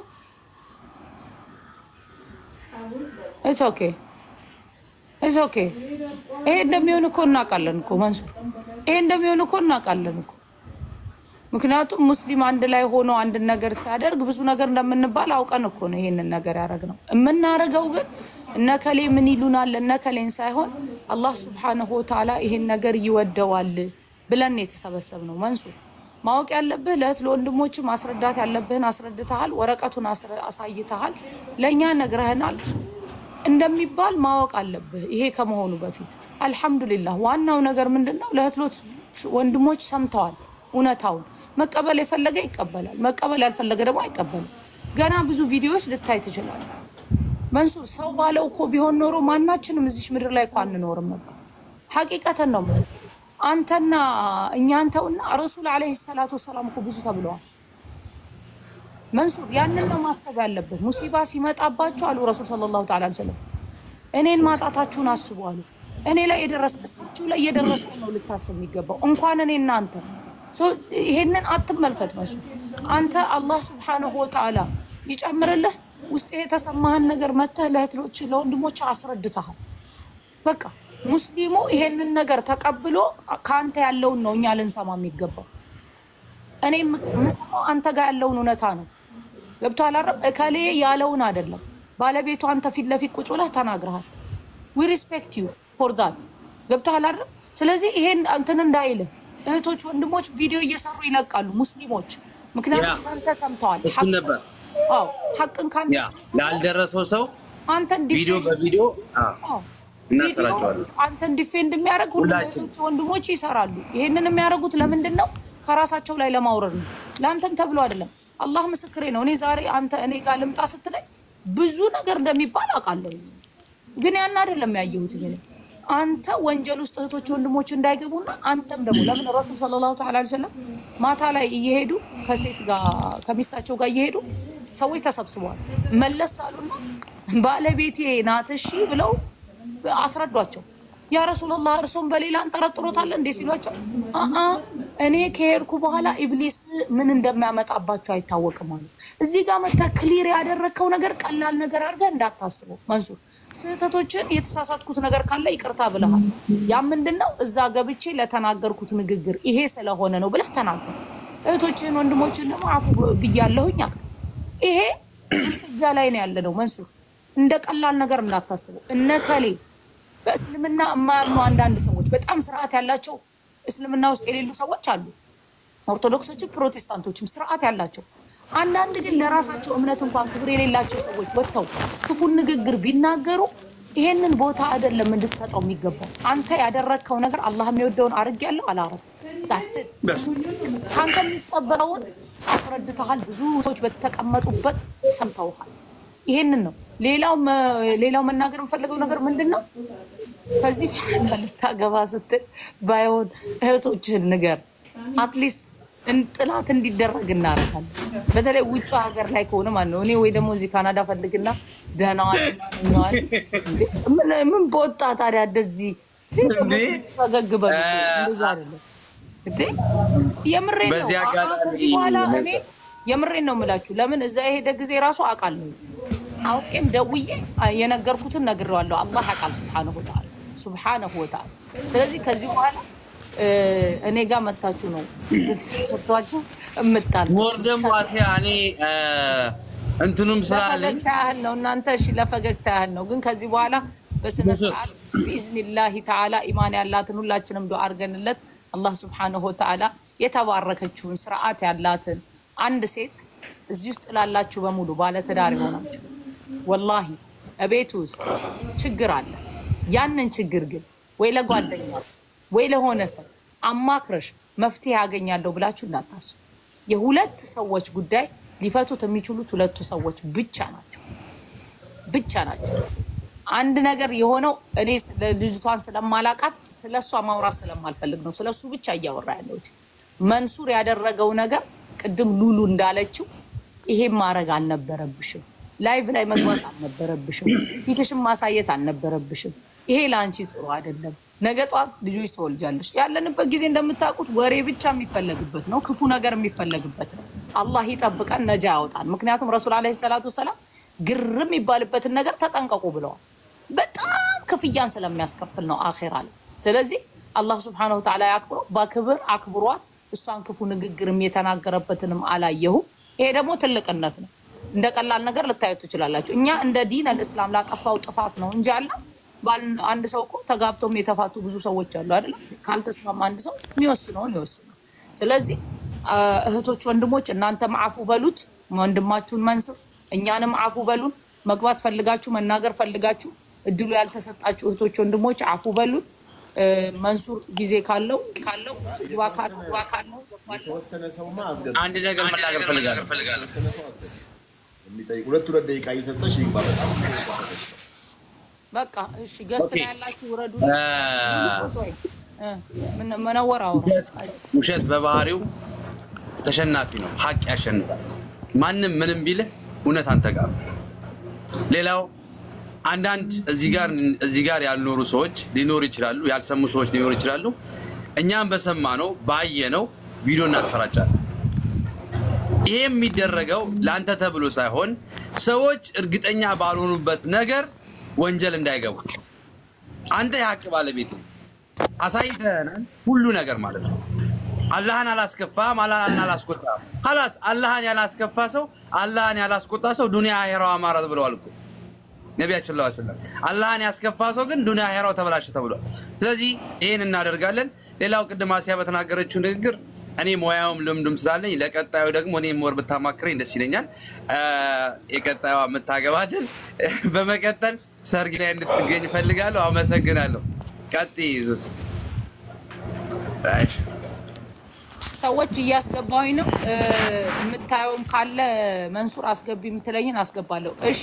ኢትስ ኦኬ ኢትስ ኦኬ። ይሄ እንደሚሆን እኮ እናውቃለን እኮ መንሱር፣ ይሄ እንደሚሆን እኮ እናውቃለን እኮ ምክንያቱም ሙስሊም አንድ ላይ ሆኖ አንድን ነገር ሲያደርግ ብዙ ነገር እንደምንባል አውቀን እኮ ነው ይሄንን ነገር ያደረግነው። የምናደርገው ግን እነከሌ ምን ይሉናል እነከሌን ሳይሆን አላህ ሱብሓነሁ ወተዓላ ይሄን ነገር ይወደዋል ብለን የተሰበሰብነው። መንሱር ማወቅ ያለብህ ለእህት ለወንድሞች ማስረዳት ያለብህን አስረድተሃል፣ ወረቀቱን አስረ- አሳይተሃል፣ ለእኛ ነግረህናል እንደሚባል ማወቅ አለብህ። ይሄ ከመሆኑ በፊት አልሐምዱሊላህ። ዋናው ነገር ምንድን ነው? ለእህት ወንድሞች ሰምተዋል እውነታውን መቀበል የፈለገ ይቀበላል፣ መቀበል ያልፈለገ ደግሞ አይቀበልም። ገና ብዙ ቪዲዮዎች ልታይ ትችላለህ። መንሱር ሰው ባለው እኮ ቢሆን ኖሮ ማናችንም እዚች ምድር ላይ እኮ አንኖርም ነበር። ሐቂቀተን ነው የምልህ። አንተና እኛ አንተውና ረሱል ዓለይሂ ሰላቱ ወሰላም እኮ ብዙ ተብለዋል። መንሱር ያንን ነው ማሰብ ያለብህ። ሙሲባ ሲመጣባቸው አሉ ረሱል ሰለላሁ ተዓላ ዐለይሂ ወሰለም እኔን ማጣታችሁን አስቡ አሉ። እኔ ላይ የደረሰ እሳቸው ላይ የደረሰው ነው ልታስብ የሚገባው እንኳን እኔ እናንተ ሶ ይሄንን አትመልከት መስሉ አንተ አላህ ስብሓንሁ ወተዓላ ይጨምርልህ ውስጥ የተሰማህን ነገር መተህ ለእህቶች ለወንድሞች አስረድተሃል። በቃ ሙስሊሙ ይሄንን ነገር ተቀብሎ ከአንተ ያለውን ነው እኛ ልንሰማ የሚገባው። እኔ የምሰማው አንተ ጋር ያለውን እውነታ ነው። ገብቶሃል አይደል? እከሌ ያለውን አይደለም። ባለቤቱ አንተ ፊት ለፊት ቁጭ ብለህ ተናግረሃል። ዊ ሪስፔክት ዩ ፎር ዳት። ገብቶሃል አይደል? ስለዚህ ይሄን እንትን እንዳይልህ እህቶች ወንድሞች ቪዲዮ እየሰሩ ይለቃሉ ሙስሊሞች። ምክንያቱም ካንተ ሰምተዋል። እሱን ነበር አዎ ሐቅን ካንተ ያ ላልደረሰው ሰው አንተን ቪዲዮ ዲፌንድ በቪዲዮ አዎ እናሰራቸዋለን። ቪዲዮ አንተን ዲፌንድ የሚያደርግ ሁሉም ሁላችን። እህቶች ወንድሞች ይሰራሉ። ይሄንን የሚያደርጉት ለምንድን ነው? ከራሳቸው ላይ ለማውረድ ነው። ለአንተም ተብሎ አይደለም። አላህ ምስክሬ ነው። እኔ ዛሬ አንተ እኔ ጋር ልምጣ ስትለኝ ብዙ ነገር እንደሚባል አውቃለሁ፣ ግን ያን አይደለም ያየሁት። ግን አንተ ወንጀል ውስጥ እህቶች ወንድሞች እንዳይገቡና አንተም ደግሞ ለምን ረሱል ሰለላሁ ተዓላ ዐለይሂ ወሰለም ማታ ላይ እየሄዱ ከሴት ጋር ከሚስታቸው ጋር እየሄዱ ሰዎች ተሰብስበዋል። መለስ አሉና ባለቤቴ ናት እሺ ብለው አስረዷቸው። ያ ረሱላላህ እርሶም በሌላ እንጠረጥሮታለን እንዴ ሲሏቸው፣ አአ እኔ ከሄድኩ በኋላ ኢብሊስ ምን እንደሚያመጣባቸው አይታወቅም አሉ። እዚህ ጋር መተህ ክሊር ያደረግከው ነገር ቀላል ነገር አድርገህ እንዳታስበው መንሱር። ስህተቶችን የተሳሳትኩት ነገር ካለ ይቅርታ ብለሃል። ያ ምንድን ነው? እዛ ገብቼ ለተናገርኩት ንግግር ይሄ ስለሆነ ነው ብለህ ተናገር። እህቶችህን ወንድሞችን ደግሞ አፉ ብያለሁኝ አልክ። ይሄ ዝልፍጃ ላይ ነው ያለ ነው መንሱር። እንደ ቀላል ነገር እንዳታስበው። እነ ከሌ በእስልምና የማያምኑ አንዳንድ ሰዎች በጣም ስርዓት ያላቸው እስልምና ውስጥ የሌሉ ሰዎች አሉ። ኦርቶዶክሶችም ፕሮቴስታንቶችም ስርዓት ያላቸው አንዳንድ ግን ለራሳቸው እምነት እንኳን ክብር የሌላቸው ሰዎች ወጥተው ክፉን ንግግር ቢናገሩ ይሄንን ቦታ አይደለም እንድትሰጠው የሚገባው። አንተ ያደረግከው ነገር አላህ የሚወደውን አድርጌያለሁ አላረኩም። That's it። ከአንተ የሚጠበቀውን አስረድተሃል። ብዙ ሰዎች በተቀመጡበት ሰምተውሃል። ይሄንን ነው። ሌላው መ- ሌላው መናገር የምፈልገው ነገር ምንድን ነው? ከዚህ በኋላ ልታገባ ስትል ባይሆን እህቶችህን ንገር። አትሊስት ጥላት እንዲደረግ እናደርጋለን። በተለይ ውጭ ሀገር ላይ ከሆነ ማለት ነው። እኔ ወይ ደግሞ እዚህ ካናዳ ፈልግና ደህናዋን ማንኛዋን ምን ምን በወጣ ታዲያ እንደዚህ ፈገግ በሉ እንደዛ አይደለም እንዴ የምሬ ነው። በዚህ አሁን አጋጣሚ ከዚህ በኋላ እኔ የምሬን ነው የምላችሁ። ለምን እዛ የሄደ ጊዜ ራሱ አውቃለሁ። አውቄም ደውዬ የነገርኩትን ነግሬዋለሁ። አላህ ያውቃል ሱብሓነሁ ወተዓላ ሱብሓነሁ ወተዓላ። ስለዚህ ከዚህ በኋላ እ፣ እኔ ጋር መታችሁ ነው ሰጥቷችሁ እምታል ሞር ደግሞ አትያ እኔ እ፣ እንትኑም ስላለኝ ለፈገግታ ያህል ነው እናንተ እሺ፣ ለፈገግታ ያህል ነው። ግን ከዚህ በኋላ በስነ ስርዓት ቢኢዝኒላሂ ተዓላ ኢማን ያላትን ሁላችንም ዱዓ አድርገንለት አላህ ሱብሓነሁ ወተዓላ የተባረከችውን ስርዓት ያላትን አንድ ሴት እዚህ ውስጥ ላላችሁ በሙሉ ባለትዳር የሆናችሁ ወላሂ እቤት ውስጥ ችግር አለ። ያንን ችግር ግን ወይ ለጓደኛሽ ወይ ለሆነ ሰው አማክረሽ መፍትሄ ያገኛለሁ ብላችሁ እንዳታስቡ። የሁለት ሰዎች ጉዳይ ሊፈቱት የሚችሉት ሁለቱ ሰዎች ብቻ ናቸው ብቻ ናቸው። አንድ ነገር የሆነው እኔ ስለ- ልጅቷን ስለማላቃት ስለ እሷ ማውራት ስለማልፈልግ ነው ስለ እሱ ብቻ እያወራ ያለሁት። መንሱር ያደረገው ነገር ቅድም ሉሉ እንዳለችው ይሄን ማድረግ አልነበረብሽም፣ ላይቭ ላይ መግባት አልነበረብሽም፣ ፊትሽን ማሳየት አልነበረብሽም። ይሄ ለአንቺ ጥሩ አይደለም። ነገ ጧት ልጆች ትወልጃለሽ። ያለንበት ጊዜ እንደምታውቁት ወሬ ብቻ የሚፈለግበት ነው፣ ክፉ ነገር የሚፈለግበት ነው። አላህ ይጠብቀን፣ ነጃ ያወጣን። ምክንያቱም ረሱል ዓለይሂ ሰላቱ ወሰላም ግርም የሚባልበትን ነገር ተጠንቀቁ ብለዋል። በጣም ክፍያን ስለሚያስከፍል ነው አኼራ ላይ። ስለዚህ አላህ ስብሐነሁ ወተዓላ ያክብሮ በክብር አክብሯት። እሷን ክፉ ንግግርም የተናገረበትንም አላየሁም። ይሄ ደግሞ ትልቅነት ነው። እንደ ቀላል ነገር ልታዩት ትችላላችሁ። እኛ እንደ ዲን አልእስላም ላጠፋው ጥፋት ነው እንጂ አለ ባል- አንድ ሰው እኮ ተጋብቶም የተፋቱ ብዙ ሰዎች አሉ አይደለም። ካልተስማማ አንድ ሰው የሚወስነውን ይወስናል። ስለዚህ አ፣ እህቶች፣ ወንድሞች እናንተም አፉ በሉት ወንድማችሁን መንስር፣ እኛንም አፉ በሉን። መግባት ፈልጋችሁ መናገር ፈልጋችሁ እድሉ ያልተሰጣችሁ እህቶች፣ ወንድሞች አፉ በሉን። እ፣ መንሱር ጊዜ ካለው ካለው ግባ ካለው ግባ ካለው የተወሰነ ሰውማ አስገቢ። አንድ ነገር መናገር ፈልጋለሁ። የተወሰነ ሰው አስገቢ። የሚጠይቅ ሁለት ሁለት ደቂቃ እየሰጠሽ ይግባ። በጣም በቃ እሺ፣ ገስት ኦኬ። ላይ ያላችሁ ውረዱ። እ፣ ሙሉ ቁጭ ወይ እ፣ ምን- መነወር አውራ ውሸት በባህሪው ተሸናፊ ነው። ሀቅ ያሸንፋል። ማንም ምንም ቢልህ እውነት አንተ ጋር ነው። ሌላው አንዳንድ እዚህ ጋር እዚህ ጋር ያልኖሩ ሰዎች ሊኖሩ ይችላሉ፣ ያልሰሙ ሰዎች ሊኖሩ ይችላሉ። እኛም በሰማ ነው ባየ ነው ቪዲዮ እናሰራጫለን። ይሄ የሚደረገው ለአንተ ተብሎ ሳይሆን ሰዎች እርግጠኛ ባልሆኑበት ነገር ወንጀል እንዳይገቡ አንተ የሀቅ ባለቤት ነህ። አሳይተናል ሁሉ ነገር ማለት ነው። አላህን አላስከፋም፣ አላህን አላስቆጣም። ሀላስ አላህን ያላስከፋ ሰው አላህን ያላስቆጣ ሰው ዱንያ አሄራው አማራት ብለዋል እኮ ነቢያችን ሰለላሁ ዐለይሂ ወሰለም። አላህን ያስከፋ ሰው ግን ዱንያ አሄራው ተበላሸ ተብሏል። ስለዚህ ይህን እናደርጋለን። ሌላው ቅድም አሲያ በተናገረችው ንግግር እኔ ሙያውም ልምዱም ስላለኝ ለቀጣዩ ደግሞ እኔም ወር ብታማክረኝ ደስ ይለኛል። አ፣ የቀጣዩ የምታገባትን በመቀጠል ሰርግ ላይ እንድትገኝ እፈልጋለሁ። አመሰግናለሁ። ቀጥይ ሱስ ሰዎች እያስገባሁኝ ነው። እ፣ የምታየውም ካለ መንሱር አስገቢ የምትለኝን አስገባለሁ። እሺ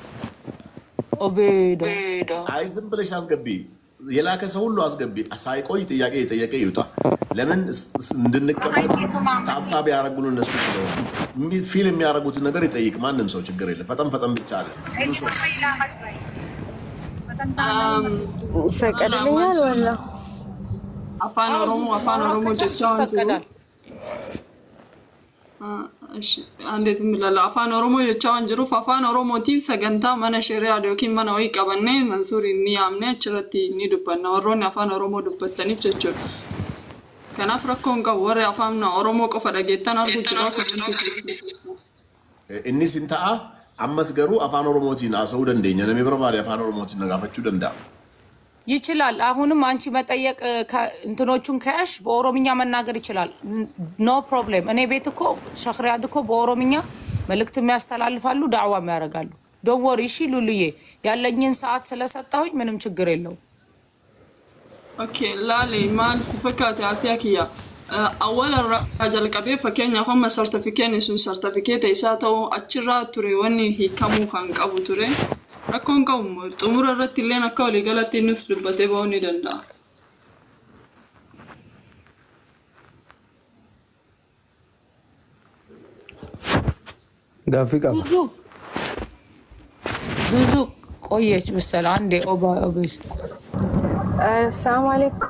ኦቤዶ አይ ዝም ብለሽ አስገቢ። የላከ ሰው ሁሉ አስገቢ። ሳይቆይ ጥያቄ የጠየቀ ይውጣ። ለምን ስ- ስ- እንድንቀበል ታብታብ ያደረጉን እነሱ ስለሆኑ የሚ- ፊል የሚያደርጉትን ነገር ይጠይቅ ማንም ሰው ችግር የለም። ፈጠን ፈጠን ብቻ አለ። ይፈቀድልኛል ወላ አፋን አዎ፣ ኦሮሞ እዚህ አፋን ማውራት ኦሮሞ ከቻልሽ ጀቻዋን ጅሩ ይፈቀዳል። እንዴት የሚላለው አፋን ኦሮሞ ጀቻዋን ጅሩፍ አፋን ኦሮሞtiin sagantaa mana shari'aa yookiin mana wayii qabannee mansuurii ni yaamne achirratti ni dubbanna warroonni afaan oromoo dubbattaniif jechuudha. Kanaaf rakkoo hin qabu warri afaan oromoo qofa dhageettan arguu jira. inni sin ta'a ammas garuu afaan oromootiin haasa'uu dandeenya namni barbaade afaan oromootiin nagaafachuu danda'a. ይችላል። አሁንም አንቺ መጠየቅ ከ- እንትኖቹን ከያሽ በኦሮምኛ መናገር ይችላል። ኖ ፕሮብሌም። እኔ ቤት እኮ ሸክሪያት እኮ በኦሮምኛ መልእክት የሚያስተላልፋሉ፣ ዳዕዋም ያደርጋሉ። ዶወር እሺ ሉልዬ፣ ያለኝን ሰዓት ስለሰጠሁኝ ምንም ችግር የለውም። Okay, laali maal si fakkaate asiyaa kiyya. Awwaala irraa jalqabee fakkeenyaaf amma sartifikeetni sun sartifikeeta isaa ta'uu achirraa ture wanni hiikamuu kan qabu ture. Rakkoon qabu xumura irratti illee akka waliigalatti innis dubbatee ba'uu ni danda'a. ጋፊ ቀባ ዙዙ ዙዙ ቆየች መሰለ አንዴ ኦባ ኦቤስ ሰላም አለይኩም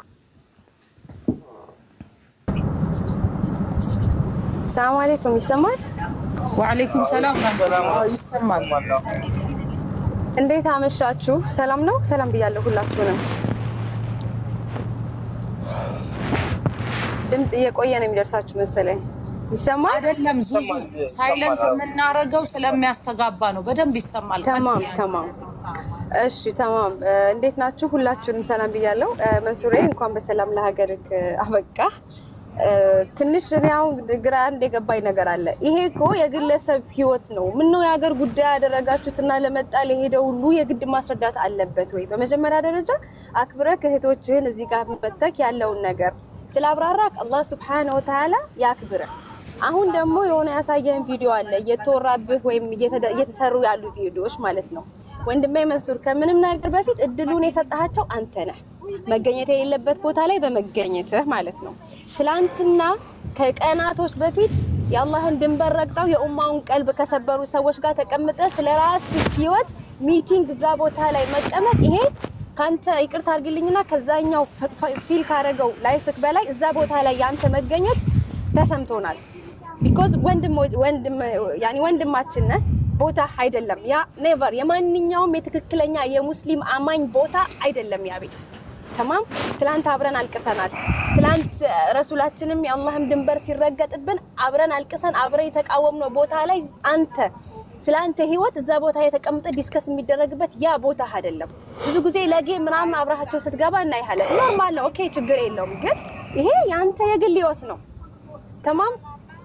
ሰላም አለይኩም ይሰማል ወዓለይኩም ሰላም ይሰማል። እንዴት አመሻችሁ? ሰላም ነው? ሰላም ብያለሁ ሁላችሁንም። ድምፅ እየቆየ ነው የሚደርሳችሁ መሰለኝ። ይሰማል? አይደለም ዙዙ ሳይለንት የምናረገው ስለሚያስተጋባ ነው። በደንብ ይሰማል። ተማም ተማም። እሺ ተማም። እንዴት ናችሁ? ሁላችሁንም ሰላም ብያለሁ። መንሱሬ እንኳን በሰላም ለሀገርክ አበቃ። ትንሽ እኔ አሁን ግራ አንድ የገባኝ ነገር አለ። ይሄ እኮ የግለሰብ ህይወት ነው። ምነው የሀገር ጉዳይ ያደረጋችሁትና ለመጣ ለሄደ ሁሉ የግድ ማስረዳት አለበት ወይ? በመጀመሪያ ደረጃ አክብረህ እህቶችህን እዚህ ጋር መተክ ያለውን ነገር ስላብራራክ አላህ ስብሓነ ወተዓላ ያክብረህ። አሁን ደግሞ የሆነ ያሳየህን ቪዲዮ አለ እየተወራብህ ወይም እየተሰሩ ያሉ ቪዲዮዎች ማለት ነው። ወንድሜ መንሱር ከምንም ነገር በፊት እድሉን የሰጣቸው አንተ ነህ። መገኘት የሌለበት ቦታ ላይ በመገኘትህ ማለት ነው። ትላንትና ከቀናቶች በፊት የአላህን ድንበር ረግጠው የኡማውን ቀልብ ከሰበሩ ሰዎች ጋር ተቀምጠ ስለ ራስ ህይወት ሚቲንግ እዛ ቦታ ላይ መቀመጥ ይሄ ካንተ ይቅርታ አድርግልኝና ከዛኛው ፊል ካረገው ላይፍክ በላይ እዛ ቦታ ላይ ያንተ መገኘት ተሰምቶናል። ቢኮዝ ወንድም ወንድም ያኒ ወንድማችን ነህ። ቦታ አይደለም ያ ኔቨር የማንኛውም የትክክለኛ የሙስሊም አማኝ ቦታ አይደለም ያ ቤት ተማም ትላንት አብረን አልቅሰናል። ትላንት ረሱላችንም የአላህም ድንበር ሲረገጥብን አብረን አልቅሰን አብረን የተቃወምነው ቦታ ላይ አንተ ስለ አንተ ህይወት እዛ ቦታ የተቀምጠ ዲስከስ የሚደረግበት ያ ቦታ አይደለም። ብዙ ጊዜ ለጌ ምናምን አብረሃቸው ስትገባ እናይሃለን። ኖርማል ነው፣ ኦኬ ችግር የለውም። ግን ይሄ የአንተ የግል ህይወት ነው። ተማም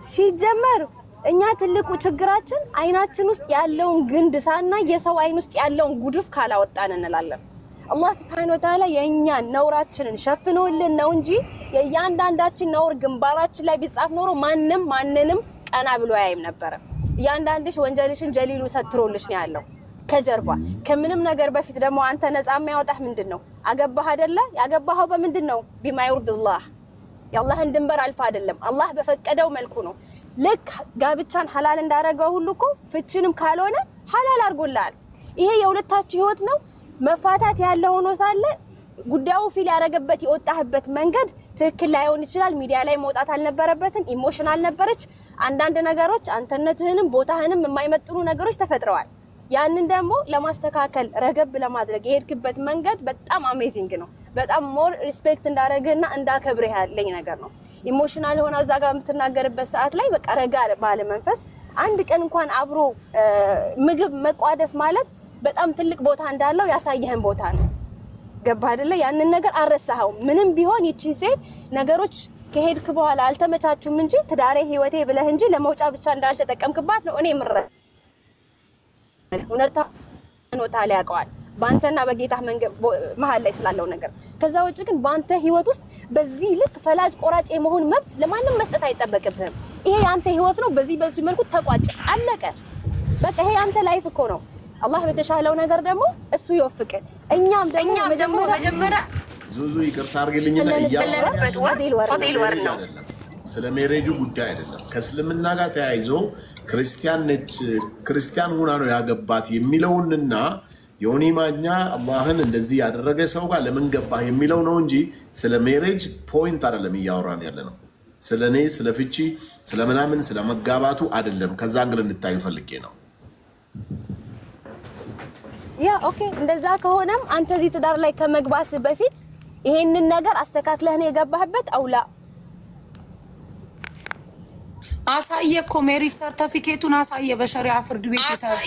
ሲጀመር እኛ ትልቁ ችግራችን አይናችን ውስጥ ያለውን ግንድ ሳናይ የሰው አይን ውስጥ ያለውን ጉድፍ ካላወጣን እንላለን። አላህ ስብሐነሁ ወተዓላ የእኛን ነውራችንን ሸፍኖልን ነው እንጂ የእያንዳንዳችን ነውር ግንባራችን ላይ ቢጻፍ ኖሮ ማንም ማንንም ቀና ብሎ ያይም ነበረ። እያንዳንድሽ ወንጀልሽን ጀሊሉ ሰትሮልሽ ነው ያለው ከጀርባ ከምንም ነገር በፊት ደግሞ አንተ ነፃ የሚያወጣህ ምንድን ነው? አገባህ አይደለ? ያገባኸው በምንድን ነው? ቢማ ይርድላህ የአላህን ድንበር አልፋ አይደለም፣ አላህ በፈቀደው መልኩ ነው። ልክ ጋብቻን ሐላል እንዳደረገው ሁሉ እኮ ፍችንም ካልሆነ ሐላል አድርጎልሃል። ይሄ የሁለታችሁ ህይወት ነው። መፋታት ያለ ሆኖ ሳለ ጉዳዩ ፊል ያደረገበት የወጣህበት መንገድ ትክክል ላይሆን ይችላል። ሚዲያ ላይ መውጣት አልነበረበትም። ኢሞሽናል ነበረች። አንዳንድ ነገሮች አንተነትህንም ቦታህንም የማይመጥኑ ነገሮች ተፈጥረዋል። ያንን ደግሞ ለማስተካከል ረገብ ለማድረግ የሄድክበት መንገድ በጣም አሜዚንግ ነው። በጣም ሞር ሪስፔክት እንዳደረግህና እንዳከብርህ ያለኝ ነገር ነው። ኢሞሽናል ሆነ እዛ ጋር የምትናገርበት ሰዓት ላይ በቃ ረጋ ባለ መንፈስ አንድ ቀን እንኳን አብሮ ምግብ መቋደስ ማለት በጣም ትልቅ ቦታ እንዳለው ያሳየህን ቦታ ነው። ገባ አይደለ? ያንን ነገር አልረሳኸውም። ምንም ቢሆን ይቺን ሴት ነገሮች ከሄድክ በኋላ አልተመቻቹም እንጂ ትዳሬ ህይወቴ ብለህ እንጂ ለመውጫ ብቻ እንዳልተጠቀምክባት ነው እኔ ምረ እውነታ ታላ ያውቀዋል በአንተና በጌታ መሀል ላይ ስላለው ነገር። ከዛ ውጭ ግን በአንተ ህይወት ውስጥ በዚህ ልክ ፈላጭ ቆራጭ የመሆን መብት ለማንም መስጠት አይጠበቅብህም። ይሄ የአንተ ህይወት ነው። በዚህ በዚህ መልኩ ተቋጭ፣ አለቀ። በቃ ይሄ የአንተ ላይፍ እኮ ነው። አላህ በተሻለው ነገር ደግሞ እሱ ይወፍቅ። እኛም ደግሞ መጀመሪያ ዙዙ ይቅርታ አድርግልኝና ያለንበት ወር ወር ነው ስለ ሜሬጁ ጉዳይ አይደለም። ከእስልምና ጋር ተያይዞ ክርስቲያን ነች ክርስቲያን ሁና ነው ያገባት የሚለውንና የሆኒ ማኛ አላህን እንደዚህ ያደረገ ሰው ጋር ለምን ገባህ የሚለው ነው እንጂ ስለ ሜሬጅ ፖይንት አይደለም እያወራን ያለ ነው። ስለ እኔ ስለ ፍቺ ስለ ምናምን ስለ መጋባቱ አይደለም። ከዛ እንግል እንድታዩ ፈልጌ ነው። ያ ኦኬ። እንደዛ ከሆነም አንተ እዚህ ትዳር ላይ ከመግባት በፊት ይሄንን ነገር አስተካክለህ ነው የገባህበት አውላ አሳየ እኮ ሜሪጅ ሰርተፊኬቱን አሳየ። በሸሪዓ ፍርድ ቤት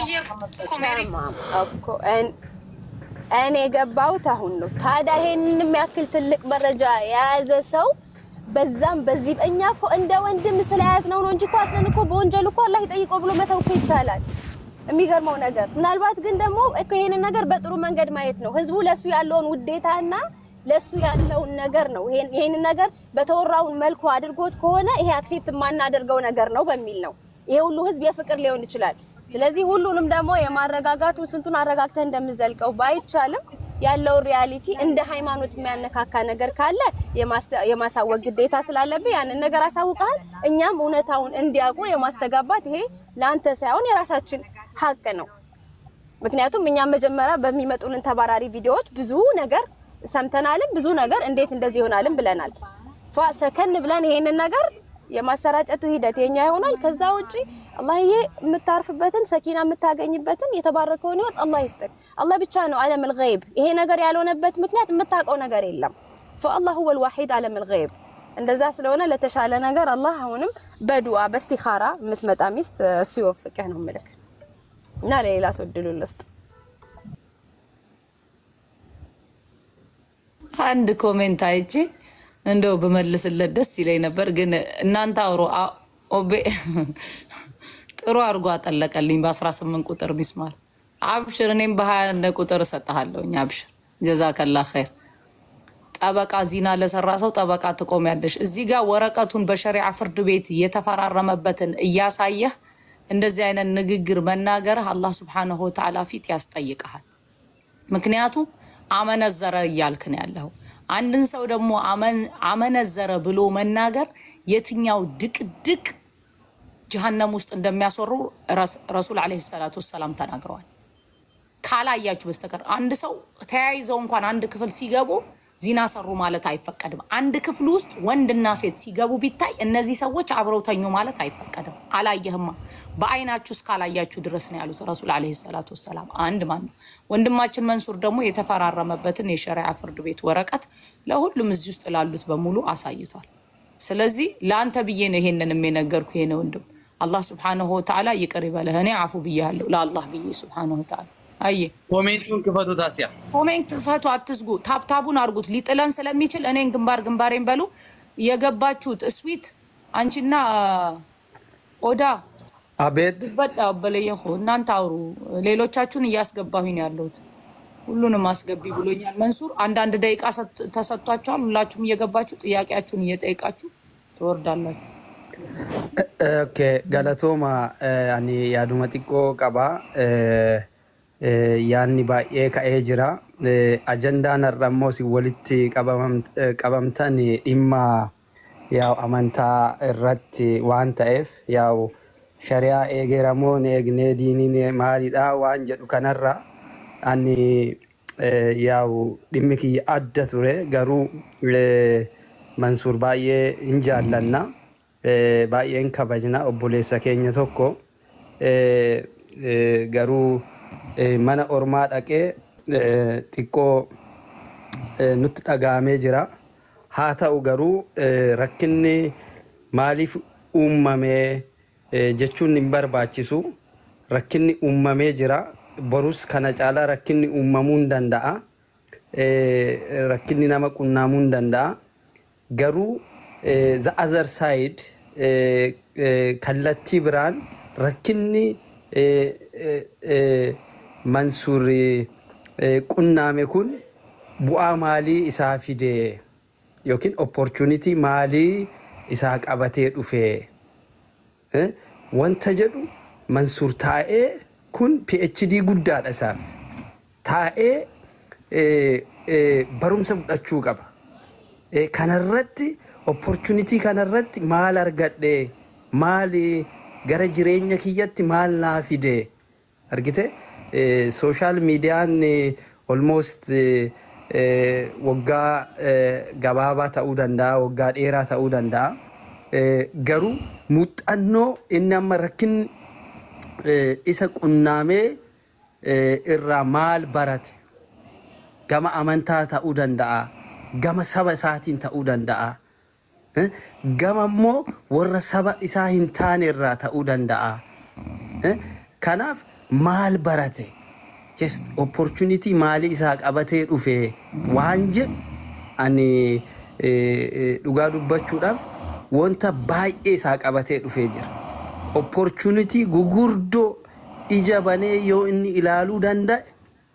እኔ የገባሁት አሁን ነው። ታዲያ ይሄንን የሚያክል ትልቅ መረጃ የያዘ ሰው በዛም በዚህ እኛ እኮ እንደ ወንድም ስለያዝ ነው ነው እንጂ እኮ አስለን እኮ በወንጀል እኮ አላህ ይጠይቀው ብሎ መተው እኮ ይቻላል። የሚገርመው ነገር ምናልባት ግን ደግሞ እኮ ይሄንን ነገር በጥሩ መንገድ ማየት ነው። ህዝቡ ለሱ ያለውን ውዴታና ለሱ ያለውን ነገር ነው። ይሄንን ነገር በተወራውን መልኩ አድርጎት ከሆነ ይሄ አክሴፕት የማናደርገው ነገር ነው በሚል ነው። ይሄ ሁሉ ህዝብ የፍቅር ሊሆን ይችላል። ስለዚህ ሁሉንም ደግሞ የማረጋጋቱን ስንቱን አረጋግተህ እንደምዘልቀው ባይቻልም ያለውን ሪያሊቲ እንደ ሃይማኖት የሚያነካካ ነገር ካለ የማሳወቅ ግዴታ ስላለብህ ያንን ነገር አሳውቀሃል። እኛም እውነታውን እንዲያውቁ የማስተጋባት ይሄ ለአንተ ሳይሆን የራሳችን ሀቅ ነው። ምክንያቱም እኛም መጀመሪያ በሚመጡልን ተባራሪ ቪዲዮዎች ብዙ ነገር ሰምተናልም ብዙ ነገር እንዴት እንደዚህ ይሆናልም ብለናል። ፏ ሰከን ብለን ይሄንን ነገር የማሰራጨቱ ሂደት የኛ ይሆናል። ከዛ ውጪ አላህዬ የምታርፍበትን ሰኪና የምታገኝበትን የተባረከውን ህይወት አላህ ይስጥክ። አላህ ብቻ ነው ዓለም ልገይብ። ይሄ ነገር ያልሆነበት ምክንያት የምታውቀው ነገር የለም። ፈአላህ ሁወል ዋሂድ ዓለም ልገይብ። እንደዛ ስለሆነ ለተሻለ ነገር አላህ አሁንም በዱዓ በስቲኻራ የምትመጣ ሚስት እሱ ይወፍቅህ ነው ምልክ እና ለሌላ ሰው እድሉን ልስጥ። አንድ ኮሜንት አይቼ እንደው ብመልስለት ደስ ይለኝ ነበር፣ ግን እናንተ አውሮ አ- ኦቤ ጥሩ አድርጎ አጠለቀልኝ። በ18 ቁጥር ሚስማር አብሽር፣ እኔም በ21 ቁጥር እሰጥሃለሁኝ። አብሽር፣ ጀዛከላ ኸይር። ጠበቃ ዚና ለሰራ ሰው ጠበቃ ትቆሚያለሽ። እዚህ ጋር ወረቀቱን በሸሪዓ ፍርድ ቤት የተፈራረመበትን እያሳየህ እንደዚህ አይነት ንግግር መናገርህ አላህ ስብሓነሁ ወተዓላ ፊት ያስጠይቀሃል። ምክንያቱም አመነዘረ እያልክ ነው ያለው። አንድን ሰው ደግሞ አመን- አመነዘረ ብሎ መናገር የትኛው ድቅድቅ ጀሀነም ውስጥ እንደሚያስወሩ ረስ- ረሱል ዓለይሂ ሰላቱ ወሰላም ተናግረዋል። ካላያችሁ በስተቀር አንድ ሰው ተያይዘው እንኳን አንድ ክፍል ሲገቡ ዚና ሰሩ ማለት አይፈቀድም። አንድ ክፍል ውስጥ ወንድና ሴት ሲገቡ ቢታይ እነዚህ ሰዎች አብረው ተኙ ማለት አይፈቀድም። አላየህማ በአይናችሁ እስካላያችሁ ድረስ ነው ያሉት ረሱል ዓለይሂ ሰላቱ ወሰላም። አንድ ማን ነው ወንድማችን መንሱር ደግሞ የተፈራረመበትን የሸሪዓ ፍርድ ቤት ወረቀት ለሁሉም እዚህ ውስጥ ላሉት በሙሉ አሳይቷል። ስለዚህ ለአንተ ብዬ ነው ይሄንን የነገርኩ። ይሄን ወንድም አላህ ስብሓነሁ ወተዓላ ይቅር ይበለህ። እኔ አፉ ብያለሁ ለአላህ ብዬ ስብሓነሁ ወተዓላ አየ ኮሜንቱን ክፈቱ። ታሲያ ኮሜንት ክፈቱ፣ አትዝጉ። ታብታቡን አድርጉት ሊጥለን ስለሚችል እኔን ግንባር ግንባሬን በሉ። የገባችሁት እስዊት አንቺና ኦዳ አቤት በጣ በለየሁ እናንተ አውሩ። ሌሎቻችሁን እያስገባሁኝ ነው ያለሁት። ሁሉንም አስገቢ ብሎኛል መንሱር። አንዳንድ ደቂቃ ሰጥ- ተሰጥቷችኋል። ሁላችሁም እየገባችሁ ጥያቄያችሁን እየጠየቃችሁ ትወርዳላችሁ። ኦኬ ገለቶማ ani yaaduma xiqqoo qaba yaanni baay'ee ka'ee jira ajandaan har'a immoo si walitti qabamam- qabamtan dhimma yaa'u amantaa irratti waan ta'eef yaa'u shari'aa eegeramoo hin eegnee diiniin maalidha waan jedhu kanarra ani yaa'u dhimmi kiyya adda ture garuu mansuur baay'ee hin jaallanna. Eh, baay'een kabajna obboleessa keenya tokko eh, eh, garuu eh, mana ormaa dhaqee eh, xiqqoo eh, nutti dhaga'amee jira. Haa ta'u garuu eh, rakkinni maaliif uumamee eh, jechuun hin barbaachisu. Rakkinni uumamee jira. Borus kana caalaa rakkinni uumamuu hin danda'a. Eh, rakkinni nama qunnamuu hin danda'a. Garuu eh, the other side eh, eh, kallattii biraan rakkinni eh, eh, eh, mansuur eh, qunnaame kun bu'aa maalii isaa fide yookiin opportunity maalii isaa qabatee dhufe eh, wanta jedhu mansuur taa'ee kun PhD guddaadha isaaf taa'ee eh, eh, barumsa fudhachuu qaba. Eh, kanarratti opportunitii kanarratti maal argadhe maal gara jireenya kiyyatti maal naa fide argite sooshaal miidiyaan olmost waggaa eh, gabaabaa ta'uu danda'a waggaa dheeraa ta'uu danda'a Eh, garuu muuxannoo inni amma rakkin eh, isa qunnaamee eh, irraa maal barate gama amantaa ta'uu danda'a gama saba isaatiin ta'uu danda'a Eh, gama immoo warra saba isaa hin taane irraa ta'uu danda'a Eh, kanaaf maal barate just opportunity maalii isaa qabatee dhufe waan jedhu ani eh, eh, dhugaa dubbachuudhaaf wanta baay'ee isaa qabatee dhufee jira opportunity gugurdoo ija banee yoo inni ilaaluu danda'e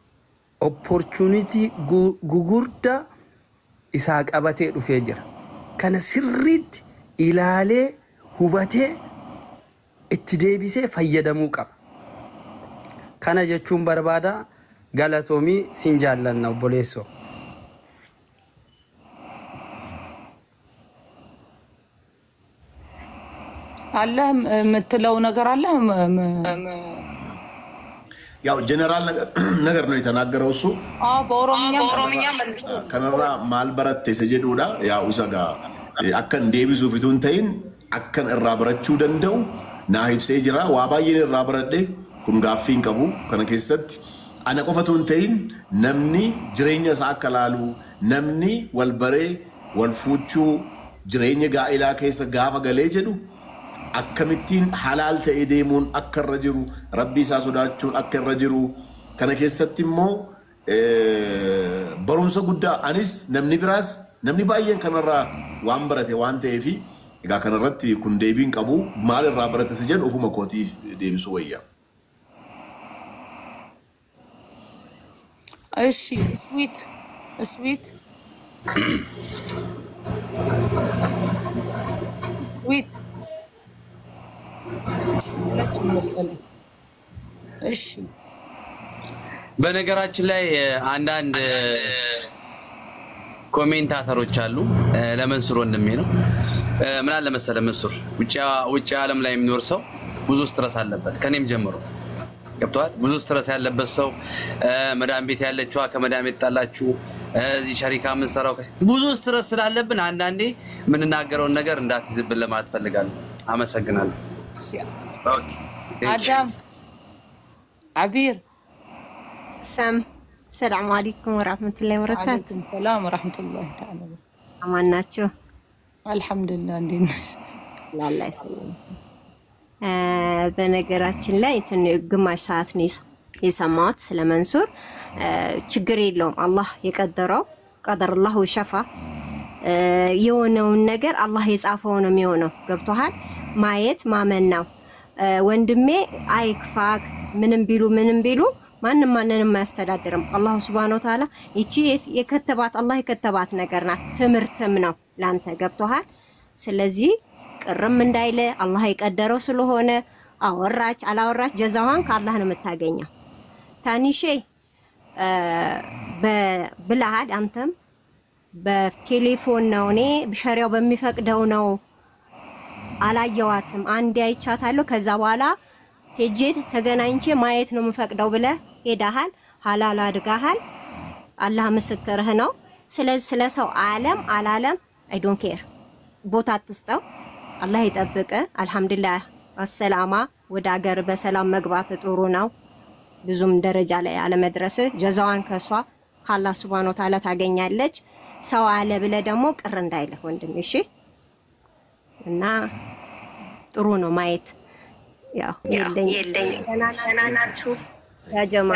opportunity gu- gugurdaa isaa qabatee dhufee jira. Kana sirriitti ilaalee hubatee itti deebisee fayyadamuu qaba. Kana jechuun barbaada galatoomii sin jaallanna obboleessoo. አለህ የምትለው ነገር አለህ? ም- ም- ያው ጀነራል ነገር- ነገር ነው የተናገረው እሱ አዎ፣ በኦሮምኛ ከነራ ማልበረት የሰጀዱዳ ያው ሰጋ አከን ዴቢሱ ፊቱን ተይን akkan irraa barachuu danda'u naa ibsee jira. Waa baay'een irraa baradhe kun gaaffii hin qabu. Kana keessatti ana qofatu hin ta'in namni jireenya isaa akka laalu namni wal baree wal fuuchuu jireenya gaa'ilaa keessa gaafa galee jedhu akkamittiin halaal ta'ee deemuun akka irra jiru rabbii isaa sodaachuun akka irra jiru kana keessatti immoo barumsa guddaa anis namni biraas namni baay'een kanarraa waan barate waan ta'eef egaa kanarratti kun deebiin qabu maal irraa barate si jedhu ofuma kootiif deebisuu wayya. እሺ ስዊት ስዊት ስዊት ሁለቱም መሰለኝ። እሺ በነገራችን ላይ አንዳንድ ኮሜንታተሮች አሉ። ለመንሱር ወንድሜ ነው። ምን አለ መሰለ መንሱር፣ ውጭ ዓለም ላይ የሚኖር ሰው ብዙ ስትረስ አለበት፣ ከኔም ጀምሮ ገብተዋል። ብዙ ስትረስ ያለበት ሰው መዳም ቤት ያለችዋ ከመዳም ቤት ጣላችሁ፣ እዚህ ሸሪካ የምንሰራው ብዙ ስትረስ ስላለብን አንዳንዴ የምንናገረውን ነገር እንዳትይዝብን ለማለት ፈልጋለሁ። አመሰግናለሁ። አዳም አቢር ሰም ሰላም አለይኩም ወራህመቱላሂ ወበረካቱ። አለይኩም ሰላም ወራህመቱላሂ ተዓላ አማን ናቸው? አልሐምዱሊላህ። እንዴት ነሽ? ላላ ይሰለኝ። በነገራችን ላይ ትን ግማሽ ሰዓት ነው የሰማሁት ስለ መንሱር። ችግር የለውም አላህ የቀደረው ቀደርላሁ ሸፋ የሆነውን ነገር አላህ የጻፈው ነው የሚሆነው። ገብቶሃል? ማየት ማመን ነው። ወንድሜ አይክፋክ፣ ምንም ቢሉ ምንም ቢሉ ማንም ማንንም አያስተዳድርም። አላሁ ስብሃነ ወተዓላ ይቺ የከተባት አላህ የከተባት ነገር ናት፣ ትምህርትም ነው ላንተ። ገብቶሃል? ስለዚህ ቅርም እንዳይለ አላህ የቀደረው ስለሆነ አወራች አላወራች ጀዛዋን ከአላህ ነው የምታገኘው። ታኒሼ ብለሃል አንተም በቴሌፎን ነው እኔ ሸሪያው በሚፈቅደው ነው አላየዋትም። አንዴ አይቻታለሁ። ከዛ በኋላ ሄጄ ተገናኝቼ ማየት ነው የምፈቅደው ብለህ ሄዳሃል። ሀላል አድርጋሃል። አላህ ምስክርህ ነው። ስለዚህ ስለ ሰው አለም አላለም አይ ዶንት ኬር ቦታ አትስጠው። አላህ ይጠብቅ። አልሐምዱሊላህ አሰላማ ወደ ሀገር በሰላም መግባት ጥሩ ነው። ብዙም ደረጃ ላይ አለመድረስ ጀዛዋን ከሷ ከአላህ ሱብሃነሁ ወተዓላ ታገኛለች። ሰው አለ ብለ ደግሞ ቅር እንዳይልህ ወንድም እሺ። እና ጥሩ ነው ማየት ያው የለኝ ናችሁ ያጀማ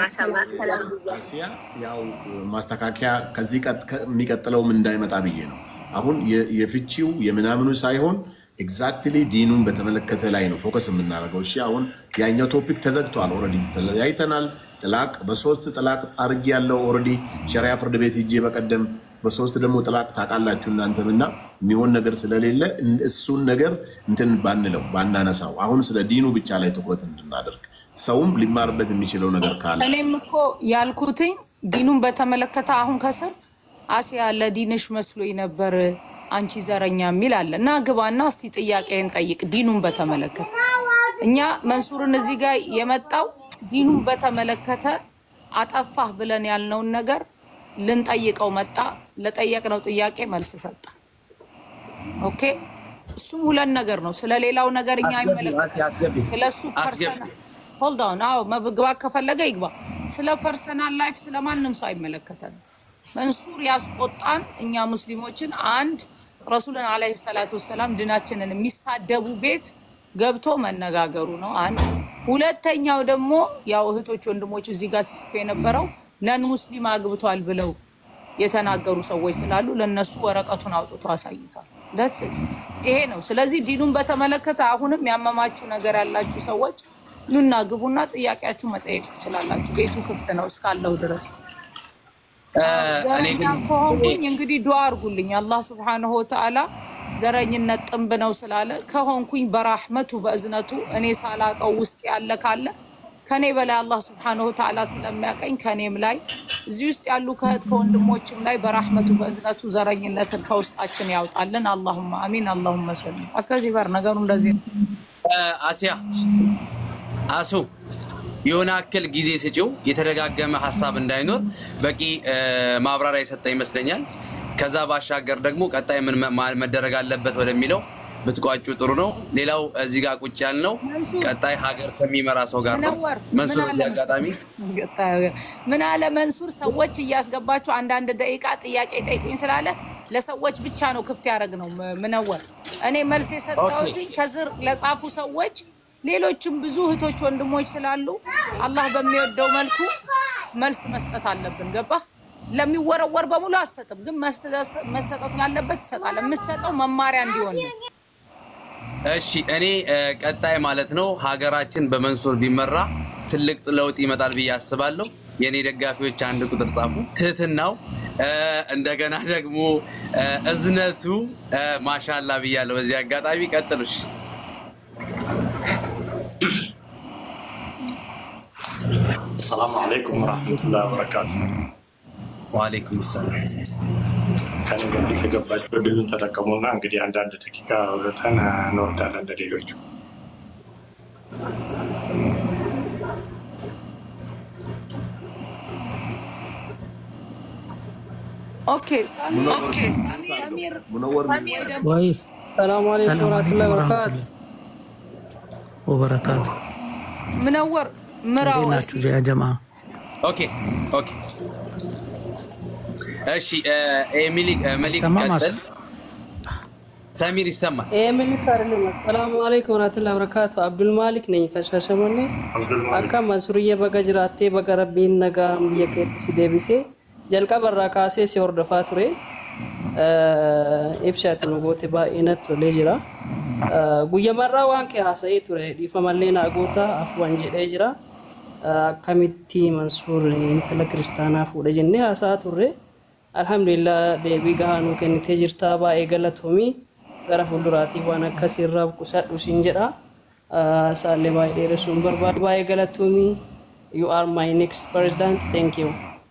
አሲያ ያው ማስተካከያ ከዚህ የሚቀጥለውም እንዳይመጣ ብዬ ነው። አሁን የፍቺው የምናምኑ ሳይሆን ኤግዛክትሊ ዲኑን በተመለከተ ላይ ነው ፎከስ የምናደርገው። እሺ አሁን ያኛው ቶፒክ ተዘግቷል። ኦልሬዲ ተለያይተናል። ጥላቅ በሶስት ጥላቅ አድርጌ ያለው ኦልሬዲ ሸሪያ ፍርድ ቤት ሂጄ በቀደም በሶስት ደግሞ ጥላቅ ታውቃላችሁ እናንተም እና የሚሆን ነገር ስለሌለ እሱን ነገር እንትን ባንለው ባናነሳው፣ አሁን ስለ ዲኑ ብቻ ላይ ትኩረት እንድናደርግ ሰውም ሊማርበት የሚችለው ነገር ካለ እኔም እኮ ያልኩትኝ ዲኑን በተመለከተ አሁን ከስር አሲያ ለዲንሽ መስሎኝ ነበር አንቺ ዘረኛ የሚል አለ እና ግባና እስቲ ጥያቄን ጠይቅ። ዲኑን በተመለከተ እኛ መንሱርን እዚህ ጋር የመጣው ዲኑን በተመለከተ አጠፋህ ብለን ያልነውን ነገር ልንጠይቀው መጣ። ለጠየቅነው ጥያቄ መልስ ሰጠ። ኦኬ እሱም ሁለት ነገር ነው። ስለሌላው ነገር እኛ አይመለከተንም። ስለሱ ፐርሰናል ሆልድ ኦን። አዎ መግባት ከፈለገ ይግባ። ስለ ፐርሰናል ላይፍ ስለማንም ሰው አይመለከተንም። መንሱር ያስቆጣን እኛ ሙስሊሞችን አንድ ረሱልን አለይሂ ሰላቱ ወሰላም ድናችንን የሚሳደቡ ቤት ገብቶ መነጋገሩ ነው። አንድ ሁለተኛው ደግሞ ያው እህቶች ወንድሞች እዚህ ጋር ሲጽፉ የነበረው ነን ሙስሊም አግብቷል ብለው የተናገሩ ሰዎች ስላሉ ለነሱ ወረቀቱን አውጥቶ አሳይቷል። ደስ ይሄ ነው። ስለዚህ ዲኑን በተመለከተ አሁንም ያመማችሁ ነገር ያላችሁ ሰዎች ኑና ግቡና ጥያቄያችሁ መጠየቅ ትችላላችሁ። ቤቱ ክፍት ነው እስካለው ድረስ። ዘረኛ ከሆንኩኝ እንግዲህ ዱዓ አድርጉልኝ። አላህ ስብሐነሁ ወተዓላ ዘረኝነት ጥንብ ነው ስላለ ከሆንኩኝ በራህመቱ በእዝነቱ እኔ ሳላቀው ውስጥ ያለ ካለ ከኔ በላይ አላህ ስብሐነሁ ወተዓላ ስለሚያቀኝ ከኔም ላይ እዚህ ውስጥ ያሉ ከእህት ከወንድሞችም ላይ በራህመቱ በእዝነቱ ዘረኝነትን ከውስጣችን ያውጣልን። አላሁማ አሚን። አላሁመ ሰሊ ከዚህ በር ነገሩ እንደዚህ ነው። አሲያ አሱ የሆነ አክል ጊዜ ስጪው፣ የተደጋገመ ሀሳብ እንዳይኖር በቂ ማብራሪያ የሰጠ ይመስለኛል። ከዛ ባሻገር ደግሞ ቀጣይ ምን መደረግ አለበት ወደሚለው ብትቋጩ ጥሩ ነው። ሌላው እዚህ ጋር ቁጭ ያልነው ቀጣይ ሀገር ከሚመራ ሰው ጋር ነው። ምነወር መንሱር ምን አለ እዚህ አጋጣሚ ምን አለ መንሱር፣ ሰዎች እያስገባችሁ አንዳንድ ደቂቃ ጥያቄ ጠይቁኝ ስላለ ለሰዎች ብቻ ነው ክፍት ያደረግ ነው። ምነወር እኔ መልስ የሰጠሁት ከስር ለጻፉ ሰዎች፣ ሌሎችም ብዙ እህቶች ወንድሞች ስላሉ አላህ በሚወደው መልኩ መልስ መስጠት አለብን። ገባህ? ለሚወረወር በሙሉ አሰጥም፣ ግን መሰጠት ላለበት ትሰጣለህ። የምሰጠው መማሪያ እንዲሆን ነው። እሺ እኔ እ፣ ቀጣይ ማለት ነው ሀገራችን በመንሱር ቢመራ ትልቅ ለውጥ ይመጣል ብዬ አስባለሁ። የእኔ ደጋፊዎች አንድ ቁጥር ጻፉ። ትህትናው እ፣ እንደገና ደግሞ እ፣ እዝነቱ እ፣ ማሻላ ብያለሁ። በዚህ አጋጣሚ ቀጥሉሽ። ሰላሙ አለይኩም ወረሕመቱላሂ ወበረካቱ። ወአለይኩም ሰላም። ከኔ በፊት የገባችሁ እድሉን ተጠቀሙና እንግዲህ አንዳንድ ደቂቃ አውርተን እንወርዳለን እንደሌሎቹ። ኦኬ ሳሚ- ኦኬ ሰሚር ሰሚር ደግሞ ወይ ሰላም አለይኩም ወራህመቱላሂ ወበረካቱ። ወበረካቱ ምነወር ምራው እንዴት እስቲ ናችሁ ያ ጀማ? ኦኬ ኦኬ። እሺ እ፣ ኤሚሊ እ፣ መሊክ ይሰማል ቀጥል። ሰሚር ይሰማል። ኤሚሊ ፈርልም ሰላም አለይኩም ወራህመቱላሂ ወበረካቱ። አብዱል ማሊክ ነኝ ከሻሸመኔ አካ መንሱርዬ በጋ ጅራቴ በጋ ረቢን ነጋ ብየ keetti si deebisee jalqaba irraa kaasee si hordofaa ture ibsaati nu goote baay'ee natti tolee jira. Guyyamarraa waan kee haasa'ee ture dhiifamallee naa goota afuwan jedhee jira. Akkamitti mansuur intala kiristaanaa fuudha jennee haasa'aa turre. Alhamdulillah deebii gahaa nuu kennitee jirtaa baay'ee galatoomii gara fuulduraatiif waan akkasiirraa qusadhu siin jedha. Isaallee baay'ee dheeressuun barbaadu baay'ee galatoomii. You are my next president. Thank you.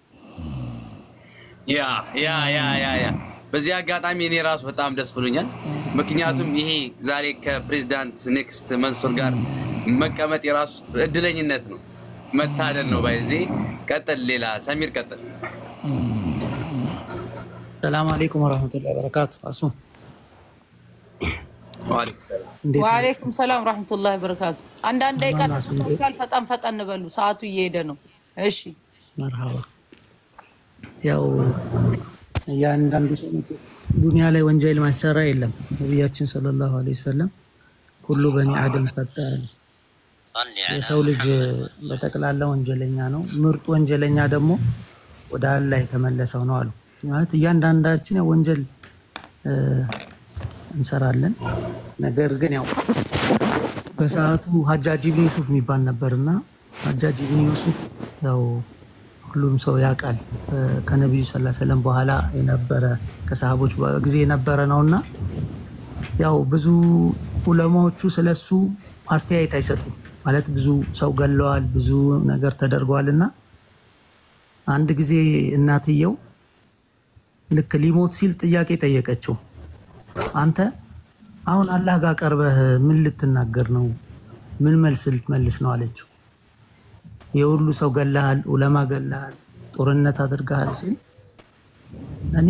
ያ ያ ያ ያ ያ በዚህ አጋጣሚ እኔ ራሱ በጣም ደስ ብሎኛል። ምክንያቱም ይሄ ዛሬ ከፕሬዚዳንት ኔክስት መንሱር ጋር መቀመጥ የራሱ እድለኝነት ነው፣ መታደል ነው። ባይዜ ቀጥል፣ ሌላ ሰሚር ቀጥል። ሰላም አለይኩም ወረህመቱላሂ ወበረካቱ። አሱ እንዴት ነው? ወአለይኩም ሰላም ረህመቱላሂ ወበረካቱ። አንዳንድ ደቂቃ ተሰጥቶሻል። ፈጠን ፈጠን በሉ፣ ሰዓቱ እየሄደ ነው። እሺ መርሃባ። ያው እያንዳንዱ ሰው መቼስ ዱንያ ላይ ወንጀል ማይሰራ የለም። ነቢያችን ሰለላሁ ዐለይሂ ወሰለም ሁሉ በኒ አደም ፈጣን የሰው ልጅ በጠቅላላ ወንጀለኛ ነው። ምርጡ ወንጀለኛ ደግሞ ወደ አላህ የተመለሰው ነው አሉ። ማለት እያንዳንዳችን ያው ወንጀል እ፣ እንሰራለን። ነገር ግን ያው በሰዓቱ ሀጃጅ ብን ዩሱፍ የሚባል ነበር እና ሀጃጅ ብን ዩሱፍ ያው ሁሉም ሰው ያውቃል እ፣ ከነቢዩ ሰለላሁ ዐለይሂ ወሰለም በኋላ የነበረ ከሰሃቦች ጊዜ የነበረ ነው እና ያው ብዙ ዑለማዎቹ ስለሱ አስተያየት አይሰጡም። ማለት ብዙ ሰው ገለዋል፣ ብዙ ነገር ተደርገዋል እና አንድ ጊዜ እናትየው ልክ ሊሞት ሲል ጥያቄ ጠየቀችው። አንተ አሁን አላህ ጋር ቀርበህ ምን ልትናገር ነው? ምን መልስ ልትመልስ ነው አለችው። የሁሉ ሰው ገለሃል፣ ዑለማ ገለሃል፣ ጦርነት አድርገሃል ሲል እኔ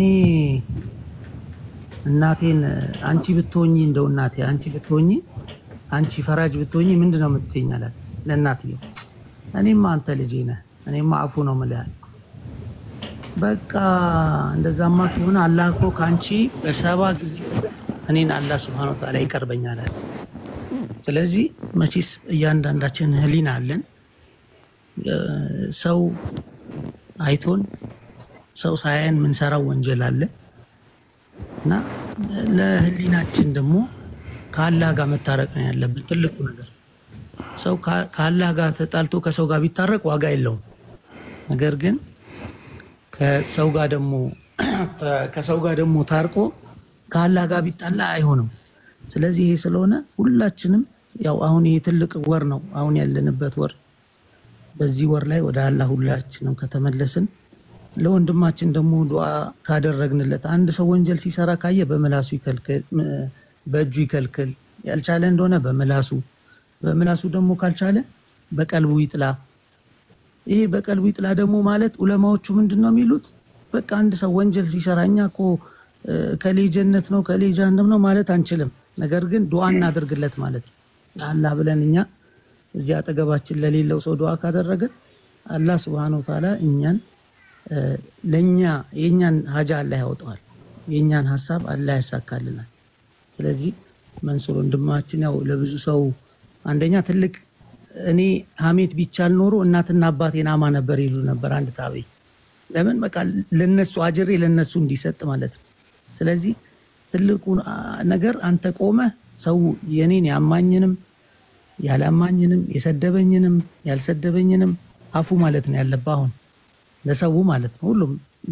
እናቴን አንቺ ብትሆኚ እንደው እናቴ አንቺ ብትሆኚ አንቺ ፈራጅ ብትሆኚ ምንድን ነው የምትይኝ አላት ለእናትየው። እኔማ አንተ ልጄ ነህ፣ እኔማ አፉ ነው የምልህ። በቃ እንደዛማ ከሆነ አላህ እኮ ከአንቺ በሰባ ጊዜ እኔን አላህ ስብሐነ ወተዓላ ይቀርበኛል አለ። ስለዚህ መቼስ እያንዳንዳችን ህሊና አለን። እ፣ ሰው አይቶን ሰው ሳያየን የምንሰራው ወንጀል አለ እና ለህሊናችን ደግሞ ከአላህ ጋር መታረቅ ነው ያለብን ትልቁ ነገር። ሰው ከ- ከአላህ ጋር ተጣልቶ ከሰው ጋር ቢታረቅ ዋጋ የለውም። ነገር ግን ከሰው ጋር ደግሞ ከሰው ጋር ደግሞ ታርቆ ከአላህ ጋር ቢጣላ አይሆንም። ስለዚህ ይሄ ስለሆነ ሁላችንም ያው አሁን ይሄ ትልቅ ወር ነው አሁን ያለንበት ወር። በዚህ ወር ላይ ወደ አላህ ሁላችንም ከተመለስን ለወንድማችን ደግሞ ዱዓ ካደረግንለት አንድ ሰው ወንጀል ሲሰራ ካየ በምላሱ ይከልክል፣ ም- በእጁ ይከልክል። ያልቻለ እንደሆነ በምላሱ በምላሱ ደግሞ ካልቻለ በቀልቡ ይጥላ። ይሄ በቀልቡ ይጥላ ደግሞ ማለት ዑለማዎቹ ምንድን ነው የሚሉት? በቃ አንድ ሰው ወንጀል ሲሰራ እኛ እኮ እ፣ ከሌ ጀነት ነው ከሌ ጀሃነም ነው ማለት አንችልም። ነገር ግን ዱዓ እናደርግለት ማለት ነው። አላህ ብለን እኛ እዚህ አጠገባችን ለሌለው ሰው ዱዓ ካደረግን አላህ ስብሐነሁ ወተዓላ እኛን እ፣ ለእኛ የእኛን ሀጃ አላህ ያወጣዋል። የእኛን ሀሳብ አላህ ያሳካልናል። ስለዚህ መንሱር ወንድማችን ያው ለብዙ ሰው አንደኛ ትልቅ እኔ ሀሜት ቢቻል ኖሮ እናትና አባቴን አማ ነበር ይሉ ነበር አንድ ታቤ ለምን በቃ ለነሱ አጅሬ ለነሱ እንዲሰጥ ማለት ነው። ስለዚህ ትልቁ አ, ነገር አንተ ቆመ ሰው የኔን ያማኝንም ያላማኝንም የሰደበኝንም ያልሰደበኝንም አፉ ማለት ነው ያለብህ አሁን ለሰው ማለት ነው። ሁሉም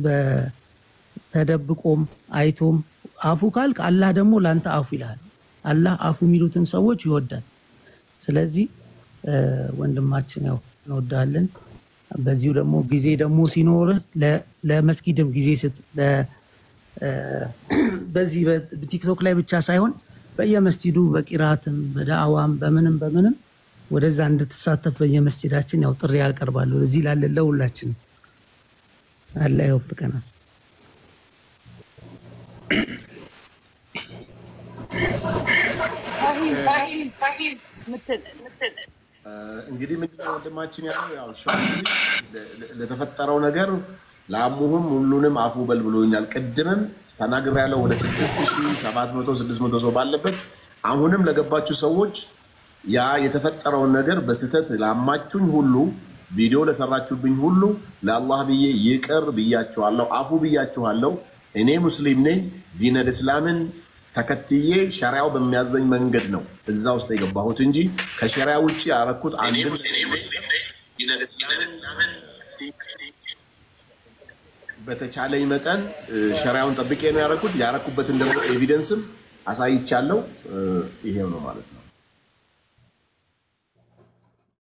በተደብቆም አይቶም አፉ ካልክ አላህ ደግሞ ለአንተ አፉ ይልሃል። አላህ አፉ የሚሉትን ሰዎች ይወዳል። ስለዚህ እ፣ ወንድማችን ያው እንወዳለን። በዚሁ ደግሞ ጊዜ ደግሞ ሲኖርህ ለ- ለመስጊድም ጊዜ ስጥ። ለ- እ፣ በዚህ በቲክቶክ ላይ ብቻ ሳይሆን በየመስጂዱ በቂራትም በዳዕዋም በምንም በምንም ወደዛ እንድትሳተፍ በየመስጂዳችን ያው ጥሪ ያቀርባለሁ። እዚህ ላለን ለሁላችንም አላህ ይወፍቀናል። ፋሂም ፋሂም ፋሂም ምትል ምትል እንግዲህ ምንድነው ወንድማችን ያለው ያው ሸ- ለ- ለ- ለተፈጠረው ነገር ለአሙሁም ሁሉንም አፉ በል ብሎኛል። ቅድምም ተናግር ያለው ወደ 6700 600 ሰው ባለበት አሁንም ለገባችሁ ሰዎች ያ የተፈጠረውን ነገር በስህተት ላማችሁኝ ሁሉ ቪዲዮ ለሰራችሁብኝ ሁሉ ለአላህ ብዬ ይቅር ብያችኋለሁ፣ አፉ ብያችኋለሁ። እኔ ሙስሊም ነኝ። ዲነል እስላምን ተከትዬ ሸሪያው በሚያዘኝ መንገድ ነው እዛ ውስጥ የገባሁት እንጂ ከሸሪያ ውጭ ያረኩት አንድም በተቻለኝ መጠን እ፣ ሸሪያውን ጠብቄ ነው ያረኩት። ያረኩበትን ደግሞ ኤቪደንስም አሳይቻለሁ። እ፣ ይሄው ነው ማለት ነው።